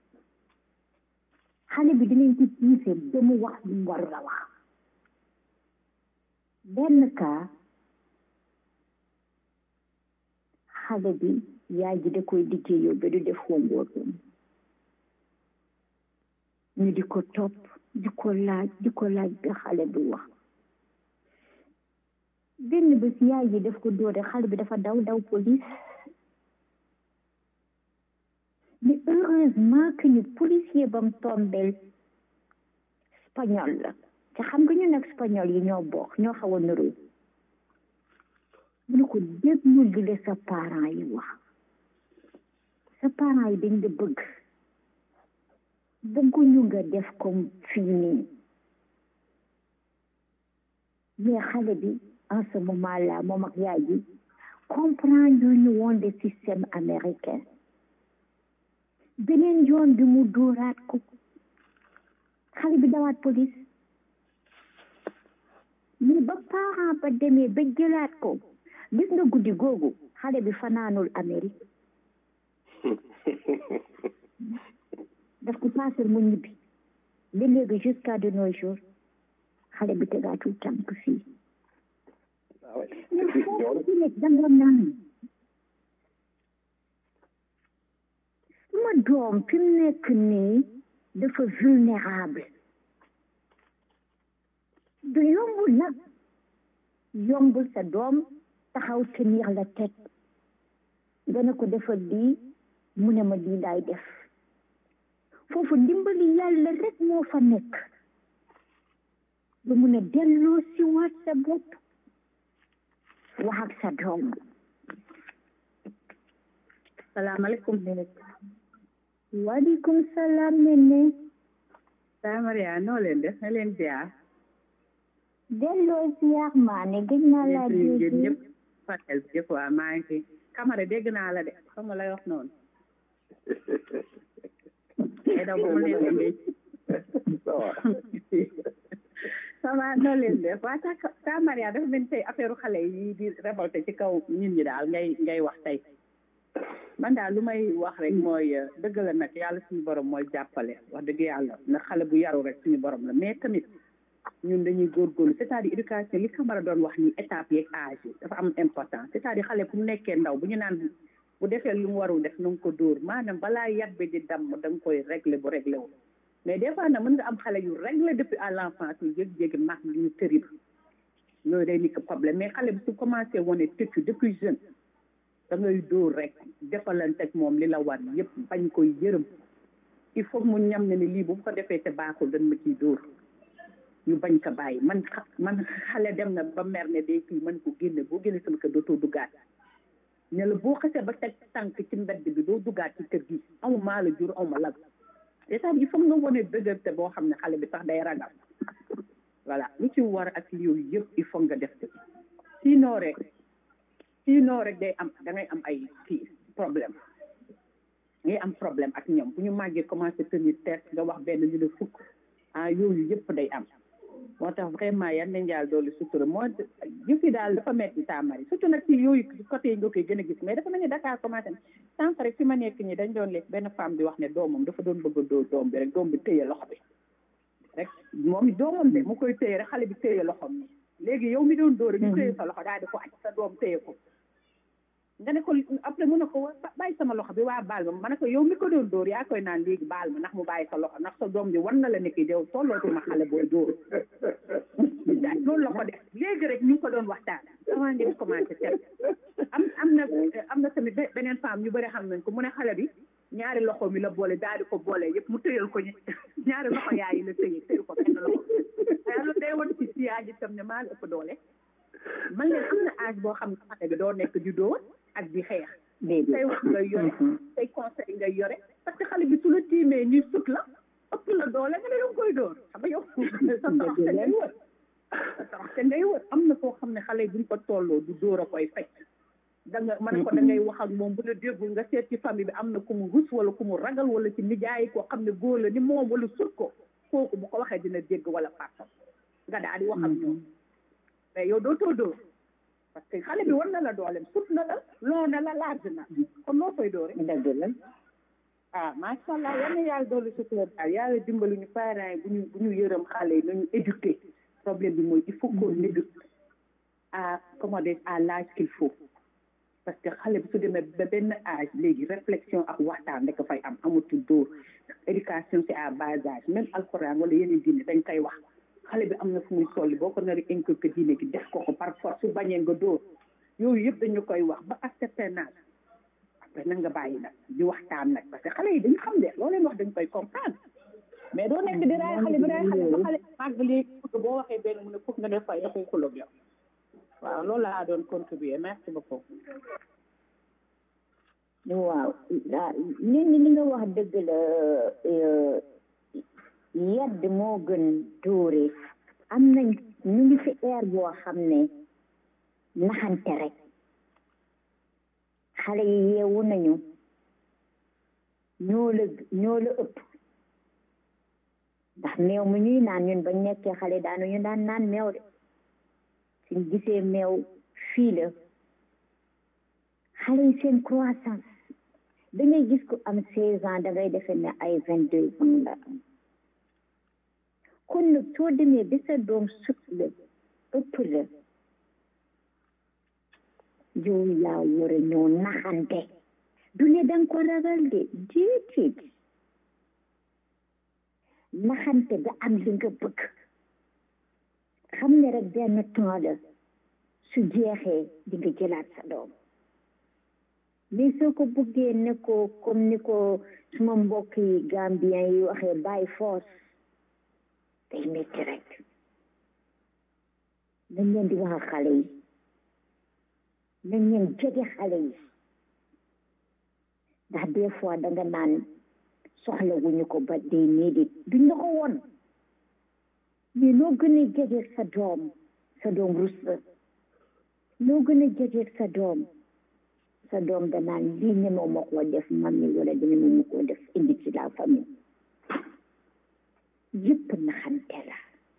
xale bi dinañ ci tiise ba mu wax lu mu warul a wax benn cas xale bi yaay ji da koy liggéeyoo ba du def homework ñu di ko topp di ko laaj di ko laaj ba xale bi wax benn bés yaay ji daf ko dóore xale bi dafa daw daw police mais heureusement que ñu policier bam tombel espagnol la te xam nga ñu nag espagnol yi ñoo bokk ñoo xaw a nuroo mu ne ko déglul li la sa parents yi wax sa parents yi dañ la bëgg bëgguñu nga def comme fii nii mais xale bi en ce moment là moom ak yaay ji comprendre ñu woon le système américain beneen yoon bi mu dóoraat ko xale bi dawaat police mais ba parent ba demee ba jëlaat ko gis nga guddi googu xale bi fanaanul Amérique daf ko paasal mu ñibbi ba léegi jusqu'à de nos jours xale bi tegaatul tànk fii mais foofu ci nekk danga naan suma doom fi mu nekk nii dafa vulnérable du yombul nag yombul sa doom taxaw tenir la tête nga ne ko defal lii mu ne ma lii laay def foofu ndimbali yàlla rek moo fa nekk ba mun a delloo si waat sa bopp wax ak sa doom salaamaaleykum waaleykum salaam nene saa Maria noo leen def na leen ziar delloo ziar maa ne gëj naa laa dégg ñëpp fatel bi yëpp waa maa ngi fi Camara dégg naa la de xam nga lay wax noonu ay daw ba mu leen demee ça va noo leen def waa ta ta Maria dafa mel tey affaire xale yi di révolté ci kaw nit ñi daal ngay ngay wax tey man daal lu may wax rek mooy dëgg la nag yàlla suñu borom mooy jàppale wax dëgg yàlla na xale bu yaru rek suñu borom la mais tamit ñun dañuy góorgóorlu c'est-à-dire éducation li Camara doon wax ni étape yeeg âge yi dafa am important c'est-à-dire xale bu mu nekkee ndaw bu ñu naan bu defee lu mu warul def na nga ko dóor maanaam balaa yat bi di damm da nga koy régler bu réglé wu mais des fois nag mën nga am xale yu réglé depuis à l'enfance yu jégi-jégi mag ñu terrible loolu day nekk problème mais xale bi su commencé wane tëccu depuis jeune da ngay dóor rek defalante ak moom li la war yëpp bañ koy yërëm il faut mu ñam ne ni lii bu ko defee te baaxul dañ ma ciy dóor ñu bañ ko bàyyi man man xale dem na ba mer ne day kii man ko génne boo génne sama kër dootoo duggaat ne la boo xasee ba teg tànk ci mbedd bi doo duggaat ci kër gi aw maa la jur aw ma lag c'est-à-dire il faut nga wane dëgërte boo xam ne xale bi sax day ragal voilà lu ci war ak yooyu yëpp il faut nga def ko sinon rek sinon rek day am da ngay am ay kii problème ngay am problème ak ñoom bu ñu màggee commencé tenir tête nga wax benn ñu ne fukk ah yooyu yëpp day am moo tax vraiment yan nañ yàlla doolu sutura moo yëf yi daal dafa metti taamari surtout nag ci yooyu côté yi nga koy gën a gis mais dafa mel ni Dakar commencé na sànq rek fi ma nekk ñi dañ doon lekk benn femme bi wax ne doomam dafa doon bëgg a dóor doom bi rek doom bi téye loxo bi rek moom doomam de mu koy téye rek xale bi téye loxom ni léegi yow mi doon dóor rek ñu téye sa loxo daal di ko aj sa doom téye ko nga ne ko après mu ne ko bàyyi sama loxo bi waa baal ma ma ne ko yow mi ko doon dóor yaa koy naan léegi baal ma ndax mu bàyyi sa loxo ndax sa doom bi war na la nekk yow tollootuma xale booy dóor loolu la ko def léegi rek ñu ngi ko doon waxtaan avant ngeen commencé tel am am na am na tamit beneen femme ñu bëri xam nañ ko mu ne xale bi ñaari loxo mi la boole daal di ko boole yëpp mu tëyal ko ñaari loxo yaay yi la tëye tëyu ko benn loxo loolu day won ci si yaa ji tam ne maa la ëpp doole man leen am na âge boo xam ne xale bi doo nekk di dóor ak di xeex say wax ngay yore say conseil ngay yore parce que xale bi su la tiimee ni sut la ëpp la doole nga ne danga koy dóor xam nga yow sa toroxte ngay wër sa toroxte ngay wër am na koo xam ne xale buñ ko tolloo du dóor a koy fekk da nga man ko da ngay wax ak moom bu la déggul nga seet ci famille bi am na ku mu rus wala ku mu ragal wala ci nijaay koo xam ne góor la ni moom wala sut ko kooku bu ko waxee dina dégg wala pàppam nga daal di wax ak ñoom mais yow doo too dóor parce que xale bi war na la doolem sut na la loo na la laaj na kon loo koy dóore dëgg la ah macha allah yal na yàlla doolu sutura daal yàlla dimbali ñu parents yi bu ñu bu ñu yërëm xale yi nañu éduquer problème bi mooy il faut qu'on éduque à comment dire à l'âge qu'il faut parce que xale bi su demee ba benn âge léegi réflexion ak waxtaan rek fay am amatul dóor éducation c'est à bas âge même alxuraan wala yeneen diine dañ koy wax xale bi am na fu muy solli boo ko nar a inculqué diine gi def ko ko par force su bañee nga dóor yooyu yëpp dañu koy wax ba ak certain âge après nag nga bàyyi nag di waxtaan nag parce que xale yi dañu xam de loo leen wax dañ koy comprendre mais doo nekk di raay xale bi raay xale ba xale màgg léegi boo waxee benn mu ne foog nga def fay dafay xuloog yow waaw loolu laa doon contribuer merci beaucoup waaw nit ñi li nga wax dëgg la yedd moo gën dóore am nañ ñu ngi fi air boo xam ne naxante rek xale yi yeewu nañu ñoo la ñoo la ëpp ndax meew mu ñuy naan ñun bañ nekkee xale daanu ñu daan naan meew de suñ gisee meew fii la xale yi seen croissance da ngay gis ko am seize ans da ngay defe ne ay vingt deux ans la am kon nag soo demee ba sa doom sut la ëpp la yow yaa war a ñëw naxante du ne danga ko ragal de déedéet naxante ba am li nga bëgg xam ne rek benn temps la su jeexee di nga jëlaat sa doom mais soo ko bëggee ne ko comme ni ko suma mbokk yi gambien yi waxee by force day métti rek nañ leen di wax xale yi nañ leen jege xale yi ndax des fois danga naan soxla wuñu ko ba day néedit duñ la ko woon mais noo gën a jege sa doom sa doom rus la noo gën a jege sa doom sa doom danaan lii ñemew ma koo def mami wala di ñemew ma koo def indi ci la famille yëpp naxante la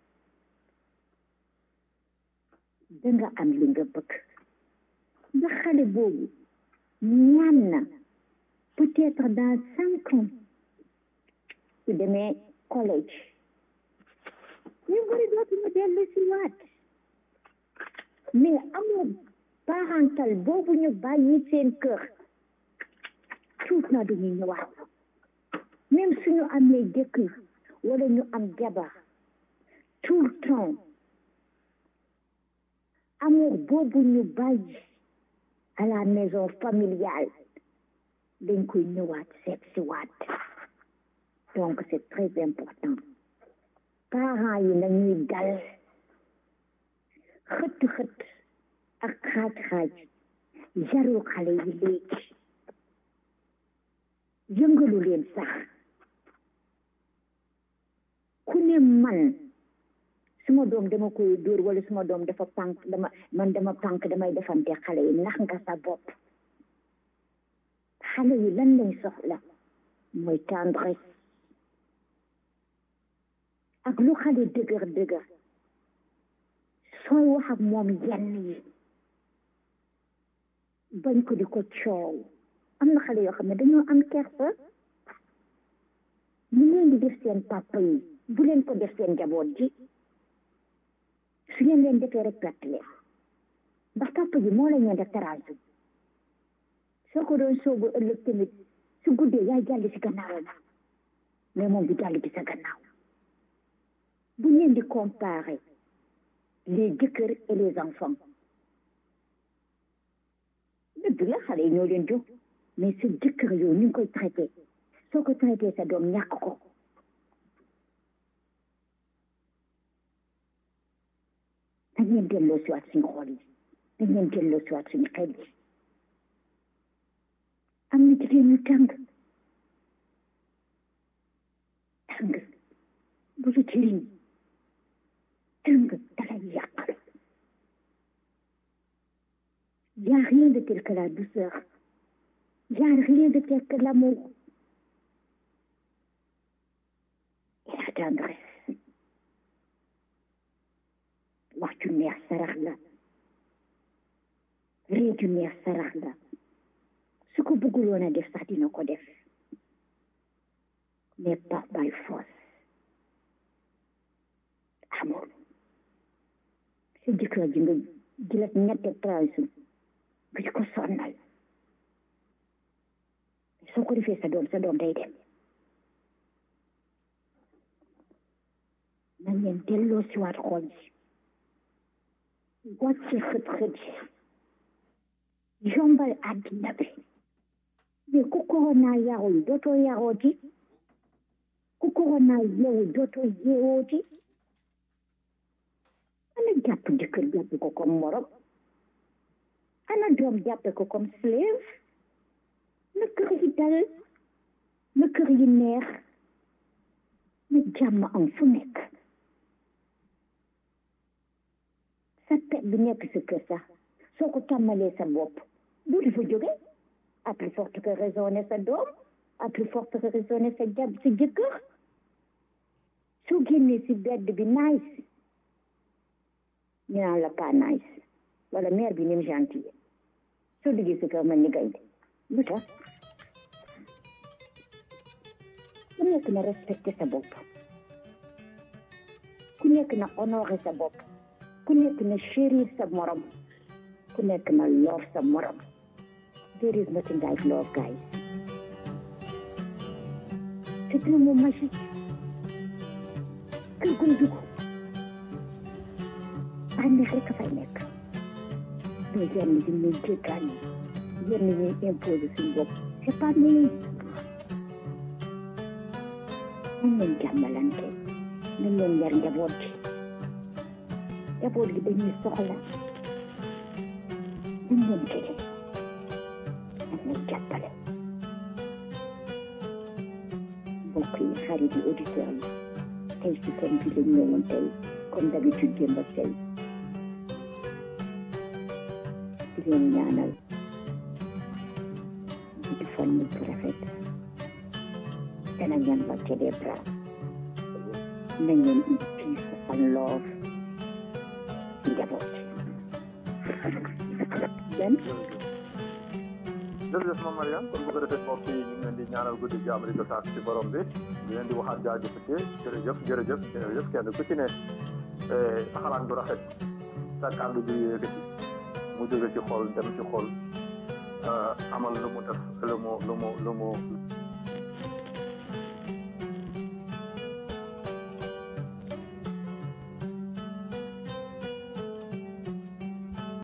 danga am li nga bëgg ndax xale boobu ñaan na peut-être dans cinq ans su demee collège ñu bëri dootuñu dellu si waat mais amoo parental boobu ñu bàyyi seen kër tuut na duñu ñëwaat même suñu amee jëkkër wala ñu am jabar tout le temps amour boobu ñu bàyyi à la maison familiale dañ koy ñëwaat seet si waat donc c'est très important parents yi nañuy dal xëtt xëtt ak xaaj-xaaj jarul xale yi léegi yëngalu leen sax ku ne man suma doom dama koy dóor wala suma doom dafa pànk dama man dama pànk damay defante xale yi nax nga sa bopp xale yi lan lañ soxla mooy tendresse ak lu xale dëgër dëgër sooy wax ak moom yenn yi bañ ko di ko coow am na xale yoo xam ne dañoo am kersa ñu leen di def seen papa yi bu leen ko def seen njaboot ji su ngeen leen defee rek perte leen ndax papa ji moo la ñeen def teraanga soo ko doon soobu ëllëg tamit su guddee yaay jàll si gannaawam mais moom du jàll ci sa gannaaw bu leen di comparer les jëkkër et les enfants dëgg la xale yi ñoo leen jóg mais sa jëkkër yow ni nga koy traité soo ko traité sa doom ñàkk ko dañ leen delloo si waat suñu xool yi dañ leen delloo si waat suñu xel yi am na jigéen ñu tàng tàng bu lu jëriñ tàng dalay yàq y a rien de tel que la douceur y a rien de tel que l'amour et la tendresse wax ju neex sarax la ree ju neex sarax la su ko bëgguloon a def sax dina ko def mais pas by force amour sa jëkkër ji nga jëlat ñette transu nga di ko sonnal soo ko defee sa doom sa doom day dem na ngeen delloo si waat xool ji wàcce xët xët yi yombal àddina bi mais ku corona yarul dootoo yarooti ku corona yeewu dootoo yeewooti ana jàpp jëkkër jàpp ko comme morom ana doom jàppe ko comme slave na kër yi dal na kër yi neex na jàmm am fu nekk sa pet bi nekk sa kër sax soo ko tàmmalee sa bopp bu di fa jóge à plus forte que raisonner sa doom à plus forte que raisonner sa jàpp sa jëkkër soo génnee si bedd bi nice ñu naan la pas nice wala mère bi ni mu gentil soo duggee si kër mel ni gaynde lu tax ku nekk na respecté sa bopp ku nekk na honoré sa bopp ku nekk na chérir sa morom ku nekk na love sa morom there is nothing like love guys c'est un mot magique kër gu dugg bànneex rek a fay nekk mais yenn yi ñu jéggaan yi yenn yi imposé suñu bopp c'est pas nous nañ leen jàmmalante nañ leen yar njaboot gi njaboot gi dañuy soxla nañ leen jege nañ leen jàppale mbokk yi xarit yi auditeurs yi tey si seen bi lañ ñëwoon tey comme d'habitude démb ak tey di leen ñaanal di fan mu rafet dana ngeen wàcce des bras na ngeen in peace and love njaboot ben jërëjëf Mame Mariane kon bu ko defee mbokk yi ñu ngi leen di ñaanal guddi jàmm di ko sant ci borom bi di leen di waxaat jaajëfate jërëjëf jërëjëf jërëjëf kenn ku ci ne sa xalaat bu rafet sa kàddu bi yëkkati mu jóge ci xol dem ci xol amal lu mu def lu mu lu mu lu mu